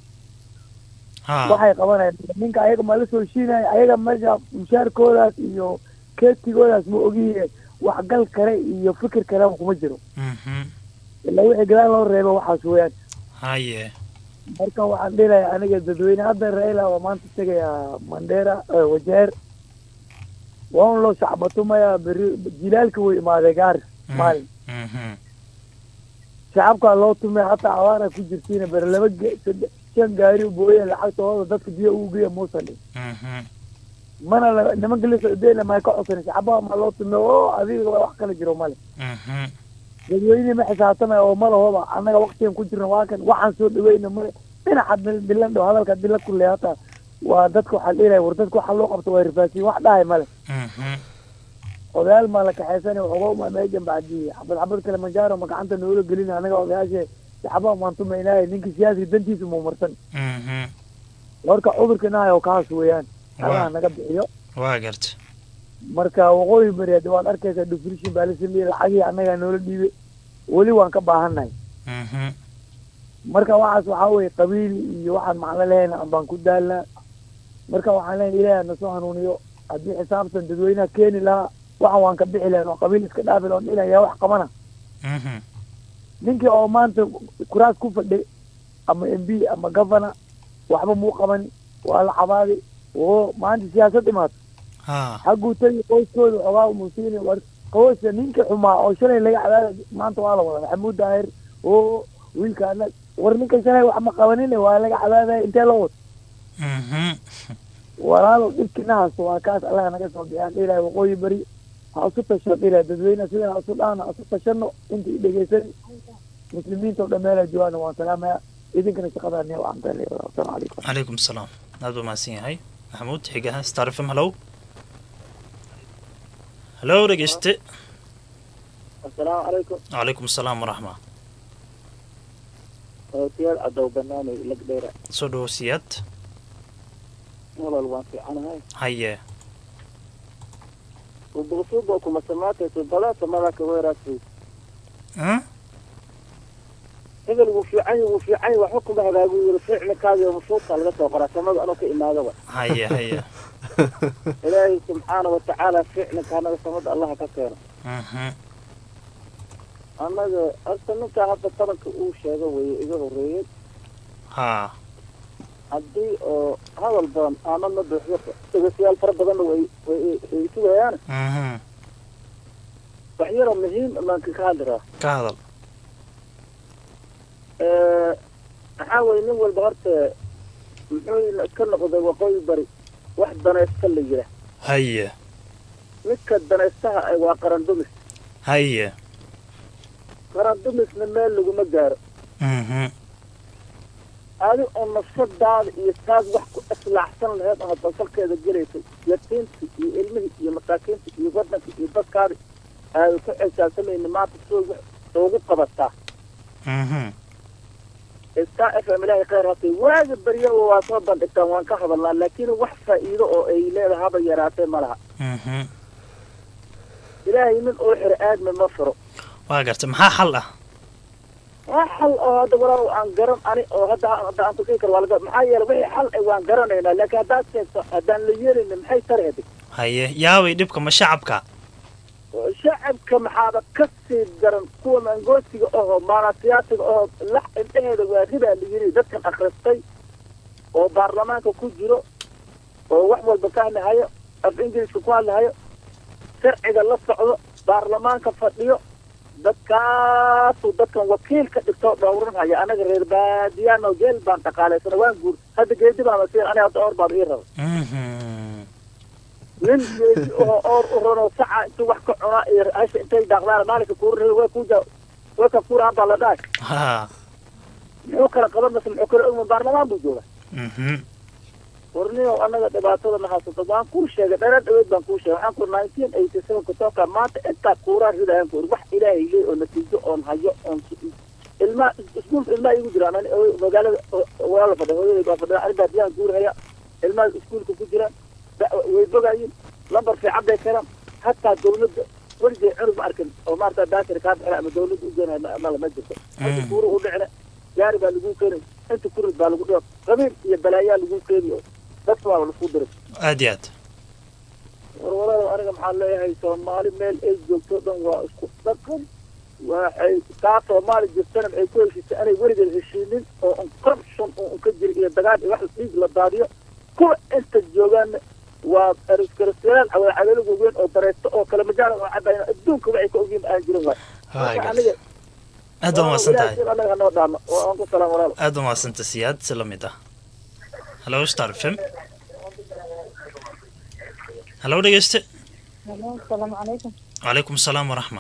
waxay qabanayaan ninka ayaga ma la soo shiinaya ayaga meesha mushaarkoodaas iyo keetigoodaas ma ogiye waxgal kale iyo fikir kaleba kuma jiro ilaa wixii gadaal loo reebo waxaas weeyaan haye marka waxaan dhilayaa aniga dadweyne hadda raila waa maanta tegayaa mandera wajeer waa un loo shacbatumayaa beri jilaalka way imaaday gaari maalin shacabkaa loo tumay hataa abaara ku jirtiina beri laba ge- saddex shan gaari booye lacagtooda dadka biyo ugu geeya muusan dhin mana la nimanka la socdeyna may ka codsan shacbaha ma loo tumay oo adiga wax kala jiro male dadweyne ma xisaabtamaya oo malahoba annaga waktigan ku jirna waa kan waxaan soo dhaweyna male dhinaca bil- bilan dhow hadalka dila kulle hataa waa dadka waxaa dhiilaya war dadka waxa loo qabto waa rifaasiyin wax dhahay male odayaal maa la kaxaysanay waxooga uma meejan bacdii xabad xabad kale manjaaro ma gacanta noola gelin anaga odayaashe saxabaha maan tumaynaaye ninka siyaasiga dantiisa muu marsan warka cudurka inahayo kaas weeyaan allaha naga bixiyo waa garta marka waqooyi bari hadda waad arkaysaa defrishin baa la sameeyey lacagihii annagaa noola dhiibay weli waan ka baahannahay marka waxaas waxaa weye qabiil iyo waxaan macno lehayna baan ku daalnaa marka waxaan leeyahay ilaahay nasoo hanuuniyo haddii xisaabtan dadweynaha keeni lahaa waxan waan ka bixi lahayn oo qabiil iska dhaafi lahoon dhilan yaa wax qabana ninkii oo maanta kuraas ku fadhi ama m b ama governor waxba muu qaban waa la cabaadi oo maanta siyaasad imaato xagguu tagi qoyskooda xoogaa musiini war qoyska ninkii xumaa oo shalay laga cadaada maanta waa la wada maxamuud daahir oo wiilkaana war ninka shalay wax ma qabanin waa laga cadaadaya intee loo wado walaalo dhibkina haysto waa kaas allaha naga soo bixiyaan dhilahay waqooyi bari ha isu tashano dhilahay dadweyne sidan ha isu dhaana ha isu tashano inta i dhegeysan muslimiinta oo dhan meela joogaana waan salaamaya idinkana shaqadaa niya waxaan tahay assalaamu calaykum calaykum salaam aad buu mahadsan yahay maxamuud xigaha star f m hallow hallow dhegeyste assalaamu calaykum calaykum asalaam waraxma ootiyal cadow banaanay lagdheera soo dhawo siyaad walal waan fiicanahay haye ubuqsuuba kuma samaatayso balaasa malaka weeraasay hebel wuu fiican yahay wuu fiican yahay waxba kuma hagaagu yiri ficilkaadi masuudka laga soo qoraa samada anoo ka imaadaba haye haye ilaahay subxaana watacaala ficilka anaga samada allaha ka keeno annaga horta ninkaa hadda taranka uu sheego weye iga horreeyey ha haddii oo hadal badan ama ma buuxdo dhegeystayaal fara badanna way way way sugayaan wax yaroo muhiim baan ka hadliraa ka hadal maxaa weye nin walba horta muxuu ka noqday waqooyi bari wax danaysta la yidhaah haye midka danaystaha ay waa qaran dumis haye qaran dumisna meel laguma gaaro adi oo nafsadaada iyo taas wax ku islaaxsan laheyd oo dalsalkeeda gelaysay yatiintii iyo ilmihii iyo masaakiintii iyo waddanka iyo dadkaadi aada ku xisaabtamayna maanta soo ugu qabataa star f m ilaahay khayr hatay waaga barya waa soo bandhigtaan waan ka hadalnaa laakiin wax faa'iido oo ay leedahay haba yaraatee ma laha ilaahay nin oo xiro aadmi ma furo waa garta maxaa xal ah waa xal oo hadda walaal aan garan ani oo hadda hadda aan tukin karo waa laga maxaa yeelay wixii xal ay waan garanaynaa laakiin haddaad sheegto haddaan la yeelayna maxay tari adig haye yaaway dhibka ma shacabka shacabka maxaaba ka sii daran kuwa mangoosiga ahoo maanasiyaasiga ahoo lax indhaheeda waa ribaa la yidhi dadkan akhristay oo baarlamaanka ku jiro oo wax walba ka hadlahayo af ingiliiska ku hadlahayo sharciga la socdo baarlamaanka fadhiyo dadkaasuu dadkan wakiil ka dhigtoo dhowranhaya anaga reer baadiyaano geel baan dhaqaalaysana waan guur hadda geedi baan masiir ani hadda oor baad ii raba nin geedi oo oor u ranoo saca intuu wax ka cunaa iyo hasha intay daaqdaan maalinka kuura way kuja way ka kuuraan baa la dhahay ha muxuu kala qaban mase muxuu kala ogma baarlamaan buu jooga warniyow annaga dhibaatada na haysato waan kuu sheegay dherer dhaweyd baan kuu sheegay waxaan ku nineteen eighty seven kutoka maanta intaa kuuraa ridayan ku wax ilaahay leey oo natiijo oon hayo oon ilmaa iskuulka ilmaa igu jiraan ani magaalada walaala fadhiya hooyadayda waa fadhiya ani baadiyaan guurhaya ilmaa iskuulka ku jiraan way bogayin lambar fiican bay keenaan hataa dawladda weligay cunug ma arkin oo maarata daakir kaa bixina ama dawladda u geenaya ma- mala ma jirto inta kuuru u dhicina gaari baa lagu keenay inta kurid baa lagu dhigo qabiil iyo balaayaa lagu keeniyo dadka waa lasku diray aad iyo aad war walaalow aniga maxaa leeyahay soomaali meel ay joogto dhan waa isku dhaqan waxay taa soomaali jirtana ay ku heshiisay anay weligeed heshiinin oo un corruption oo un ka jira iyo dagaal iyo wax dhiig la daadiyo kuwa inta joogaana waa ariskarastayaal cawaalcaleelo waaweyn oo dareysto oo kale majaala oo cabayn adduunka waxay ka ogyihin aan jirin waay Waay, Marka aniga aad baa mahadsan tahay ilaahay anaga hanoo dhaama oo aan ku salaam walaalo aad baa mahadsanta siyaad si la mid ah hallo star fm hallo dhegeyste asalaamu calaykum calaykum salaam waraxma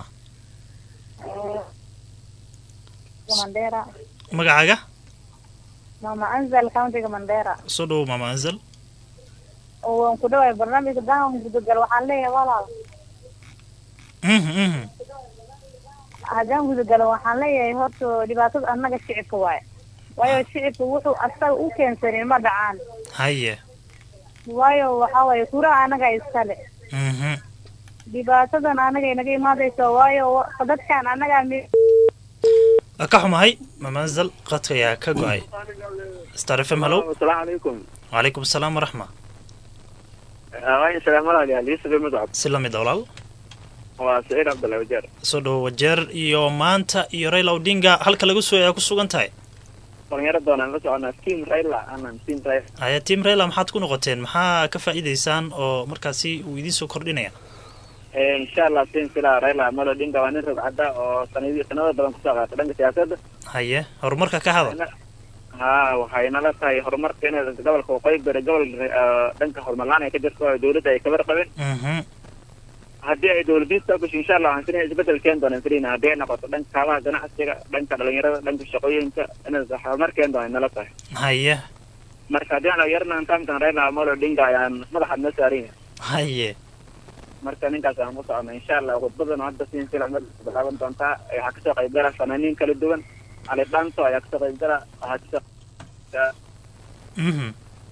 mandera magacaaga mama anzal countiga mandera soo dhowow maama anzal oo waan ku dhawaay barnaamijka daan gudagal waxaan leeyahay walaal Mhm, mhm. haddaan gudagalo waxaan leeyahay horta dhibaatada annaga shicibka waaye waayo shicibka wuxuu asaga u keensanin ma dhacaan haye waayo waxaa waaye kuraha annaga iskale Mhm. dhibaatadan annaga inaga imaadayso waayo wa- dadkan annaga mi- Waa ka xumahay maama anzal qadka ayaa ka go-ay star fm hallo asalaamu calaykum calaykum salaam waraxma waayo salaam walaalayaal yusuf mudcab si la mid ah walaal waa saciid cabdullahi wajeer soo dhowo wajeer iyo maanta iyo raila odinga halka lagu soo ayaa ku sugan tahay dhalinyaro doonaan la soconaa team raila anaan team raila haya tiam raila maxaad ku noqoteen maxaa ka faa'iidaysaan oo markaasi uu idiin soo kordhinaya insha allah team sila raila amolo odinga waa nin rogcada oo sanadi sanado badan kusoo qaatay dhanka siyaasadda haye horumarka ka hadal ha waxay nala tahay horumarka in gobolka waqooyi bari gobol eh, dhanka horumar la-aan ay ka jirto oo dowladda ay kabar qabin Mhm. haddii ay dowladiista gasho insha allah waxaan filayaa isbedel keeni doonaan filina haddii ay noqoto dhanka kaabaha ganacsiga dhanka dhalinyarada dhanka shaqooyinka inay horumar keeni doonaan nala tahay haye marka haddii aan yarna taamkan raila amolo odinga ayaan madaxa noo saaran yahay haye marka ninkaas aan ku socona insha allah khudbadan hadda siin sila mid bilaaban doontaa waxaa kasoo qayb gala fanaaniin kala duwan ali dhanto ayaa kasoo qayb gala waxaa kasoo Mhm.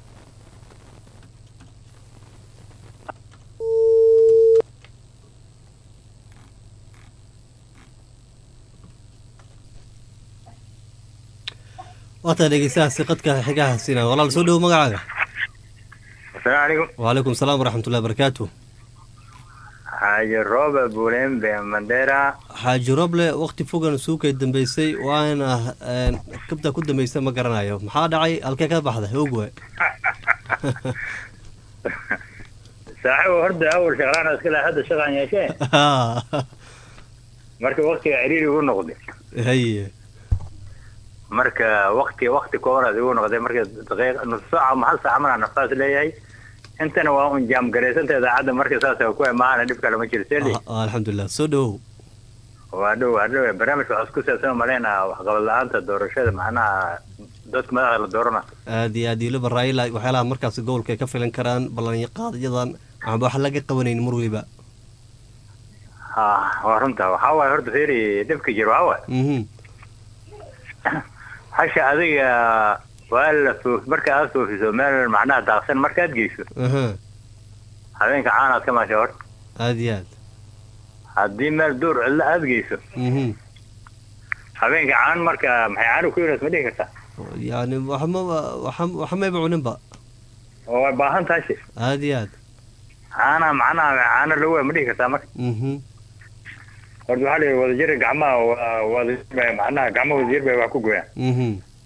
waataa dhegeystahaasi qadka xigaha siina walaal soo dhowo magacaaga asalaamu calaykum wacalaykum salaam waraxmatullahi barakaatu xaaji rooba bulembe mandera xaaji roble waqti fogan suukay dambeysay waana een, kabta ku dambeysay ma garanayo maxaa dhacay halkee ka baxday ogwa saaxiib horta awal shaqlaan iska lahaa hadda shaqaan yeeshee marka waktiga ciriiri igu noqday haye marka wakti wakti koobaad igu noqday marka daqiiq nus saaca ama hal saaca maraan nafaas leeyahay intana waa un jaam garaysanta idaacadda marka saas ku imaana dhib kale ma jiro seli Ah, alxamdulilah soo dhowow waa dhow waa dhow barnaamijka waxaa isku saabsan malaynaa waxqabad la-aanta doorashada macnaha dadka madaxda la doorana aad iyo aad iyo liba raila waxyaalaha markaas gobolka ay ka filan karaan ballanqaadyadan waxba wax laga qabanayn mar weliba ha waa runta waxaa waaye horta feeri dhibka jiro waxaa waaye mhm hasha adiga waa la foof marka aad foofiso meel macnaha daaqsan markaad geyso aha habeenka caanaad ka maasha horta aad iyo aad haddii meel duur cidlo aad geyso mhm habeenka caan marka maxay caanu ku yiraas ma dhihi kartaa yani waxmaba waxa waxa mayba cuninba oo way baahan tahay shi aad iyo aad caana macnaha caano lagu waa ma dhihi kartaa marka mhm horta waxaa la yidhi wadajir gacmaha waa- wadajir bay macnaha gacmo wadajir bay wax ku goyaan mhm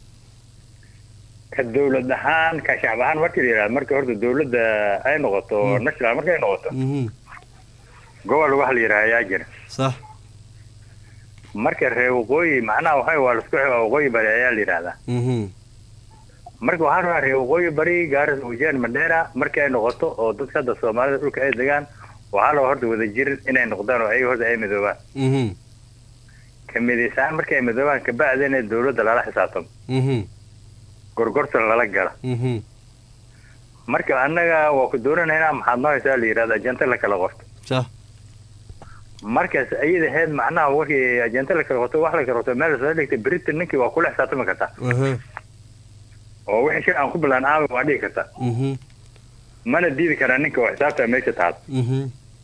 ka dawlad ahaan ka shacab ahaan marka la yidhahdo marka horta dawladda ay noqoto Mm. national markay noqoto mhm gobol waxa la yidhaha ayaa jira sax marka reer waqooyi macnaha waxa waa laisku xigaa waqooyi bari ayaa la yidhahdaa mhm marka waxaa rabaa reer waqooyi bari gaaris wajaan mandheera markii ay noqoto oo dadka hadda soomaalida dhulka ay degaan waxaa rabaa horta wadajir inay noqdaan oo ayaga horta ay midoobaan mhm ka midaysaan markay ay midoobaan kabacdi inay dawladda lala xisaabtamo mhm gorgorta lala gala mhm marka annaga waa ku doonanaynaa maxaad noo haysaa la yidhahda ajanta la kala qorto sax markaas ayada ahayd macnaha wixii ajanta la kala qorto wax la kala qorto meel lasoo dhigtay britain ninkii waa kula xisaabtami kartaa aha oo wixii shay aan ku bilaan aami waa dhihi kartaa mhm mana diidi karaa ninka oo xisaabta meesha taal mhm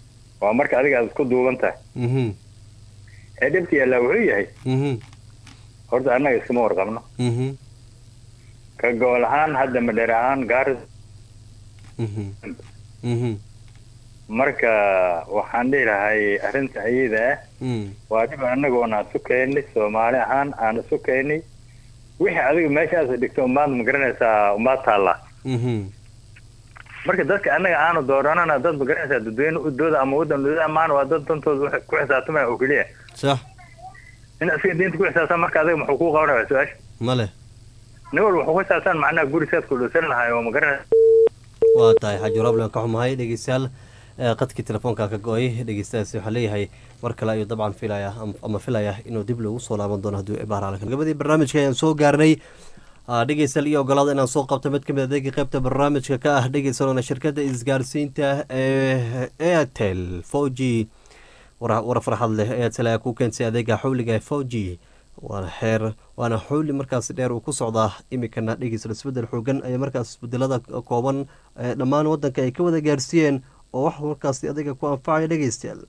waa marka adiga aad isku duuban tahay mhm ee dhibka yaallaa wuxuu yahay mhm horta annaga iskama warqabno mhm ka gobol ahaan hadda madheer ahaan gaaris mhm mhm marka waxaan dhihi lahay arrinta iyada ah mhm waa dhib annagoon aan isu keennay soomaali ahaan aan isu keennay wixii adiga meeshaas dhigto umaad ma garanaysaa umaad taallaa mhm marka dadka annaga aanu dooranana dad ma garanaysaa dadweyne udooda ama waddan udooda amaan waa dad dantooda wax ku xisaabtamaya oo keliya sax in asiga diinta ku xisaabtan marka adiga muxuu kuu qabanaya su-aasha ma leh nin walba wuxuu ku xisaabtan macnaha guri saad ku dhowsan lahay oo ma garanaysa waa tahay xaaji roblan ka xumahay dhegeystayaal ee qadkii telefoonka ka go-ay dhegeystayaasi waxaa leeyahay mar kale ayuu dabcan filaya am- ama filaya inuu dib loogu soo laaban doono hadduu ebaar gabadii barnaamijka ayaan soo gaarnay Ah, dhegeystayaal iyo ogolaada inaan soo qabto mid ka mid adeega qaybta barnaamijka ka ah dhegeysanona shirkadda isgaarsiinta ee airtel four g war war farxad leh airtel ayaa ku keentay adeega xawliga four g waana xeer waana xawli markaas dheer uu ku socdaa imikana dhegeysta isbedel xoogan ayaa markaas isbedelada kooban ee dhammaan wadanka ay ka wada gaarsiiyeen oo wax markaas adiga ku anfacaya dhegeystayaal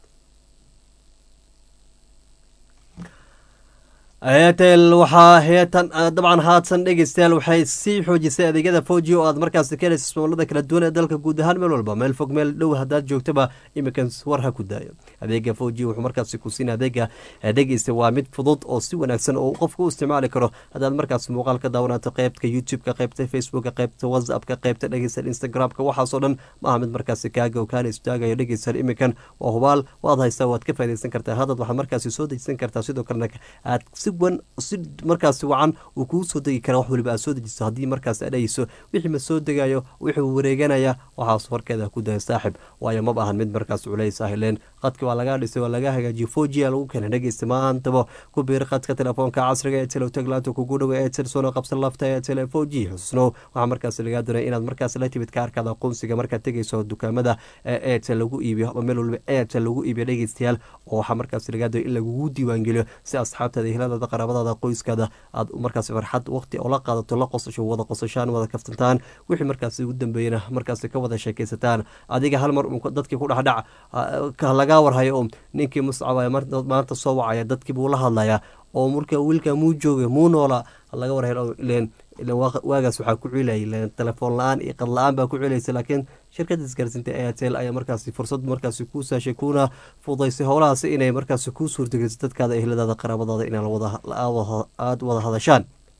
airtel waxaa heetan dabcan haadsan dhegeystayaal waxay sii xoojisay adeegyada foji oo aad markaasi ka helaysa ismaalada kala duwan ee dalka guud ahaan meel walba meel fog meel dhow haddaad joogtaba iminkan war ha ku daayo adeega foji wuxuu markaasi ku siin adeega dhegeysta waa mid fudud oo si wanaagsan oo qofka u isticmaali karo haddaad markaas muuqaal ka daawanaato qeybta youtube-ka qeybta facebooka qeybta whatsappka qeybta dhegeystayaal instagram-ka waxaasoo dhan ma aha mid markaasi kaaga oo kaana istaagayo dhegeystayaal iminkan waa hubaal waad haystaa waad ka faidaysan kartaa hadad waxaad markaasi soo dejisan kartaa sidoo kalena aad si wan si markaasi wacan uu kuu soo degi kara wax waliba aad soo dejiso haddii markaas aad dhegeyso wixii ma soo degayo wixuu wareeganaya waxaas warkeeda ku daya saaxib waayo maba ahan mid markaas culays ah ileen qadka waa lagaa dhisay waa laga hagaajiyo fojiya lagu keenay dhegeysta maantaba ku biir qadka telefoonka casriga ee telo taglaanta kugu dhowa ee tirsoona qabsan lafta ee tele foji xususnow waxaa markaas lagaa doonaya inaad markaas la timid kaarkaada aqoonsiga markaad tegeyso dukaamada ee airtel lagu iibiyo ama meel waliba airtel lagu iibiyo dhegeystayaal oo waxaa markaas lagaa doonaya in lagugu diiwaangeliyo si asxaabtaada hiladada qaraabadaada qoyskaada aad markaas farxad waqti oo la qaadato la qosasho wada qosashaan wada kaftantaan wixii markaas ugu dambeeyana markaas ka wada sheekaysataan adiga hal mar dadkii ku dhexdhac lagaa warhayo oo ninkii muscab maanta soo wacaya dadkii buu la hadlayaa oo marka wiilka muu jooga muu noola laga warhayo ileen waagaas waxaa ku cilayay telefoon la-aan iyo qad la-aan baa ku cilaysa laakiin shirkadda isgaarsiinta airtel ayaa markaasi fursad markaasi kuu saashay kuuna fudaysay howlahaasi inay markaasi kuu suurtageliso dadkaada ehladaada qaraabadaada inaa aada wada hadashaan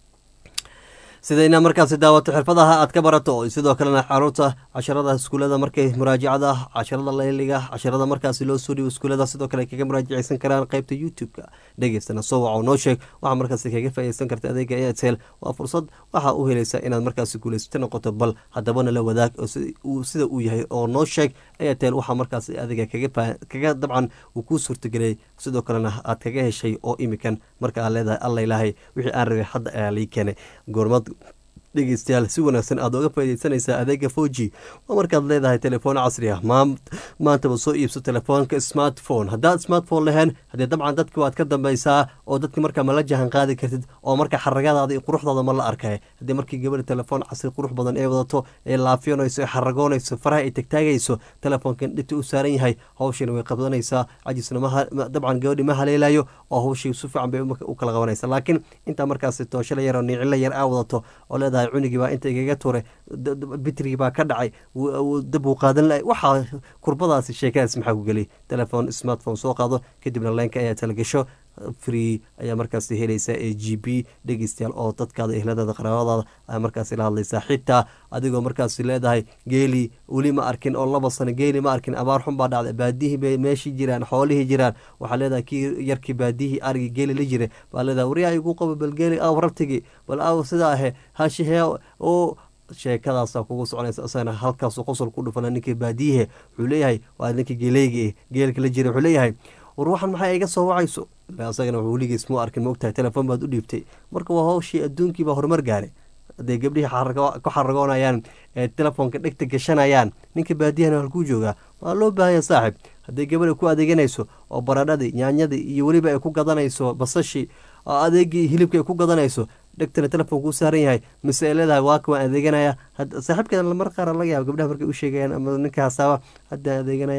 sida inaad markaasi daawato xirfadaha aad ka barato sidoo kalena caruurta casharada iskuulada markay muraajacada casharada layliga casharada markaasi loo soo dhiibo iskuulada sidoo kale kaga muraajaceysan karaan qeybta youtube-ka dhegeystana soo waco noo sheeg waxaa markaasi kaga faaideysan karta adeega airtel waa fursad waxaa u helaysa inaad markaasi guuleysata noqoto bal hadabana la wadaag sida uu yahay oo noo sheeg airtel waxaa markaasi adiga kaga dabcan uu kuu suurtageliyay sidoo kalena aad kaga heshay oo imikan marka aad leedahay alla ilaahay wixii aan rabay hadda ayaa lii keenay goormad dhegeystayaal si wanaagsan aad oga faideysanaysaa adeega foji waa markaad leedahay telefoon casri ah maantaba soo iibso telefoonka smartphone haddaad smartphone lahayn haddee dabcan dadki waad ka dambeysaa oo dadki markaa ma la jahan qaadi kartid oo marka xaragadaada iyo quruxdaada ma la arkay haddii markii gabadha telefoon casri qurux badan ee wadato ee laafiyanayso ee xaragoonayso faraha ay tagtaagayso telefoonkan dhibta u saaran yahay hawshina way qabdanaysaa cajisna dabcan gabadhi ma haleelayo oo hawshii si fiican bay u kala qabanaysa laakiin intaa markaasi tooshla yar oo niicila yar aa wadato oo leedahay cunigii baa inta igaga turay bitrigii baa ka dhacay dab uu qaadan lahay waxaa kurbadaasi sheekadaas maxaa ku geliyay telefoon smartphone soo qaado kadibna leenka ayaa talagasho free ayaa markaasi helaysaa ee g b dhegeystayaal oo dadkaada ehladaada qaraabadaada ayaa markaasi la hadlaysaa xitaa adigoo markaasi leedahay geeli weli ma arkin oo laba sano geeli ma arkin abaar xun baa dhacday baadihii bay meeshii jiraan xoolihii jiraan waxaa leedahay kii yarkii baadihii arigii geeli la jiray baa leedahay waryaa igu qabo bal geeli aw rabtigi bal aw sidaa ahe hashihee oo sheekadaasa kugu soconaysa isagana halkaasu qosol ku dhufana ninkii baadiyihe wuxuu leeyahay waa ninkii geeleyga geelka la jiray wuxuu leeyahay war waxan maxaa iga soo wacayso isagana weligiis mu arkin maogtahay telefoon baad u dhiibtay marka waa hawshii adduunkiibaa horumar gaaray hadday gabdhihii ku xaragoonayaan ee telefoonka dhegta gashanayaan ninka baadiyahana halkuu joogaa waa loo baahanya saaxib hadday gabadha ku adeeganayso oo baradhadii nyaanyadii iyo weliba ay ku gadanayso basashii oo adeegii hilibka ay ku gadanayso dhegtana telefoonka u saaran yahay mise ay leedahay waaka waan adeeganaya saaxiibkeeda mar qaar laga yaaba gabdhaha markay u sheegayaan ama ninka hasaaba hadda adeeganaya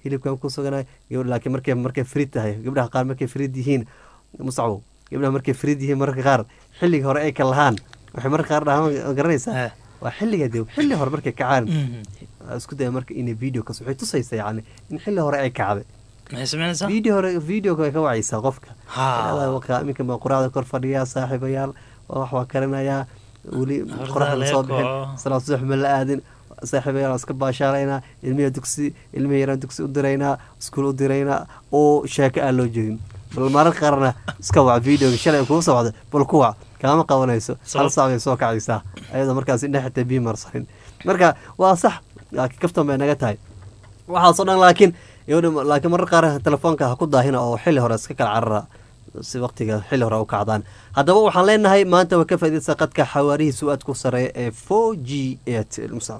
hilibkan ku suganay laakiin markay markay frid tahay gabdhaha qaar markay frid yihiin musacbo gabdhaha markay frid yihiin mararka qaar xilliga hore ay ka lahaan waxay mararka qaar dhahaan garanaysaa waa xilliga de xilli hore markay kacaan isku daya marka inay video kas waxay tusaysaa yani in xilli hore ay kacday video hore videoka way ka wacaysaa qofka iminka ma quraacda kor fadhiyaa saaxiibayaal wax waa karinayaa weli qoraxda soo bixin salaad subax ma la aadin saaxiibayaal iska baashaalaynaa ilmihi dugsi ilmihi yaraan dugsi u diraynaa iskuul u diraynaa oo sheeko aan loo jeedin bal mararka qaarna iska wac videoga shalay kuu socda bal ku wac kaama qabanayso hal saac bay soo kacaysaa ayadoo markaas indhe xitaa bii marsanin marka waa sax laakiin kaftan bay naga tahay waxaasoo dhan laakiin laakiin marar qaar telefoonka ha ku daahina oo xilli hore iska kala carara si waqtiga xilli hore u kacdaan haddaba waxaan leenahay maanta way ka faaidaysaa qadka xawaarihiisu aad ku sareeya ee four g airtel musa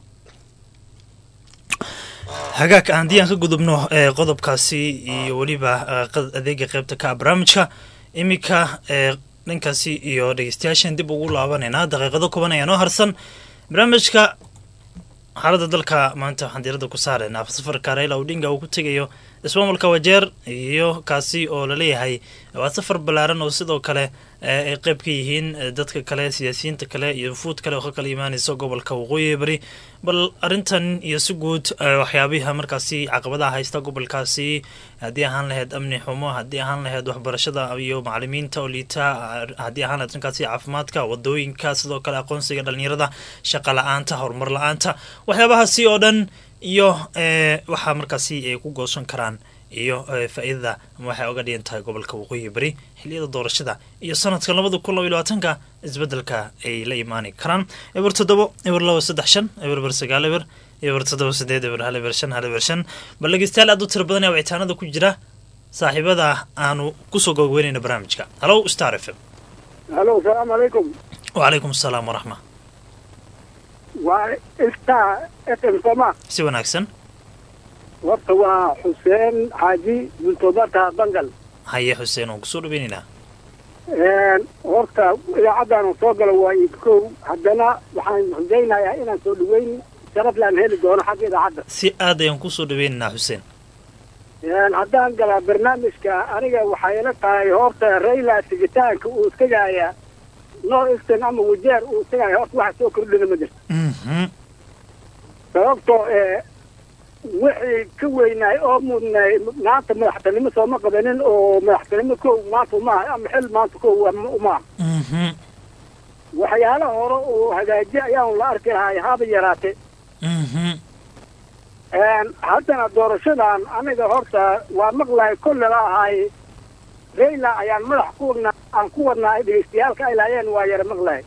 hagaag haddii aan ka gudubno qodobkaasi iyo weliba adeega qeybta ka barnaamijka iminka dhankaasi iyo dhegeystayaashan dib ugu laabanayna daqiiqado kuban ayaa noo harsan barnaamijka xaaladda dalka maanta waxaan diiradda ku saaraynaa safarka raila odinga uu ku tegayo ismaamulka wajeer iyo kaasi oo laleeyahay waa safar ballaaran oo sidoo kale ay qeyb ka yihiin dadka kale siyaasiyiinta kale iyo fuud kale oo ka kala imaanaysa gobolka waqooyi bari bal arrintan iyo si guud waxyaabiha markaasi caqabadaha haysta gobolkaasi haddii ahaan lahayd amni xumo haddii ahaan lahayd waxbarashada iyo macalimiinta oo liita haddii ahaan lahayd dhankaasi caafimaadka wadooyinka sidoo kale aqoonsiga dhalinyarada shaqa la-aanta horumar la-aanta waxyaabahaasi oo dhan iyo waxaa markaasi ay ku goosan karaan iyo faa-iidada ama waxay oga dhigan tahay gobolka waqooyi bari xiliyada doorashada iyo sanadka labada kun laba iyo labaatanka isbedelka ay la imaani karaan eber toddobo eber laba saddex shan eber ber sagaal eber eber toddoba sideed eber hal eber shan hal eber shan bal dhegeystayaal aad u tira badan ee wicitaanada ku jira saaxiibada aanu kusoo gogweynayna barnaamijka halo star f m halo asalaamu calaykum wacalaykum asalaam waraxma waa star f m sooma si wanaagsan horta waa xuseen xaaji bultobata bangal haye xuseen waan kusoo dhaweynaynaa horta idaacaddan soo gala waa idkow haddana waxaan rajaynayaa inaan soo dhaweyn sharaf laan heli doono xagga idaacadda si aad ayaan kusoo dhaweynaynaa xuseen haddaan galaa barnaamijka aniga waxay ila tahay horta rayla tigitaanka uu tegaya north eastern ama wajeer uu tegaya horta waxa soo kordhina ma jirto sababtoo ee wixii ka weynaay oo mudnaay maanta madaxtinimo sooma qabanin oo madaxtinimo kow maanta umaaha ama xil maanta kow umaaha waxyaalaha hore oo hagaaji ayaan la arki lahay haba yaraate haddana doorashadan aniga horta waa maqlahay kolle la ahaay rayla ayaan madax ku wadnaa aan ku wadnaa ay dhegeystayaalka ay laayeen waa yara maqlahay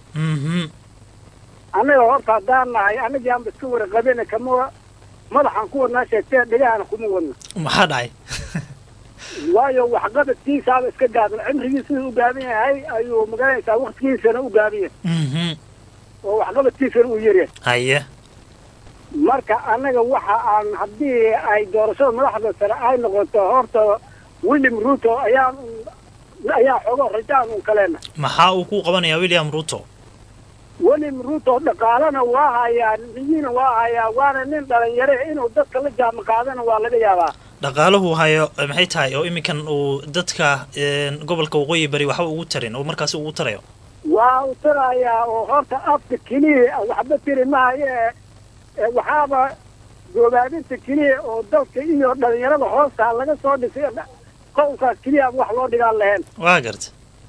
aniga horta haddaan nahay anigii aanba iska waraqabina kama madaxaan ku wadnaa sheegtee dhegahana kuma wadna maxaa dhacay waayo waxqabadkiisaaba iska gaaban cimrigii siduu u gaaban yahay ayuu magaranaysaa waktigiisana u gaaban yahay oo waxqabadkiisana uu yaryahay haye marka annaga waxa aan haddii ay doorashada madaxda sare ay noqoto horta william ruto ayaan ayaa xogo rajaan un kaleena maxaa uu ku qabanayaa william ruto william ruto dhaqaalana waa hayaa niyina waa hayaa waana nin dhalinyare inuu dadka la jaama qaadana waa laga yaabaa dhaqaalahu hayo maxay tahay oo iminkan uu dadka gobolka waqooyi bari waxba ugu tarin oo markaasi ugu tarayo waa u tarayaa oo horta afka keliya waxba tiri mahaye waxaaba goobaabinta keliya oo dalka iyo dhalinyarada hoosta laga soo dhisay qowlkaas keliya wax loo dhigaan lahayn waa garta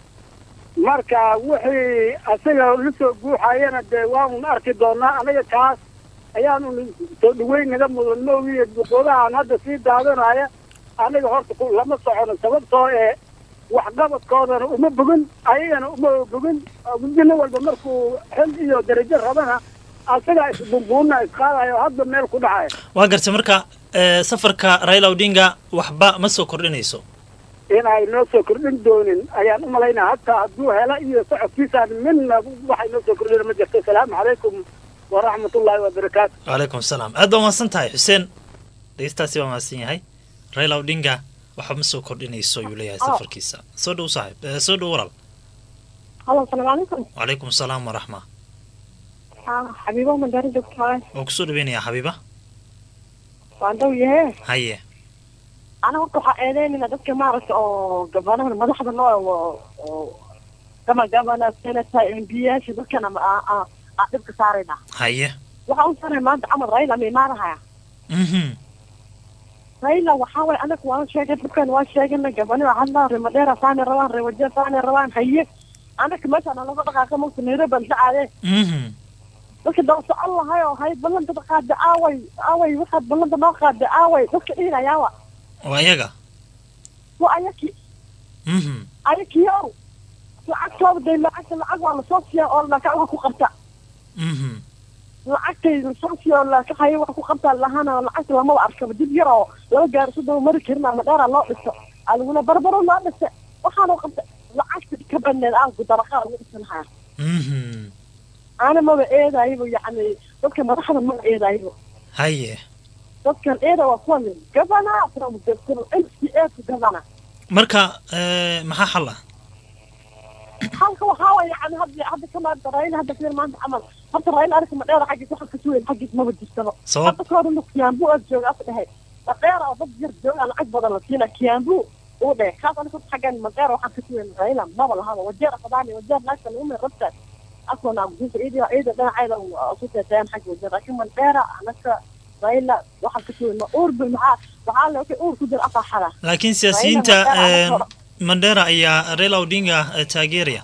marka wixii asaga la soo guuxayana dee waanun arki doonaa anaga kaas ayaanu soo dhaweyn naga mudan moogiye duqoodahan hadda sii daadanaya aniga horta lama socono sababtoo ee waxqabadkoodana uma bogin ayagana uma bogin gudino walba markuu xil iyo darajo rabana asagaa isbunbuuna isqaadayo hadba meel ku dhacaya waa garta marka safarka raila odinga waxba ma soo kordhinayso inay noo soo kordhin doonin ayaan u malaynaa hataa hadduu hela iyo socodkiisaan midna waxay noo soo kordhina ma jirto asalaamu calaykum waraxmat ullaahi wabarakaatu wacalaykum asalaam aad baa mahadsan tahay xuseen dhegeystaasi waa mahadsan yahay raila odinga waxba ma soo kordhinayso ayuu leeyahay safarkiisa soo dhow saaxib soo dhow walaal halo asalaamu calaykum wacalaykum asalaam waraxma xabiibo madaari joogtaa waan kusoo dhaweynayaa xabiiba waa dhow yahe haye ana horta waxaa eedeynayna dadka maaragta oo gabanaha madaxda noo oo gama gabana senator mbiyaasha dadkana aa dhibka saarayna haye waxaa u saaraya maanta camal raila ma imaanahaya mhm raila waxaa waye anaga waan sheegay dhibkan waan sheegana gabaniha hadlaa rimadheera saani rabaan riwaje saani rabaan haye anaga meeshaan laga dhaqaaqa mogta nairobi aan dhacaade mhm dadka daba socon lahay oo hay ballanta qaada aaway aaway waxaad ballanta noo qaada aaway dadka dhihinayaawa waa iyaga waa ayaki mhm ayakiyow lacagtooda day lacagta lacag waa lasoo siiya oo laka wax ku qabta mhm lacagtay lasoo siiya oo laka haya wax ku qabta lahana lacagta lamaba arkaba dib yar oo laba gaari su daba mari karin ama dheera loo dhiso adiguna barbaro loo dhisa waxaanu qabta lacagta ka baneed aanku dabaqaa ugu dhisanhaya mhm ana maba eedaybo yacni dadka madaxda maba eedaybo haye dadkan eeda waa kuwan governor from the mca to governor marka eh, maxaa xal ah halka waxaa waye yani hadda hadda kamaanta raila hadda fiir maanta camal horta raila arka ma dheera xaggiis waxa kasuweyn xaggiis maba jirtaba Sabab? hadda ka hore kiambu aad jooga as dhehe madheera oo dad yar jooga lacag badan la siina kiambu uu dhehe kaas aniga horta xaggan madheera waxaa kasuweyn raila maba lahaba wajeer afadaani wajeer naagta lagu meel rabta asona gudiisa ciida ciida dhinaceeda ku teeteeyaan xagga wajeer laakiin madheera anaga raila waxaa kasuweyn ma uurbi maxaa waxaa le wixii uur ku jira afaaxada laakiin siyaasiyiinta Raila eh, Mandela mandera ayaa raila odinga eh, taageeraya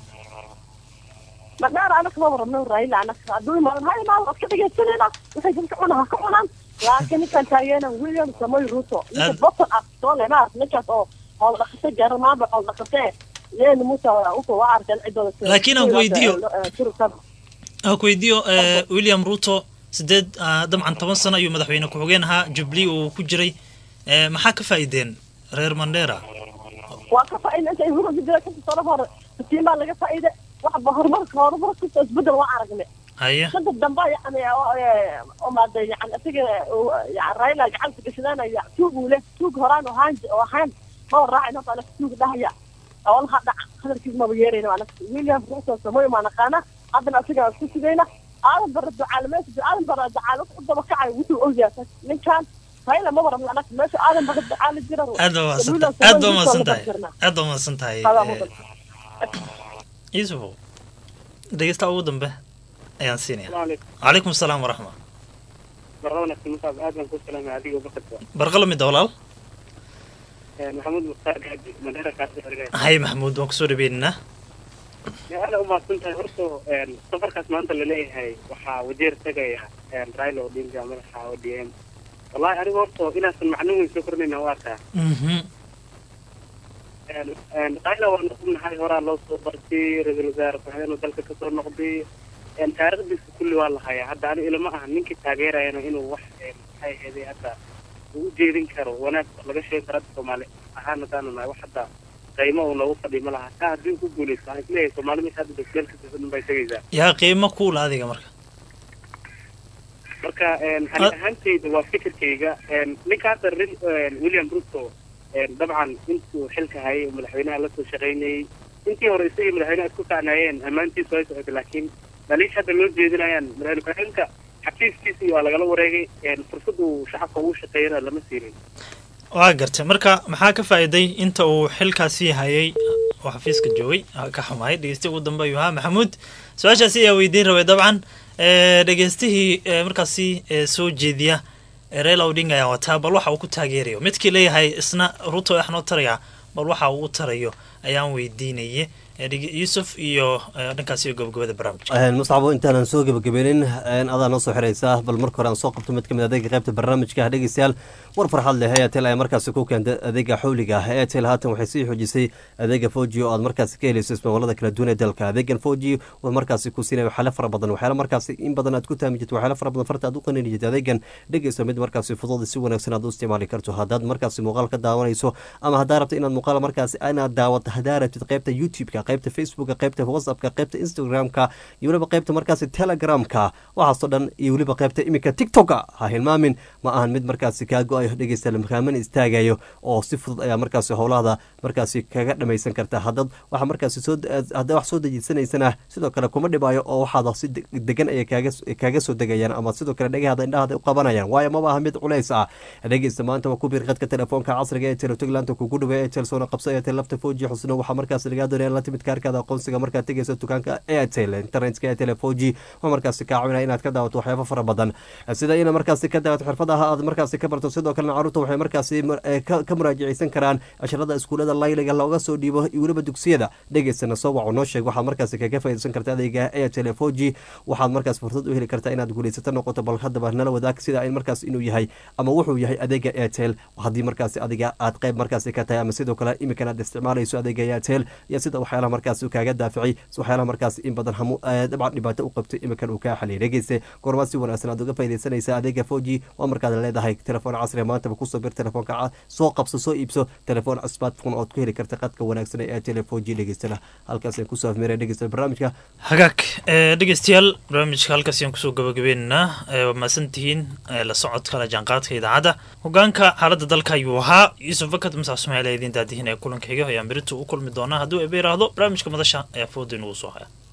madheer anaka maba rabno raila anaka hadduu imaado ha imaado waad ka dhegaysanayna waxay dadka cuna ha ka cunaan laakiin ninkan taageena william samoy ruto ninka Ad- bottom up soo le maarata ninkaas oo hool dhaqate gaara maaba hool dhaqatee leeni musa uka waa arkeen cidooda Laakiin aan weydiiyo. aan ku weydiiyo eh, william ruto sideed ah, dabcan toban sano ayuu madaxweyne ku-xigeen ahaa jubilee uu ku jiray Eh, maxaa ka faa'iideen reer mandera waa ka faa'iida inta huru jira ka soo hore katiimaa laga faa'iide waxba horumarka horumar kasta isbedel waa aragne haye dadka dambe yani oo maada yani isaga yani raila gacanta gashadaanaya tuug uu leh tuug horaan oo haan oo ahaan maba raacin horta anaka tuug dhahaya oo laha dhaca hadalkiis maba yeerayna anaka william ruto samoy maa naqaana haddana isaga isku sugayna aadan bara ducaalameesa aadan bara ducaalo u daba kacay wuxuu ogyahay ninkan raila maba rabna anaka meesha aadan bara ducaalo jira aad baa mahadsantahay aad baa mahadsantahay aad baa mahadsantahay eh, yusufow dhegeysta ugu dambe ayaan siinaya calaykum asalaam waraxma barnaamijka musaab aad baan ku salaamay adiga bakadka barqalo mida walaal maxamuud mukhtaar gaadi mandheera kaasi xiriga hay maxamuud waan kusoo dhaweynaynaa aada umahadsan tahay horta safarkaas maanta laleeyahay waxaa wajeer tegaya raila odinga madaxa o d m wallahi aniga horta inaasan macno weyn soo kordhayna waa arkaa mhm raila waa noqonahay horaa loo soo bartay ra-iisul wasaare ku-xigeenuu dalka kasoo noqday taariikhdiisa kulli waa la hayaa hadda ani ilama aha ninkii taageerayana inuu wax maxay ahayd hadda uu ujeedin karo wanaag laga sheegi karo hadda soomaali ahaan haddaanu nahay wax hadda qiimo uu noogu fadhiyo ma laha taa haddii ku guuleysto waxaan isleeyahay soomaali meesha hadda basbeel ka tirsan bay tegaysaa yaa qiimo kuula adiga marka marka ani ahaantayda waa fikirkayga ninka hadda ri- william ruto dabcan intuu xilka hayay oo madaxweynaha lasoo shaqaynayey intii hore isagii madaxweynaha isku kacnaayeen ammaantiisu ay socotay laakiin dhaliisha hadda loo jeedinayaan madaxweyne ku-xigeenka xafiiskiisii waa lagala wareegay fursad uu shacabka ugu shaqeeyana lama siinin waa gartay marka maxaa ka faa'iiday inta uu xilkaasi hayay oo xafiiska joogay ah, ka xumaay dhegeystihi ugu dambe ayuu ahaa maxamuud su-aashaasi ayaa weydiin rabay dabcan Eh, dhegeystihii eh, markaasi eh, soo jeediya eh, raila odinga ayaa wataa bal waxa uu ku taageerayo midkii leeyahay isna ruto waxnoo taraya bal waxa uu u tarayo ayaan weydiinaye Eh, dhege- yuusuf iyo eh, dhankaasi iyo gobogobada barnaamijka muscabo intaanan soo gebagabenin adaa noo soo xiraysaa bal marka hore aan soo qabto mid ka mid adeega qaybta barnaamijka dhegeystayaal war farxad leh airtel ayaa markaasi ku keentay adeega xawliga ah airtel haatan waxay sii xoojisay adeega foji oo aad markaasi ka helayso ismawalada kala duwan ee dalka adeegan foji oo markaasi ku siinaya waxyaalo fara badan waxyaalo markaasi in badan aad ku taami jirto waxyaalo fara badan farta aad u qanini jirto adeegan dhegeyso mid markaasi fudud si wanaagsan aad u isticmaali karto haddaad markaasi muuqaal ka daawanayso ama haddaa rabto inaad muuqaal markaasi inaad daawata hadaa rabtid qaybta youtube-ka qaybta facebooka qaybta whatsappka qaybta instagram-ka iyo weliba qaybta markaasi telegramka waxaasoo dhan iyo weliba qaybta iminka tiktoka ha hilmaamin ma ahan mid markaasi kaa go-ayo dhegeysta makaamana istaagayo oo si fudud ayaa markaasi howlahada markaasi kaga dhamaysan karta hadad waxa markaasi soo haddaa wax soo dejiisanaysana sidoo kale kuma dhibaayo oo waxaada si degan ayay kaaga kaaga soo degayaan ama sidoo kale dhegahada indhahada u qabanayaan waayo maba aha mid culays ah dhegeysta maanta waa ku biir qadka telefoonka casriga ee telotogland kugu dhawey airtel soona qabso airtel lafta foji xusno waxaa markaasi lagaa doonaya la timid kaarkaada aqoonsiga markaad tegeyso dukaanka airtel internetka airtel foji waa markaasi kaa caawinaya inaad ka daawato waxyaabo fara badan sida ina markaasi ka daawato xirfadaha aad markaasi ka barto sidoo kalena caruurta waxay markaasi ka muraajaceysan karaan casharada iskuulada layliga looga soo dhiibo iyo weliba dugsiyada dhegeysana soo waco noo sheeg waxaad markaasi kaga faaideysan karta adeega airtel foji waxaad markaas fursad u heli kartaa inaad guulaysato noqoto bal haddaba nala wadaag sida in markaas inuu yahay ama wuxuu yahay adeega airtel haddii markaasi adiga aad qayb markaasi ka tahay ama sidoo kale imikan aad isticmaalayso adeega airtel iyo sida waxyaalaha markaasi kaaga daaficay waxyaalaha markaasi in badan hamu dabcan dhibaato u qabtay imikan uu kaa xaliyay dhegeyse goormaa si wanaagsan aad uga faaideysanaysa adeega foji waa markaad leedahay telefoon casriga maantaba kusoo bir telefoonka soo qabso soo iibso telefoon smartphone ood ku heli karta qadka wanaagsan ee airtel foji dhegeystana halkaas aan kusoo afmeeraya dhegeysta barnaamijka hagaag dhegeystayaal barnaamijka halkaas ayaan kusoo gabagabaynaynaa waa mahadsantihiin la socodka la jaanqaadka idaacadda hogaanka xaaladda dalka ayuu ahaa yuusuf bakad masax ismaaciil ee idiin daadihin ee kulanka xiga ayaan berito u kulmi doonaa hadduu eba yiraahdo barnaamijka madasha ayaa fooda inugu soo haya